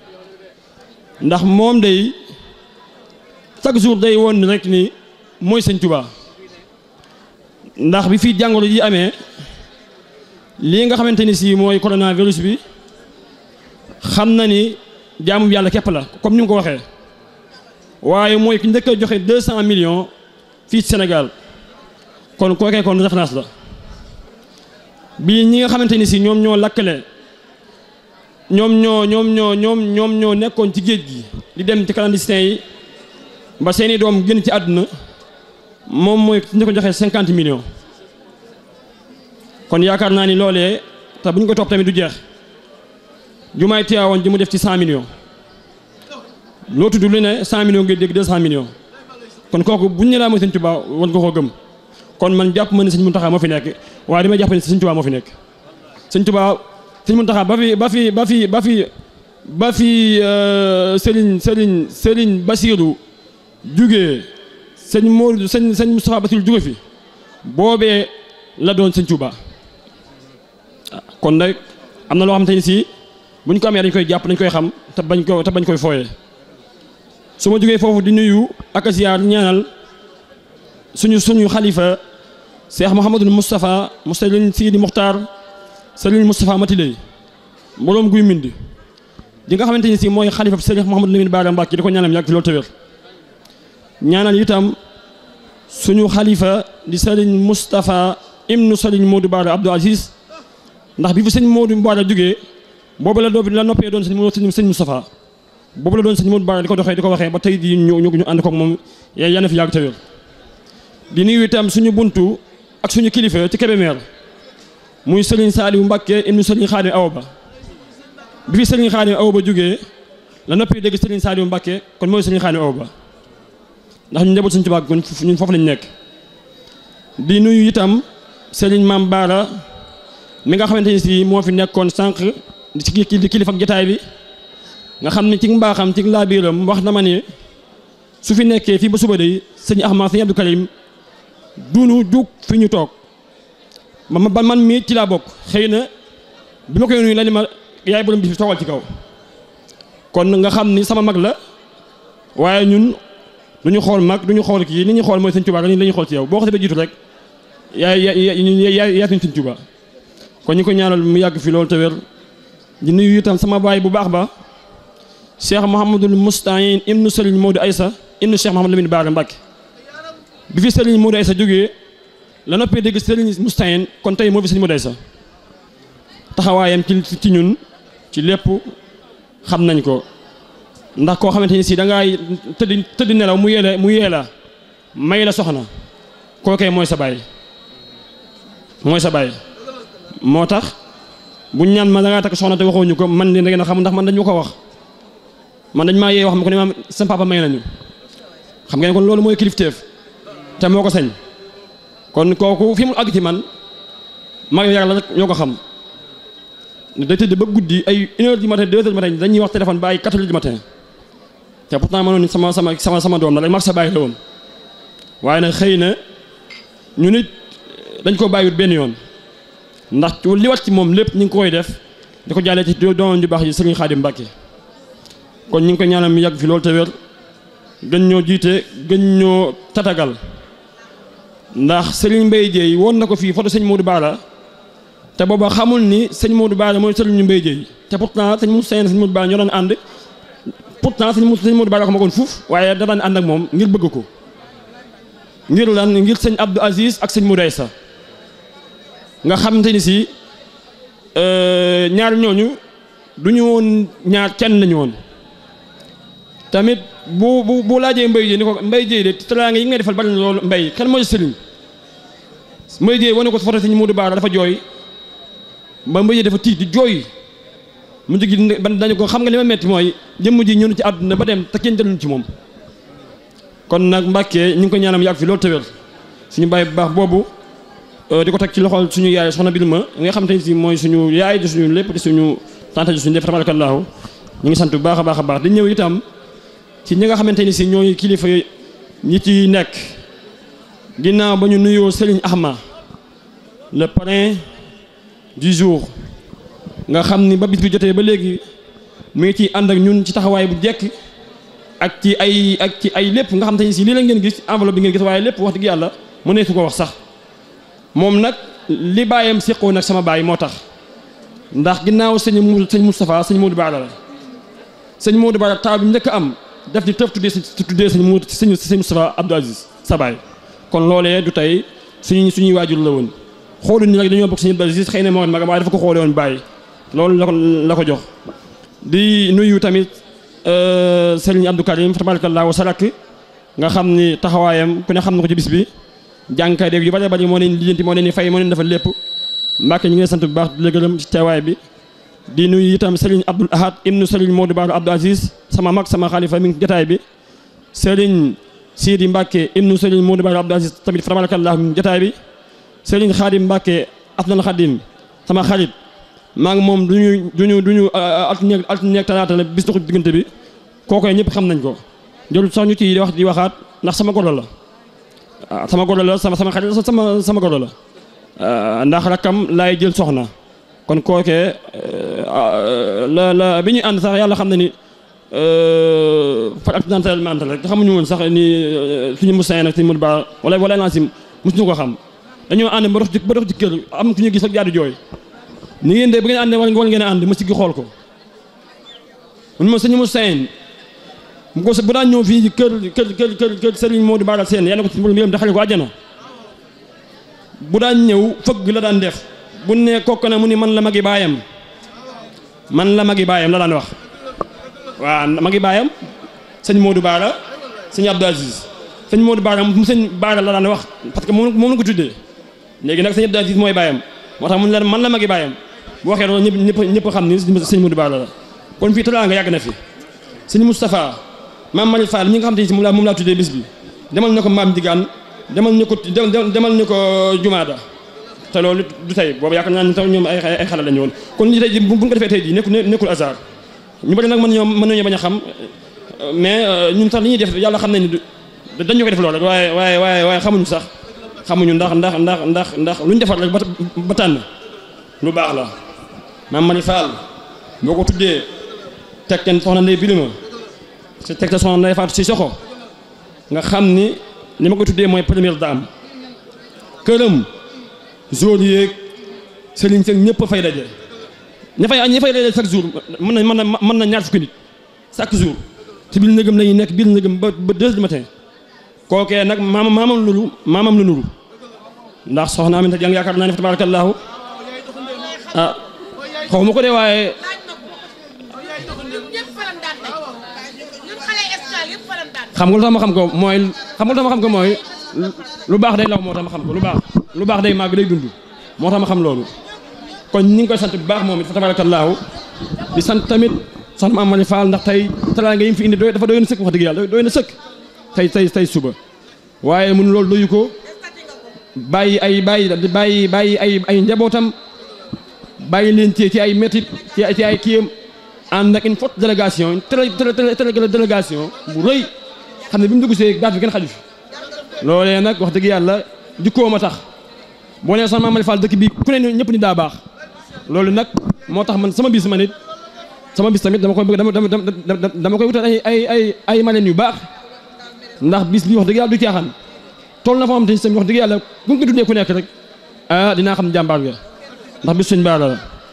C: ndax moom day chaque jour day woon rek ni mooy sëñ Tuubaa ndax bi fii jàngoro ji amee lii nga xamante ni si mooy coronavirus bi xam na ni jaamu yàlla képp la comme ni mu ko waxee waaye mooy ki njëkk a joxe deux cent millions fii ci Sénégal kon kookee kon référence la bii ñi nga xamante ni si ñoom ñoo lakkale ñoom ñoo ñoom ñoo ñoom ñoom ñoo nekkoon ci géej gi di dem ci clandestin yi ba seeni doom génn ci àdduna moom mooy ki ñu ko joxee cinquante millions kon yaakaar naa ni loolee te bu ñu ko topp tamit du jeex jumaay Tiwaawan ji mu def ci cent millions loo tudd lu ne cent millions ngay dégg deux cent millions kon kooku bu ñu ne laa mooy sëñ Tuubaa war nga koo gëm kon man jàpp ma ne sëñ Muntaxa moo fi nekk waaye damay jàpp ne sëñ Tuubaa moo fi nekk sëñ Tuubaa sëñ Muntaxa ba fi ba fi ba fi ba fi ba fi Sëriñ Sëriñ Sëriñ Basiiru jugee sëñ Moodu sëñ sëñ Moustapha Basiiru juge fi boobee la doon sëñ Tuubaa kon nag am na loo xam te ni si bu ñu ko amee dañ koy jàpp dañ koy xam te bañ ko te bañ koy fooyee su ma jógee foofu di nuyu ak a ziyaar ñaanal suñu suñu xalifa Cheikh Mouhamadul Moustapha mu Sëriñ Sidi Muxtaar Sëriñ Moustapha Matiley boroom guy mind di nga xamante ni si mooy xalifa Sëriñ Mouhamadou Lamine Bara Mbacke di ko ñaanal yàgg ci loolu te wér ñaanal itam suñu xalifa di Sëriñ Moustapha ibnu Sëriñ Modou Bara Abdou Aziz ndax bi fi sëñ Modou Bara jógee boobu la doo la noppee doon sëñ sëñ Moustapha boobu la doon sëñ Modou Bara di ko doxee di ko waxee ba tey di ñu ñu ànd koog moom yaa na fi yàgg te wér di nuyu itam suñu buntu ak suñu kilifa ci Kébémer muy Serigne Saliou Mbacké ibnu Serigne Khadim Awa Ba bi fi Serigne Khadim Awa Ba jógee la noppi dégg Serigne Saliou Mbacké kon mooy Serigne Khadim Awa Ba ndax ñu njaboot suñu tubaab kon ñun foofu lañ nekk di nuyu itam Serigne Mame Bara mi nga xamante ni si moo fi nekkoon sànq ci di kilifa ak jotaay bi nga xam ne ci mbaaxam ci laabiiram wax na ma ne su fi nekkee fii ba suba day sëñ Ahmad sëñ Abdou Karim dunu jug fi ñu toog ma ma man mii ci laa bokk xëy na bi ma koy nuyu la ni ma yaay borom bi fi toogal ci kaw kon nga xam ni sama mag la waaye ñun du ñu xool mag du ñu xool kii li ñu xool mooy sëñ Tuubaa la ñuy xool ci yow boo xasee ba jiitu rek yaay yaay yaay suñ sëñ Tuubaa kon ñu ko ñaanal mu yàgg fi loolu te wér di nuyu itam sama baay bu baax ba Cheikh Mouhamadul Moustahine ibnu Serigne Modou Aïssa ibnu Cheikh Mouhamadou Lamine Bara Mbacke bi fi Serigne Modou Aïssa jógee la noppee dégg Serigne Moustahine kon tey moo fi Serigne Modou Aïssa taxawaayam ci ci ñun ci lépp xam nañ ko ndax koo xamante ni si da ngay tëdd tëdd nelaw mu yee la mu yee la may la soxna kookee mooy sa baay mooy sa baay moo tax bu ñaan ma da ngaa takk soxna te waxoo ñu ko man de da ngeen a xam ndax man dañu ko wax man dañ maa yee wax ma ko ne ma sa papa may nañu xam ngeen kon loolu mooy kilifteef te moo ko sañ kon kooku fi mu àgg ci man mag yàlla rek ñoo ko xam day tëdd ba guddi ay une heure du matin deux heures du matin dañuy wax téléphone ba ay quatre heures du matin te pourtant mënoon ni sama sama sama sama doom la rek mag sa bàyyi la woon waaye nag xëy na ñu nit dañ ko bàyyiwut benn yoon ndax li wat ci moom lépp ñu ngi koy def di ko jàllee ci doon ju baax yi Serigne Khadim Mbacke kon ñu ngi koy ñaanal mu yàgg fi loolu te wér gën ñoo jiite gën ñoo tatagal ndax Serigne Mbaye Dieye woon na ko fii photo sëñ Modou Bara te booba xamul ni sëñ Modou Bara mooy Serigne Mbaye Dieye te pourtant sëñ Moussa Sène sëñ Modou Bara ñoo daan ànd pourtant sëñ sëñ Modou Bara ko ma koon fuuf waaye da daan ànd ak moom ngir bëgg ko ngir lan ngir sëñ Abdou Aziz ak sëñ Modou Aïssa nga xamante ni si ñaar ñooñu du ñu woon ñaar kenn lañu woon tamit bu bu bu laajee mbay jéy ni ko mbay jéy de teraanga yi ngay defal bari na loolu mbay kan mooy sëriñ mbay jéy wane ko foto sëñ Modou Bara dafa jooy ba mbay jéy dafa tiit di jooy mu jógi ban dañu ko xam nga li ma metti mooy jëmm ji ñëw ci àdduna ba dem te kenn delluñ ci moom kon nag Mbàkke ñu ngi ko ñaanam yàgg fi loolu tëwér suñu bàyyi bu baax boobu di ko teg ci loxol suñu yaay soxna Birima nga xam te ni si mooy suñu yaay di suñu lépp di suñu tante di suñu def tabarakallahu ñu ngi sant bu baax a baax a baax di ñëw itam ci ñi nga xamante ni si ñooy kilifa ñi ci nekk ginnaaw ba ñu nuyoo Serigne Ahma le parrain du jour nga xam ni ba bis bi jotee ba léegi mu ngi ciy ànd ak ñun ci taxawaay bu jekk ak ci ay ak ci ay lépp nga xam te ne si lii la ngeen gis enveloppe bi ngeen gis waaye lépp wax dëgg yàlla mu ne su ko wax sax moom nag li bàyyam séqoo nag sama baay moo tax ndax ginnaaw sëñ mu sëñ Moustapha sëñ Modou Bara la sëñ Modou Bara taw bi mu njëkk a am def di tëf tuddee tuddee sëñ Modou sëñ sëñ Moustapha Abdou Aziz sa baay kon loolee du tey suñu suñuy waajur la woon xooluñu nag dañoo bokk sëñ Abdou Aziz xëy na moo magam waaye dafa ko xoole woon bàyyi loolu la ko la ko jox di nuyu tamit Serigne Abdou Karim tabarakallahu sarak nga xam ni taxawaayam ku ne xam na ko ci bis bi jàngkay dégg yu bari bari moo leen lijjanti moo leen ni fay moo leen defal lépp Mbàkke ñu ngi sant bu baax di la gërëm ci teewaay bi di nuyu itam Serigne Abdoul Ahad ibnu Serigne Modou Bara Abdou Aziz sama mag sama xalifa mi ngi jotaay bi Serigne Sidi Mbàkke ibnu Serigne Modou Bara Abdou Aziz tamit tabarakallahu mi ngi jotaay bi Serigne Khadim Mbàkke Abdul Khadim sama xarit maa ngi moom duñu duñu duñu altine altine talaata la bis doxu diggante bi kookoy ñëpp xam nañ ko jël sax ñu ci wax di waxaat ndax sama goro la sama goro la sama sama xarit sama sama goro la ndax rakkam laay jël soxna kon kookee la la bi ñuy ànd sax yàlla xam na ni par accidentellement rek xamuñu woon sax ni suñu Moussa nag suñu Modou Bara wala wala Nansim mosuñu ko xam dañoo ànd ba dox ci ba dox ci kër am ku ñu gis ak jaadu jooy ni ngeen de bu ngeen àndee war ngeen a ànd ma siggi xool ko mun ma sëñ Moussa mu ko bu daan ñëw fii kër kër kër kër kër Serigne Modou Bara Sène yàlla ko ci mbiram daxale ko àjjana bu daan ñëw fëgg la daan def bu ne kokk na mu ni man la magi baayam man la magi baayam la daan wax waaw magi baayam sëñ Modou Bara sëñ Abdou Aziz sëñ Modou Bara mu sëñ Bara la daan wax parce que moom moom la ko tuddee léegi nag sëñ Abdou Aziz mooy baayam moo tax mu ne la man la magi baayam bu waxee loolu ñëpp ñëpp ñëpp xam ni sëñ Modou Bara la kon fii tolaa nga yàgg na fi sëñ Moustapha maam Mari Fall ñi nga xam te ni si moom laa moom laa tuddee bis bi demal na ko maam Digaan demal ñu ko demal ñu ko Jumaada te loolu du tey boobu yaakaar naa ne taw ñoom ay ay xale lañu woon kon li tey ji bu ñu ko defee tey ji nekkul nekkul hasard ñu bari nag mën nañoo mën nañoo bañ a xam mais ñun sax li ñuy def yàlla xam nañ ni dañu ko def loolu rek waaye waaye waaye waaye xamuñu sax xamuñu ndax ndax ndax ndax ndax lu ñu defar rek ba tànn lu baax la maam Mari Fall boo ko tuddee teg kenn soxna Ndey Birima si teg te soxna Ndey Faatu si soxo nga xam ni li ma ko tuddee mooy première dame këram jour yeeg sëriñ sëg ñëpp fay daje ña fay ña fay daje chaque jour mën na mën na mën na ñaar fukki nit chaque jour ci biir nëgëm lañuy nekk biir nëgëm ba ba deux du matin kookee nag maamam maamam lulu maamam la nuru ndax soxna Aminta Jang yaakaar naa ne fa tabaarakallaahu ah xaw ma ko de waaye xam nga lu tax ma xam ko mooy xam nga lu tax ma xam ko mooy lu baax day law moo tax ma xam ko lu baax lu baax day màgg day dund moo tax ma xam loolu kon ñi ngi koy sant bu baax moom it fa tabaarakallaahu di sant tamit soxna Mame Mari Fall ndax tey teraanga yi mu fi indi doy dafa doy na sëkk wax dëgg yàlla doy na sëkk tey tey tey suba waaye mun loolu doyu ko bàyyi ay bàyyi bàyyi bàyyi ay ay njabootam bàyyi leen ci ci ay métit ci ci ay kiyam ànd ak une forte délégation une très très très délégation bu rëy xam ne bi mu dugg see baat bi kenn xaju fi loolee nag wax dëgg yàlla jikkoom a tax boo nee soxna Mame Mari Fall dëkk bi ku ne ñëpp ni daa baax loolu nag moo tax man sama bis ma nit sama bis tamit dama koy bëgg dama dama dama koy wutal ay ay ay ay maleen yu baax ndax bis bi wax dëgg yàlla du caaxaan toll na fa am te wax dëgg yàlla bu nga ko tuddee ku nekk rek ah dinaa xam jàmbaar ga ndax bis suñ baara la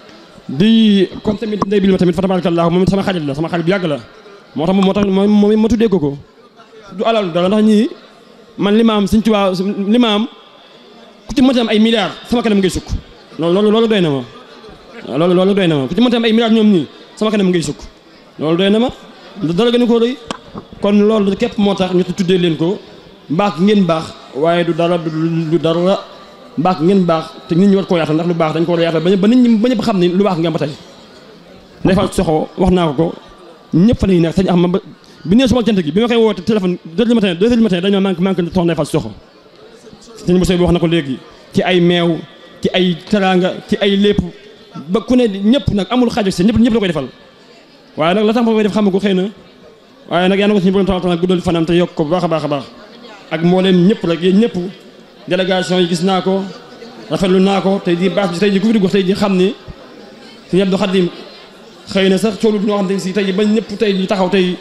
C: di comme tamit ndey bil ma tamit fa tabarakallah moom sama xarit la sama xarit bu yàgg la moo tax moo tax moom ma tuddee ko ko du alal dara ndax ñii man li ma am suñ tubaab li ma am ku ci mënti am ay milliards sama kanam ngay sukk loolu loolu doy na ma loolu loolu doy na ma ku ci mënti am ay milliards ñoom ñii sama kanam ngay sukk loolu doy na ma dara gën a koo rëy kon loolu képp moo tax ñu tuddee leen ko mbaax ngeen baax waaye du dara du dara mbaax ngeen baax te nit ñi war koo yaatal ndax lu baax dañ ko war a yaatal ba nit ñi ba ñëpp xam ni lu baax ngeen ba tey Ndeye Fatou Soxo wax naa ko ko ñëpp fa lañuy nekk sañ am ba bi nee suma cant gi bi ma koy woote téléphone deux heures du matin deux heures du matin dañ ma manqué manqué soxna Ndeye Fatou Soxo sëñ Moussa bi wax na ko léegi ci ay meew ci ay teraanga ci ay lépp ba ku ne ñëpp nag amul xaaj si ñëpp ñëpp la koy defal waaye nag la tax ma koy def xam ko xëy na waaye nag yaa na ko suñu borom taala taala guddal fanam te yokk ko bu baax a baax a baax ak mbooleem ñëpp rek yéen ñëpp délégation yi gis naa ko rafetlu naa ko tey jii baax bi tey jii ku fi dugg tey jii xam ni Sëñ Abdou Khadim xëy na sax coolu ñoo xam te si tey jii ba ñëpp tey jii taxaw tey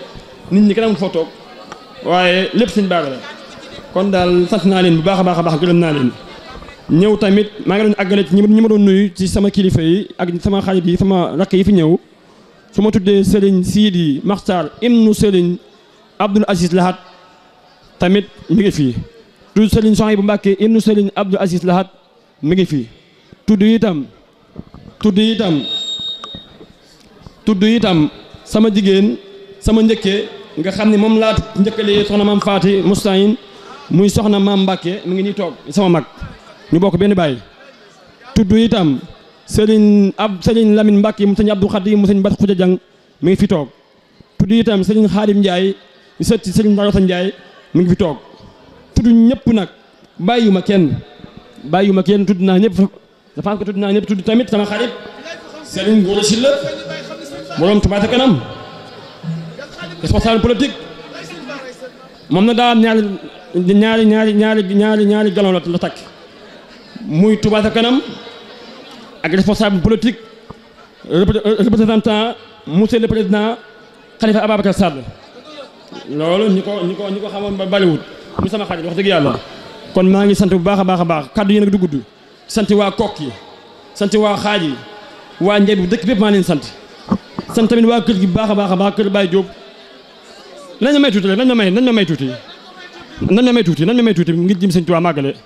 C: nit ñi kenn amul foo toog waaye lépp sëñ Bara la kon daal sant naa leen bu baax a baax a baax gërëm naa leen ñëw tamit maa ngi doon àggale ci ñi ma doon nuyu ci sama kilifa yi ak sama xarit yi sama rakk yi fi ñëw su ma tuddee Serigne Sidi Maxtar ibnu Serigne Abdoul Aziz Lahat tamit mi ngi fii tudd Serigne Sohaibou Mbacké ibnu Serigne Abdoul Aziz Lahat mi ngi fii tudd itam tudd itam tudd itam sama jigéen sama njëkkee nga xam ne moom laa njëkkalee soxna maam Faati Mustahin muy soxna maam Mbacké mi ngi nii toog sama mag ñu bokk benn baay tudd itam Serigne ab Serigne Lamine Mbacké mu sëñ Abdou Khadim mu sëñ Bat Khoudia Diang mi ngi fi toog tudd itam Serigne Khadim Ndiaye ñu sët ci Serigne Barota Ndiaye mi ngi fi toog tudd ñëpp nag bàyyiwuma kenn bàyyiwuma kenn tudd naa ñëpp dafa ko tudd naa ñëpp tudd tamit sama xarit Serigne Gora Sylla borom Touba ca kanam responsable politique moom na daa am ñaari ñaari ñaari ñaari ñaari ñaari galon la la takk muy Touba ca kanam ak responsable politique représentant monsieur le président Khalifa Ababacar Sall loolu ñi ko ñi ko ñi ko xamoon ba bariwut mu sama xarit wax dëgg yàlla kon maa ngi sant bu baax a baax a baax kaddu yi nag du gudd sant waa kokk yi sant waa xaaj yi waa njëb bi dëkk bépp maa leen sant sant tamit waa kër gi baax a baax a baax kër Baye Diop nañ ma may tuuti rek nañ ma may nañ ma may tuuti nañ ma may tuuti nañ ma may tuuti ngir jëm sëñ Tuubaa màggale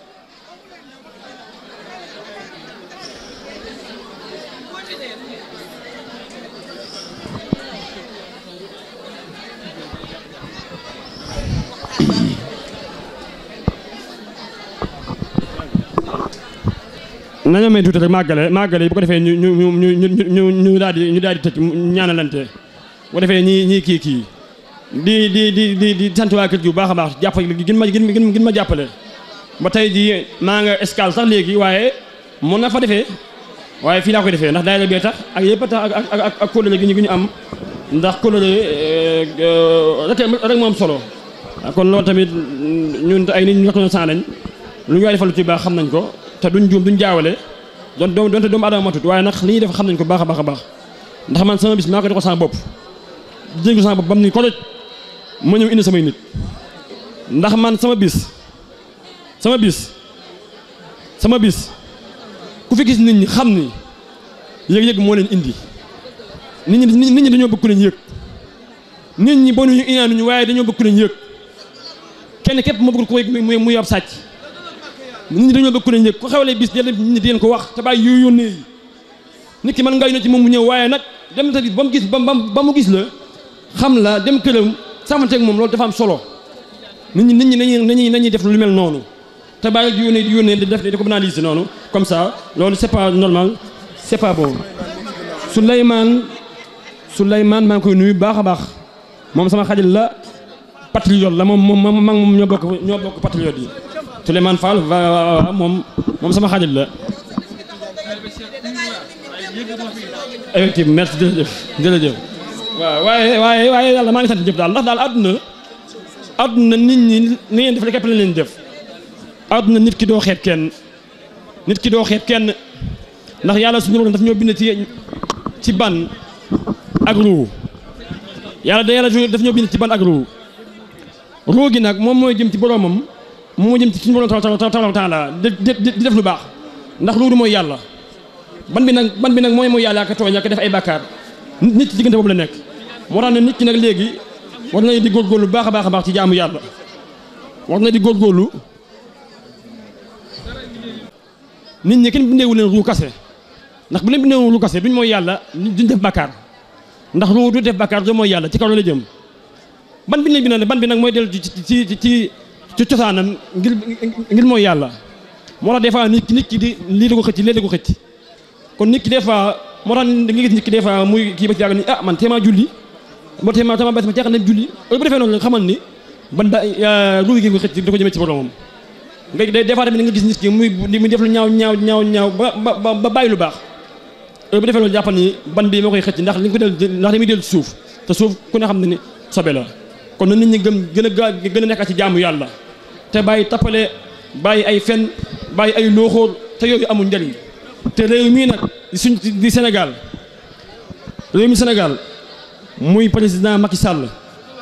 C: nañoo may tuuti rek màggale màggale yi bu ko defee ñu ñu ñu ñu ñu ñu ñu daal di ñu daal di tëj ñaanalante bu ko defee ñii ñii kii kii di di di di di sant waa kër gi bu baax a baax jàppale gën ma gën gën ma jàppale ba tey ji maa nga escale sax léegi waaye mën na fa defee waaye fii laa koy defee ndax daayira bee tax ak yëpp tax ak ak ak ak kóllëre gi ñu gi ñu am ndax kóllëre rek rek moo am solo kon loolu tamit ñun ay nit ñu reconnaissant lañ lu ñu waay defal lu ci baax xam nañ ko te duñ juum duñ jaawale doon doon doonte doomu adama matut waaye nag li ñuy def xam nañ ko baax a baax a baax ndax man sama bis maa ko def ko sama bopp jéngu sama bopp bam ni koloj ma ñëw indi samay nit ndax man sama bis sama bis sama bis ku fi gis nit ñi xam ni yëg-yëg moo leen indi nit ñi nit ñi dañoo bëgg leen yëg nit ñi bonuñu inaanuñu waaye dañoo bëgg leen yëg kenn képp ma bëgg ko yëg muy muy ab sàcc nit ñi dañoo bëgg ku leen yëg ku xewlee bis jël nit ñi di leen ko wax te bàyyi yooyu yónnee yi nit ki mën nga yónnee ci moom mu ñëw waaye nag dem ta gis ba mu gis ba ba mu gis la xam la dem këram sàmmanteeg moom loolu dafa am solo nit ñi nit ñi nañuy nañuy nañuy def lu mel noonu te bàyyi di yónnee di yónnee di def di ko banaliser noonu comme ça loolu c'est pas normal c'est pas bon Souleymane Souleymane maa ngi koy nuyu baax a baax moom sama xarit la patriote la moom moom moom moom ñoo bokk ñoo bokk patriote yi Souleymane Fall va moom moom sama xarit la effectivement merci jërëjëf jërëjëf waaw waaye waaye waaye yàlla maa ngi sant ñëpp daal ndax daal àdduna àdduna nit ñi ni ngeen def rek képp lañ leen def àdduna nit ki doo xeeb kenn nit ki doo xeeb kenn ndax yàlla suñu borom daf ñoo bind ci ci ban ak ruu yàlla da yàlla daf ñoo bind ci ban ak ruu ruu gi nag moom mooy jëm ci boromam moo jëm ci suñu borom tabaaraka wa taala di di def lu baax ndax loolu mooy yàlla ban bi nag ban bi nag mooy mooy yàlla ak tooñ ak def ay bàkkaar nit ci diggante boobu la nekk moo tax ne nit ki nag léegi war na di góorgóorlu baax a baax a baax ci jaamu yàlla war na di góorgóorlu nit ñi kenn bindeewu leen ruu kase ndax bu leen bindeewu ruu kase duñ mooy yàlla duñ def bàkkaar ndax ruu du def bàkkaar du mooy yàlla ci kaw la jëm ban bi leen bi nag ban bi nag mooy dellu ci ci ci ci cosaanam ngir ngir mooy yàlla moo tax des fois nit ki nit ki di lii da ko xëcc lii da ko xëcc kon nit ki des fois moo tax da nga gis nit ki des fois muy kii ba ci yàgg ni ah man téemaa julli ba téemaa téemaa bés ma jeexal dem julli bu defee noonu xamal ni ban da ruugi gi ko xëcc da ko jëmee ci boromam nga des fois tamit nga gis nit ki muy muy def lu ñaaw ñaaw ñaaw ñaaw ba ba ba bàyyi lu baax bu defee loolu jàppal ni ban bi moo koy xëcc ndax li nga ko del ndax li muy dellu suuf te suuf ku ne xam ne ni sobe la kon na nit ñi gëm gën a gaa gën a nekk ci jaamu yàlla te bàyyi tappale bàyyi ay fen bàyyi ay looxóor te yooyu amul njëriñ te réew mii nag suñ di Sénégal réew mi Sénégal muy président Macky Sall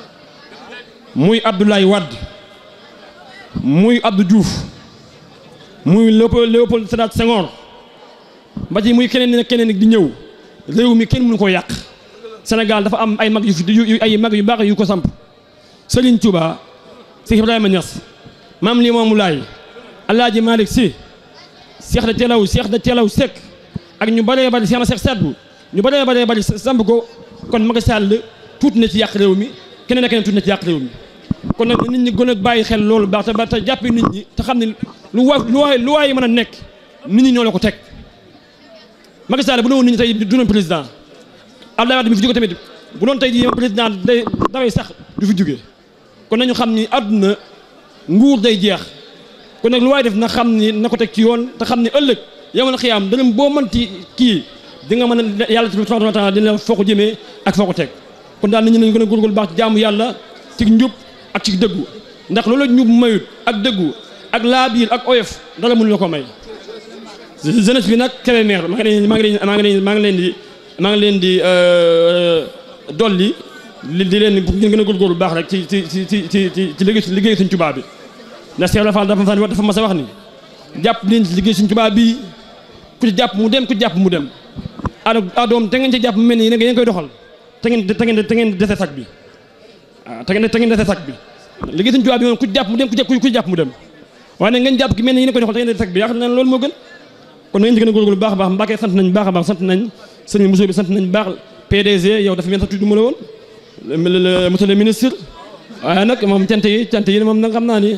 Q: muy Abdoulaye Wade muy Abdou Diouf muy Léopold Léopold Sédar Senghor ba ci muy keneen ak keneen di ñëw réew mi kenn mënu ko yàq Sénégal dafa am ay mag yu fi yu ay mag yu baax yu ko samp Serigne Touba Cheikh Ibrahima Niass Maam Limaamu Laay Alaaji Malick Sy Cheikh da Teelaw Cheikh da Teelaw Seck ak ñu bëree bëri Cheikh na Cheikh Sadbu ñu bëree bëree bëri samp ko kon Macky Sall tuuti na ci yàq réew mi keneen ak keneen tuuti na ci yàq réew mi kon nag nit ñi gën a bàyyi xel loolu baax te ba te jàppi nit ñi te xam ne lu wa lu waay lu waay mën a nekk nit ñi ñoo la ko teg Macky Sall bu doon nit ñi tey du doon président Abdoulaye Wade mi fi jóge tamit bu doon tey jii président day daway sax du fi jóge kon nañu xam ni àdduna nguur day jeex kon nag lu waay def na xam ni na ko teg ci yoon te xam ni ëllëg yow na xiyaam dana boo mënti kii di nga mën a yàlla subhanahu wa taala dina foo ko jëmee ak foo ko teg kon daal nit ñi nañu gën a góorgóorlu baax ci jaamu yàlla ci njub ak ci dëggu ndax loolu njub mayut ak dëggu ak laabiir ak oyof dara mënu la ko may jeunesse bi nag Kébémer maa ngi leen maa ngi leen maa ngi leen maa ngi leen di maa ngi leen di dolli li di leen ngeen gën a góorgóorlu baax rek ci ci ci ci ci ci liggéey liggéey suñ tubaab bi ndax Cheikh Rafal dafa dafa mas a wax ni jàpp leen ci liggéey suñ tubaab bi ku ci jàpp mu dem ku ci jàpp mu dem ado adoom te ngeen ci jàpp mu mel ni yéen koy doxal te ngeen te ngeen te ngeen dese sag bi waaw te ngeen te ngeen dese sag bi liggéey suñ tubaab bi moom ku ci jàpp mu dem ku ci jàpp mu dem waaye nag ngeen jàpp ki mel ni yéen koy doxal te ngeen dese sag bi yaakaar naa loolu moo gën kon na ngeen ci gën a góorgóorlu baax a baax Mbacke sant nañ baax a baax sant nañ sëñ Moussa bi sant nañ baax PDG yow dafa mel sax tudd ma la woon monsieur le ministre waaye nag moom cant yi cant yi moom nag xam naa ni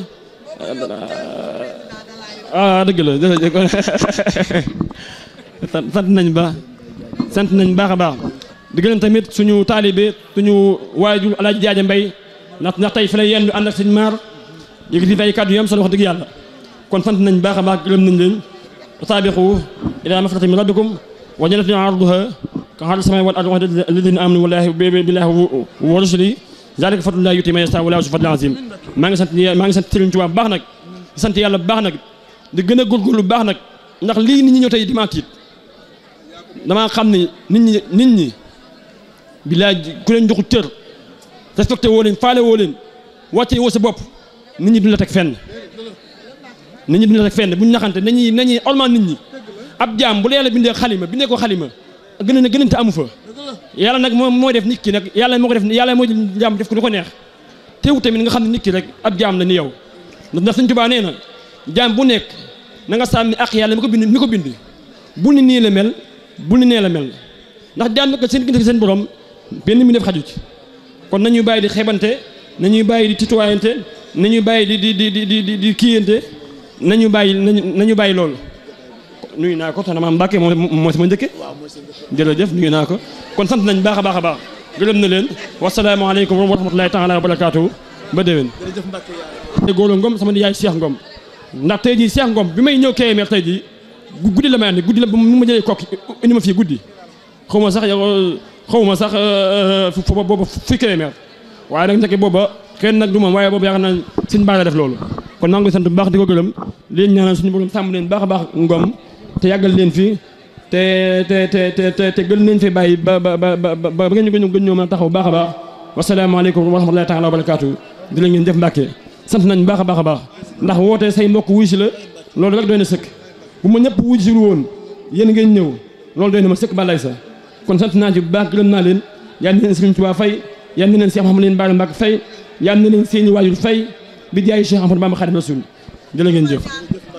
Q: ah dëgg la sant nañ ba sant nañ baax a baax di gërëm tamit suñu taalibe suñu waajur Alaaji Jaaja Mbay ndax ndax tey fi la yendu ànd ak sëñ maar yëkkati fi ay kàddu yu am solo wax dëgg yàlla kon sant nañ baax a baax gërëm nañ leen saabiqu ilaa mafratin min rabbikum wa jannatin arduha ka ardi samaa'i wal ardi u'iddat lilladhina amanu billahi wa rusulihi zalika fadlullahi yu'tiihi man yashaa wallaahu zu fadlin aziim maa ngi sant maa ngi sant Sëriñ Tuubaa baax nag di sant yàlla baax nag di gën a góorgóorlu baax nag ndax lii nit ñi ñëw tey di ma tiit damaa xam ni nit ñi nit ñi billaay ku leen joxu cër respecté woo leen faale woo leen wàcce woo sa bopp nit ñi duñ la teg fenn nit ñi duñ la teg fenn buñ naxante nañuy nañuy ormal nit ñi ab jaam bu la yàlla bindee xalima bindee ko xalima gën a gënante amu fa yàlla nag moom mooy def nit ki nag yàlla moo ko def yàlla mooy jaam def ko lu ko neex teewu tamit nga xam ne nit ki rek ab jaam la ni yow ndax Sëñ Tuubaa nee na jaam bu nekk na nga sàmmi ak yàlla mi ko bind mi ko bind bu ni nii la mel bu ni nee la mel ndax jaam nag seen diggante seen borom benn mi def xaju ci kon nañuy bàyyi di xebante nañuy bàyyi di titoyante nañuy bàyyi di di di di di di kiyante nañu bàyyi nañu bàyyi loolu nuyu naa ko soxna maam Mbacke moo moo sama njëkke jërëjëf nuyu naa ko kon sant nañ baax a baax a baax gërëm na leen wasalaamaaleykum wa rahmatulahi taala wa barakaatu ba déwén góor ngom sama yaay Cheikh Ngom ndax tey jii Cheikh Ngom bi may ñëw Kébémer tey jii guddi la may andi guddi la mu ma jëlee kokki indi ma fii guddi xaw ma sax yow xaw ma sax fu booba fii Kébémer waaye nag ndeke booba kenn nag du moom waaye boobu yaakaar naa suñ baax la def loolu kon maa ngi sant bu baax di ko gërëm leen ñaanal suñu borom sàmm leen baax a baax Ngom te yàggal leen fi te te te te te gën leen fi bàyyi ba ba ba ba ba ngeen ñu gën ñoo mën a taxaw baax a baax wasalaamaaleykum wa rahmatulahi taala wa barakaatu di la ngeen def Mbàkke sant nañ baax a baax a baax ndax woote say mbokk wuy si la loolu rek doy na sëkk bu ma ñëpp wuy si woon yéen ngeen ñëw loolu doy na ma sëkk ba lay sa kon sant naa ci bu baax gërëm naa leen yal na leen Sëriñ Tuubaa fay yal na leen Cheikh Mouhamadou leen Bara Mbacke fay yal na leen seeni waajur fay bi jaay Cheikh Ahmadou Bamba Xaadimu Rasuul jërë ngeen jëf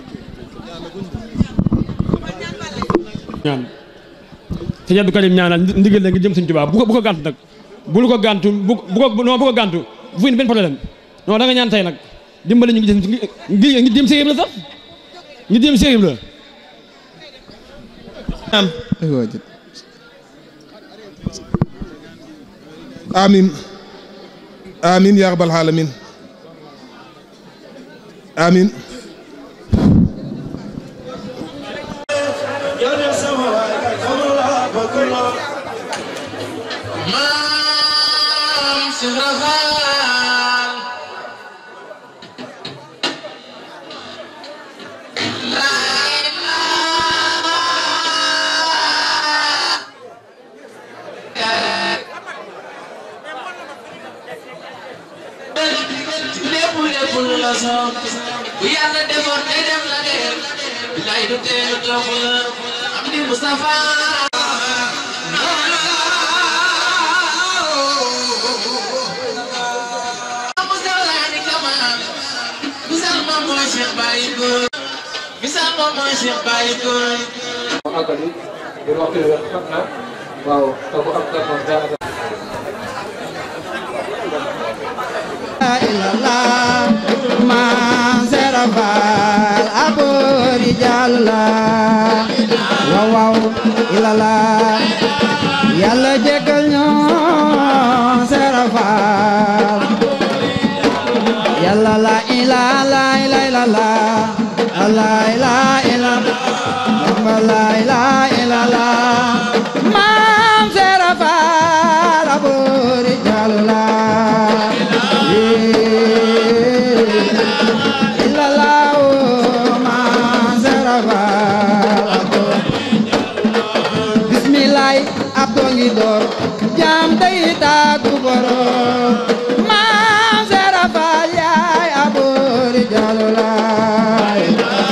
Q: ñaan sëñ Abdou Karim ñaanal ndigal la nga jëm Sëriñ Tuubaa bu ko bu ko gàntu nag bu ko gàntu bu ko non bu ko gàntu bu fi benn problème non da nga ñaan tey nag dimbali ñu ngi jëm ngi ngi jëm séyib la sax ngi jëm séyib la
I: am amin amin yaa rabbal alamin amin
E: Thank you. soob bu yàlla defoon day dem la dem bilaay du teel toog la am di Moustapha Misal moom mooy Cheikh Baye Góor Misal moom mooy Cheikh Baye Góor
R: àggali ngir waxtu bi xam na waaw te bu am gan moom daanaka
S: Maam Seera Faal aboori Jàlla waaw waaw ilala Yàlla jéggal ñoo Seera Faal Yàlla la ilala ilala la ila ila Yamba la ila ilala Maam Seera Faal aboori Jàlla bismillaay ab dongi door jaam day taagu borom maam Seera Faal yaay aboori jalulaay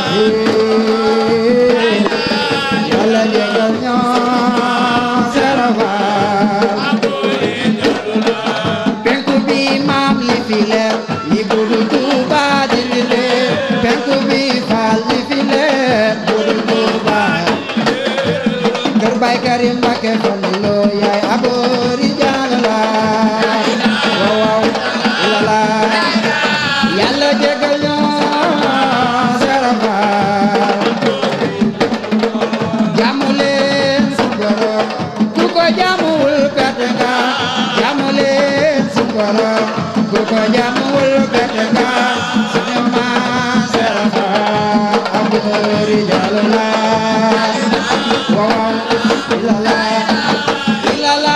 S: yàlla jégal ñoo Seera Faal penku bi maam li fi leer li budu Tuuba di li leer penku bi faal li fi leer budu Tuuba kër Baay Karim Mbakke Fallu yaay aboori Jàlla waaw waaw lala yàlla jégal ñoo Seera Faal jaamu leen su borom ku ko jaamuwul perte nga jaamu leen su borom ku ko jaamuwul perte nga suñu maam Seera Faal aboori Jàlla waaw ilala ilala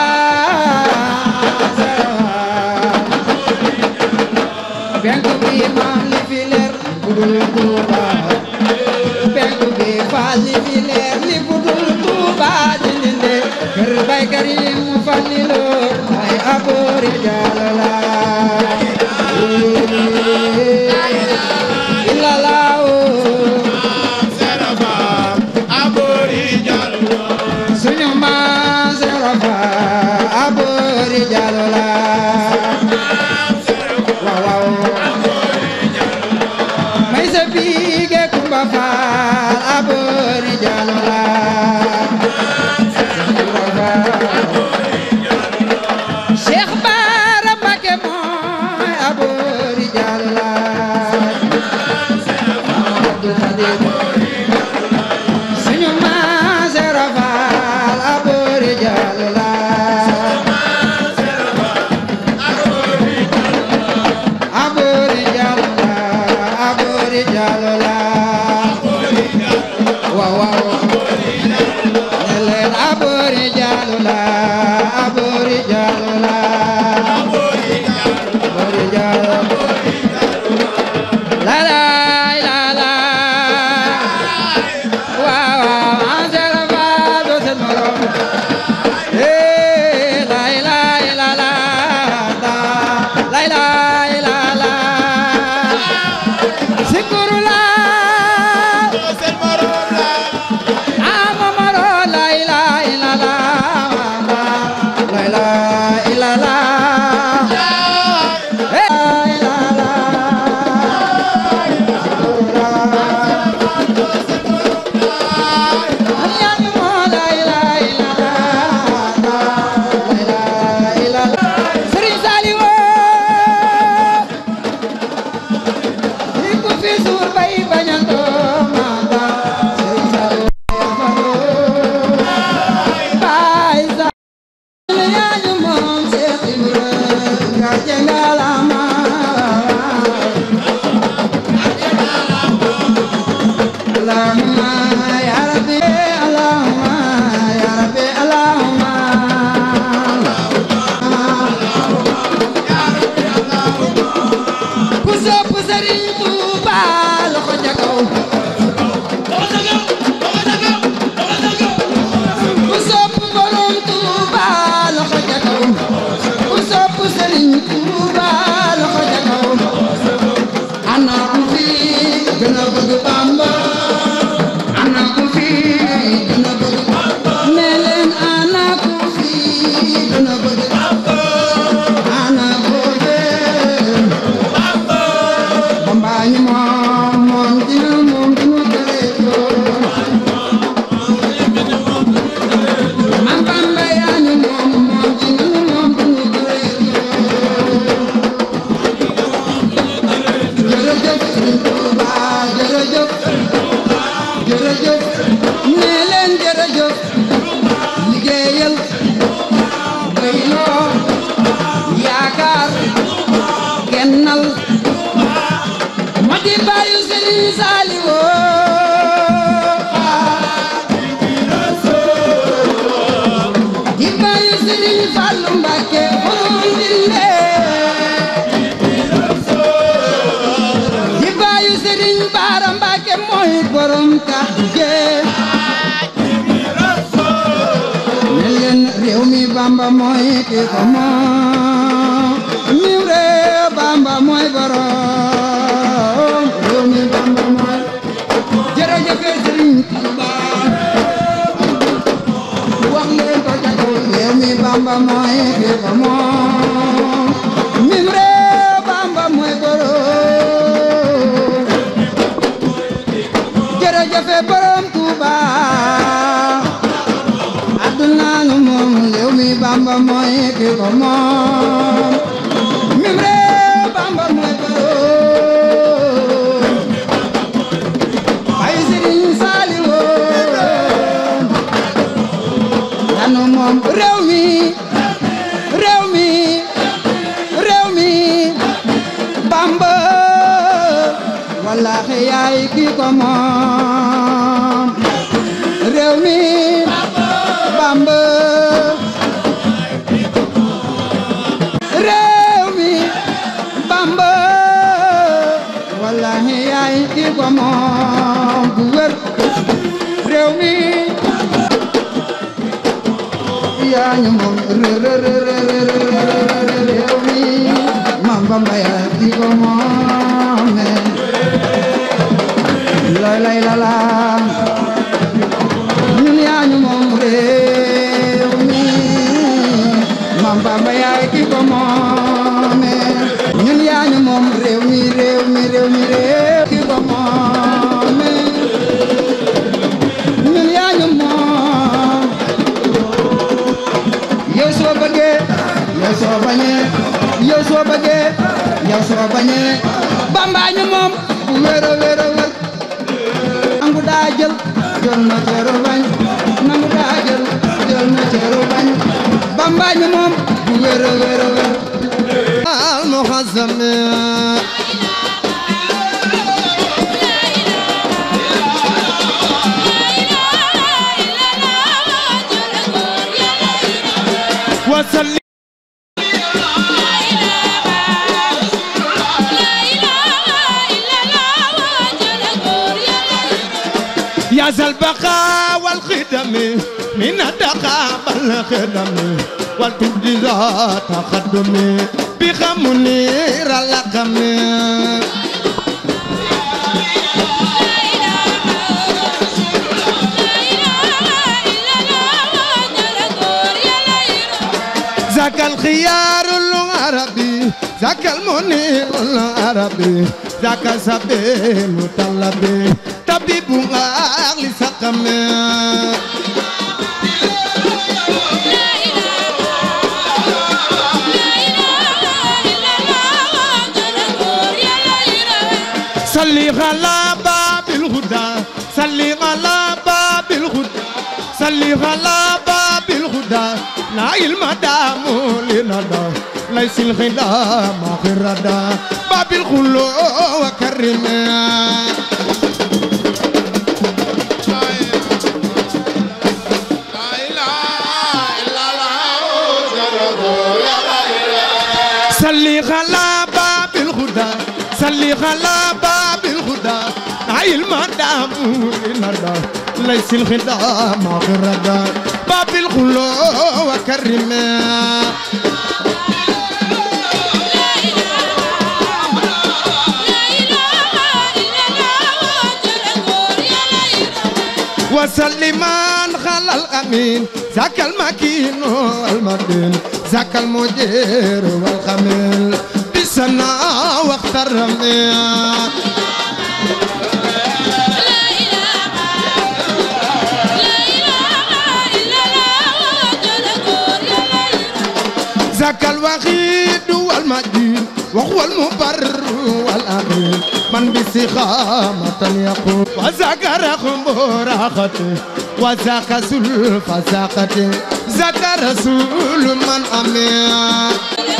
S: penku bi maam li fi leer budul Tuuba penku bi faal li fi leer li budul Tuuba dindinde kër Baay Karim mu Fallilu ay aboori Jàlla ilala suñu maam Seera Faal aboori Jàlla waaw waaw may sa biige Kumba Faal aboori Jàlla Cheikh Bara Mbacké mooy aboori Jàlla Abdul Xaadir suñu maam Seera Faal aboori Jàlla aboori Jàlla aboori Jàlla waaw waaw ne leen aboori Jàlla aboori Jàlla aboori Jàlla la la la la waaw waaw Maam Seera Faal doo seen morom eh la la la la la la la la sikuru la seen morom la ama maro la la la la la la la la eh la la Sëriñ Saliou ni ku fi suur bay bañantoo maata Sëriñ Saliou bay sa yañu moom Seex Ibra nga jengalama Allahumma ya Rabbi Allahumma ya Rabbi Allahumma ku sopp Sëriñ Tuuba loxo ca kaw ku sopp Borom Tuuba loxo ca kaw ku sopp Sëriñ Tuuba loxo ca kaw ana Bamba ana ku fi dina bëgg ne leen ana ku fi dina bëgg ana ku fi Bamba ñu moom moom dina moom dina bëgg Mam Bamba yaa ñu moom moom dina moom dina bëgg jërëjëf Sëriñ Tuuba jërëjëf jërëjëf nee leen jërëjëf liggéeyal doyloo yaakaar kennal ma di bàyyu Sëriñ Saaliwu di bàyyu Sëriñ Fallu Mbàkke borom dille di bàyyu Sëriñ Baara Mbàkke mooy borom kàddu gee ne leen réew mi Bamba mooy ki ko moom mi réew Bamba mooy borom réew mi Bamba mooy jërëjëf Sëriñ Tuuba wax leen ko ca kaw réew mi Bamba mooy ki ko moom mi réew Bamba mooy borom jërëjëf borom Tuuba àdduna nu moom réew mi Bamba mooy ki ko moom mim réew Bamba mooy borom ay Sëriñ Saaliwu yanu moom réew mi réew mi réew mi Bamba wallaahi yaay ki ko moom réew mi Bamba réew mi Bamba wallaahi yaay ki ko moom bu wér réew mi yaa ñu moom réew mi Maam Bamba yaay ki ko moom lay lay la la ñun yaa ñu moom réew mi Maam Bamba yaay ki ko moome ñun yaa ñu moom réew mi réew mi réew mi réew ki ko moome ñun yaa ñu moom yow soo bëggee yow soo bañee yow soo bëggee yow soo bañee Bamba ñu moom bu wér a wér a wér nangu daa jël jël na ceeru bañ nangu daa jël jël na ceeru bañ Bamba ñu moom bu wér a wér a wér al muhazzam
E: وسلم يا ذا البقاء والخدم من الدقاء بالخدم والتبديل تقدم بخمنير اللقم ذاك الخيار العربي ذاك المنير العربي ذاك سبيل طلبي طبيب أهل سقم صلي على باب الهدى صلي على باب الهدى صلي على باب الهدى لا علم دام لندى ليس الخدام خردا باب الخلو وكرم صلي على باب الهدى صلي على باب الهدى علم دام لندى ليس الخدام خردا باب الخلو وكرم
J: وسلمان على الأمين ذاك المكين والمدين ذاك المدير والخميل بسنا وقت الرمية ذاك الوحيد والمجيد وهو المبر والأمين من بسخامة يقول وذاك رقم راحته وذاك سلف ذاقته ذاك رسول من أمين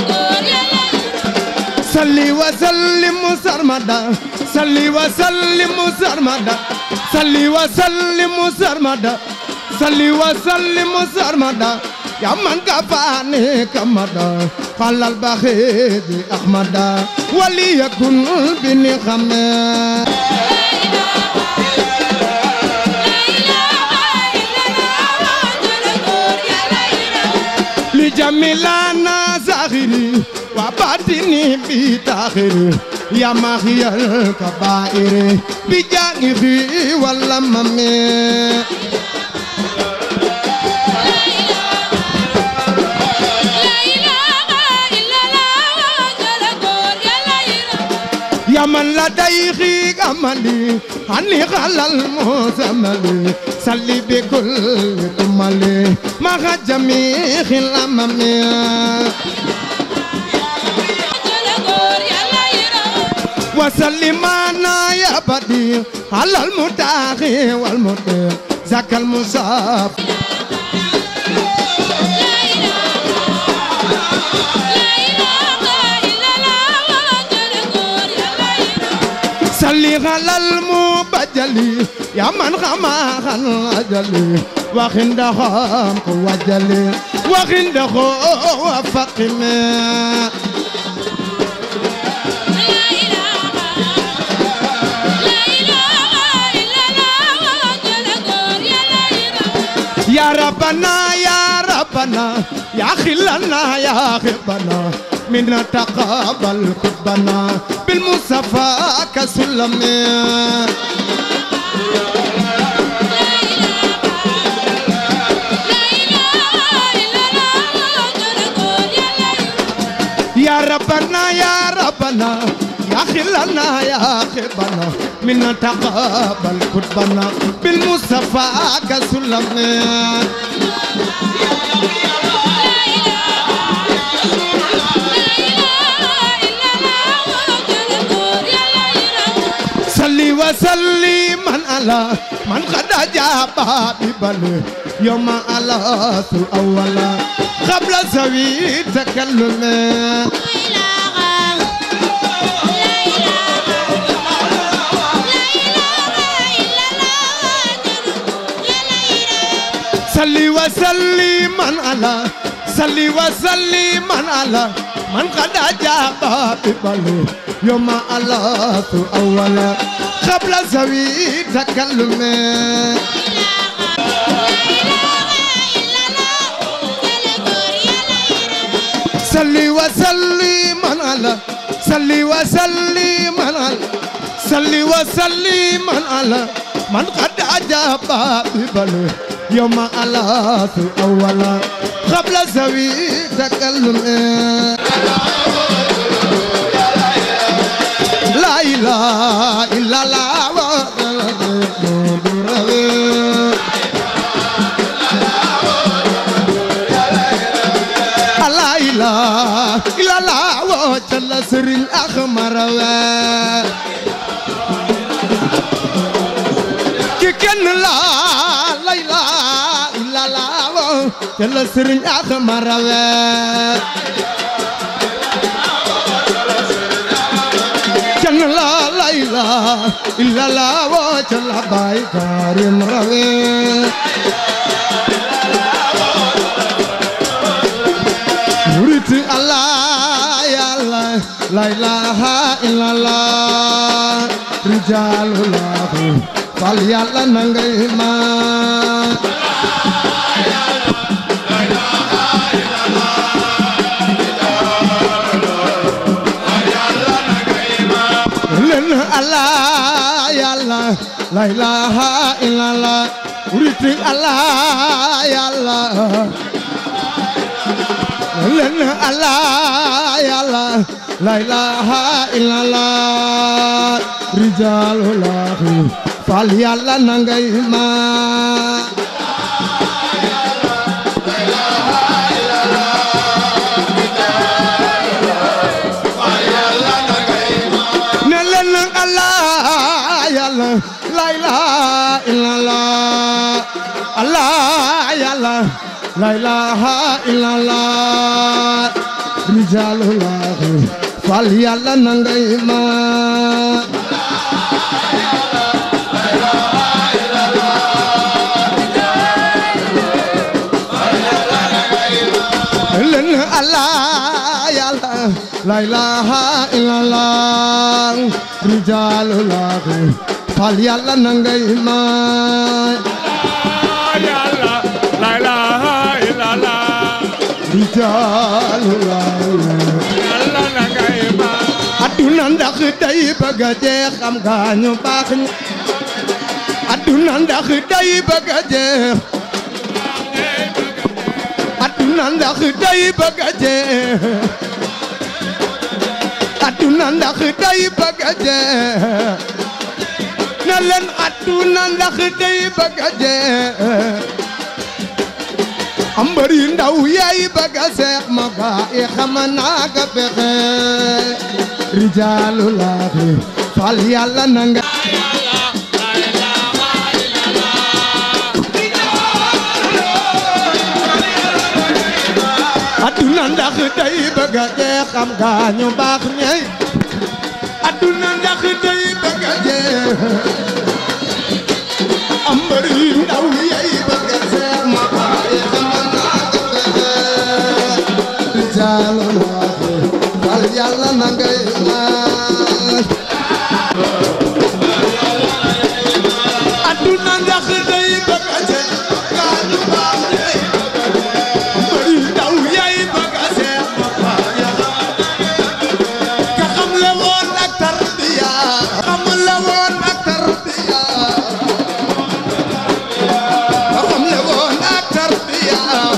J: صلي وسلم سرمدا صلي وسلم سرمدا صلي وسلم سرمدا صلي وسلم سرمدا يا من كفاني كمدا قال البخيد أحمدا وليكن بني خمي لجميلانا زاخري وباطني بتاخري يا مخي الكبائر بجانبي ولا ممي يا من لديه أملي عني على المزمل صلي بكل كمالي مع جميع الأمم وسلمنا يا بديع على المتاخي والمتاخي ذاك المصاب صلي على المبجلي يا من خما خن أجلي وخن دخام وجلي وخن دخو وفقمي يا ربنا يا ربنا يا خلنا يا خبنا منا تقابل قطبنا بالمصطفى كسلم يا ربنا يا ربنا يا خلنا يا خبنا منا تقابل قطبنا بالمصطفى كسلم صلي وسلم على من قد أجاب ببله يوم على الأول قبل سوي تكلم صلي وسلم على صلي وسلم على من قد أجاب ببله يوم على الأول قبل سوي تكلم صلي وسلم على صلي وسلم على صلي وسلم على من قد أجاب ببله يوم على الأول قبل سوي تكلم لا إله إلا الله لا إله إلا الله وجل سر الأخمر كن لا لا إله إلا الله وجل سر الأخمر كن لا لا إله إلا الله وجل باي كريم روي murid Allah ya Allah la ilaha illallah rijalullah fal yàlla na ngay ma len Allah ya Allah Allah la ilaha illallah uritik Allah ya Allah len Allah ya Allah la ilaha illallah rijalullah fal yàlla na ngay ma ne leen nag Allah yàlla la ilaha illallah Allah yàlla la ilaha illallah rijalullah fal yàlla na ngay ma leen Allah yàlla la ilaha illallah rijalullah fal yàlla na ngay ma
A: yàlla la ilaha illallah
J: rijalullah
A: yàlla na ngay ma
J: aduna ndax day bëgg a jeex xam nga ñu baax ñi aduna ndax day bëgg a jeex aduna ndax day bëgg a jeex aduna ndax day bëgg a jeex na leen aduna ndax day bëgg a jeex ambar yu ndaw yaay bëgg a seex ma gaa yi xam naa ka pexe rijaalulaahi fal yàlla na nga aduna ndax day bëgg a jeex xam nga ñu baax ñey aduna ndax day bëgg a jeex ambar yu ndaw yaay bëgg a seex ma gaa yi xam naa ka pexe rijaalulaahi fal yàlla na ngay laaj aduna ndax day bëgg a jeex gaa ñu baax ñey bari ndaw yaay bëgg a seex ma gaa yi ka xam le woon ak tarbiya xam le woon ak tarbiya ka xam le woon ak tarbiya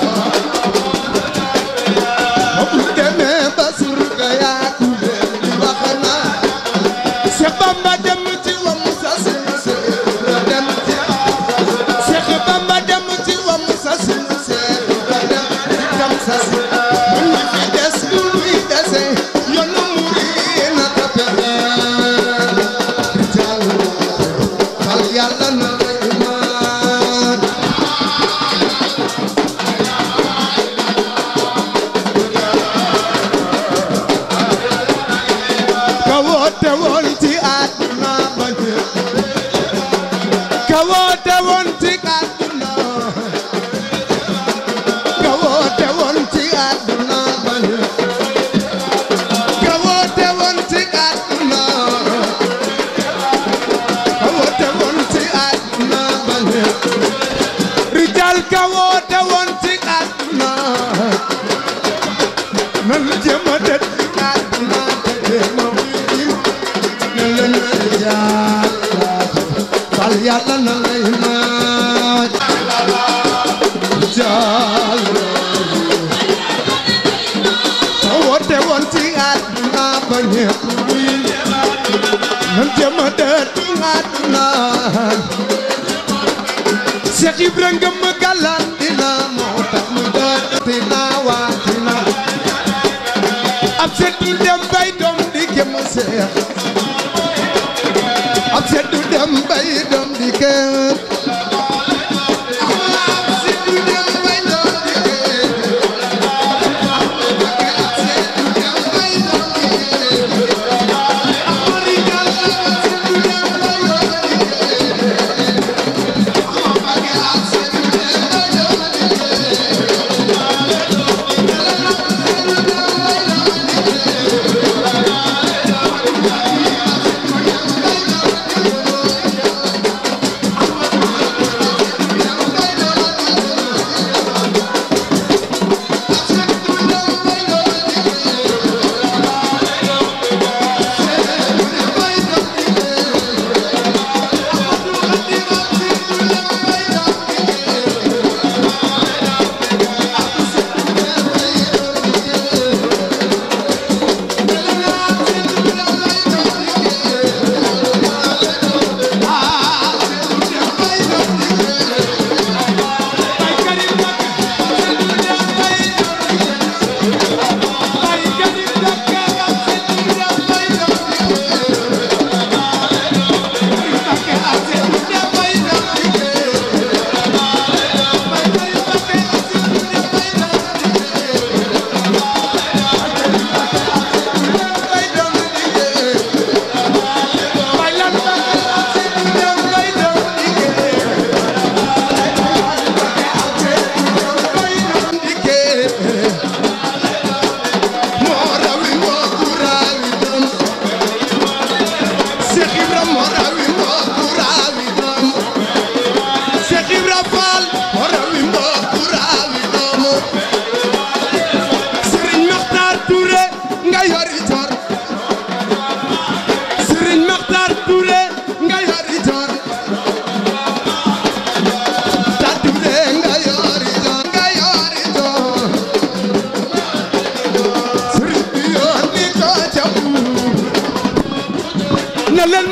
J: ba bu demee ba surga yaa ku leen di wax na Seex Bamba dem ci wam sa sin dem ci Seex Bamba dem ci wam sa sin dem ci kam sa sin mun ñi fi des lu luy dese yoonu muri na ta pexe rijal fal yàlla na lay maan ka woote woon ci àdduna ba ñëpp ka woote woon ci àdduna ka woote woon ci àdduna ba ñëpp ka woote woon ci àdduna ka woote woon ci àdduna ba ñëpp rijal ka woote woon ci àdduna nan jéem a dëdd àdduna te jéem a na leen yàlla fal yàlla na lay maaj jàll sa woote woon ci àdduna ba ñëpp nan jéem a dëdd àdduna Cheikh Ibrahima ngëm galan dina moo tax mu dëdd dina waa dina ab setu dem bay doom di gëm seex ab setu dem bay doom di gëm ab setu dem bay doom di gëm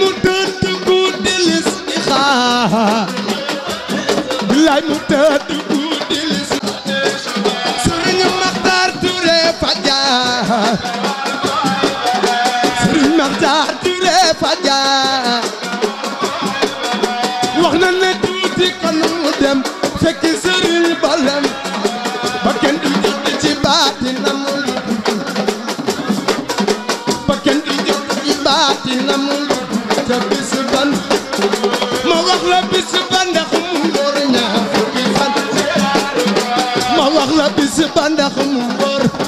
J: mu tëdd guddi lis di xaar billaay mu tëdd guddi lis sëriñ Maxtaar Ture Fajar sëriñ Maxtaar Ture Fajar wax na ne tuuti kon mu dem fekk sëriñ balam ba kenn du jot ci baatinam ba kenn du jot ci baatinam te bis ban ma wax la bis ban ndax mu ngor ñaar fukki fan ma wax la bis ban ndax mu ngor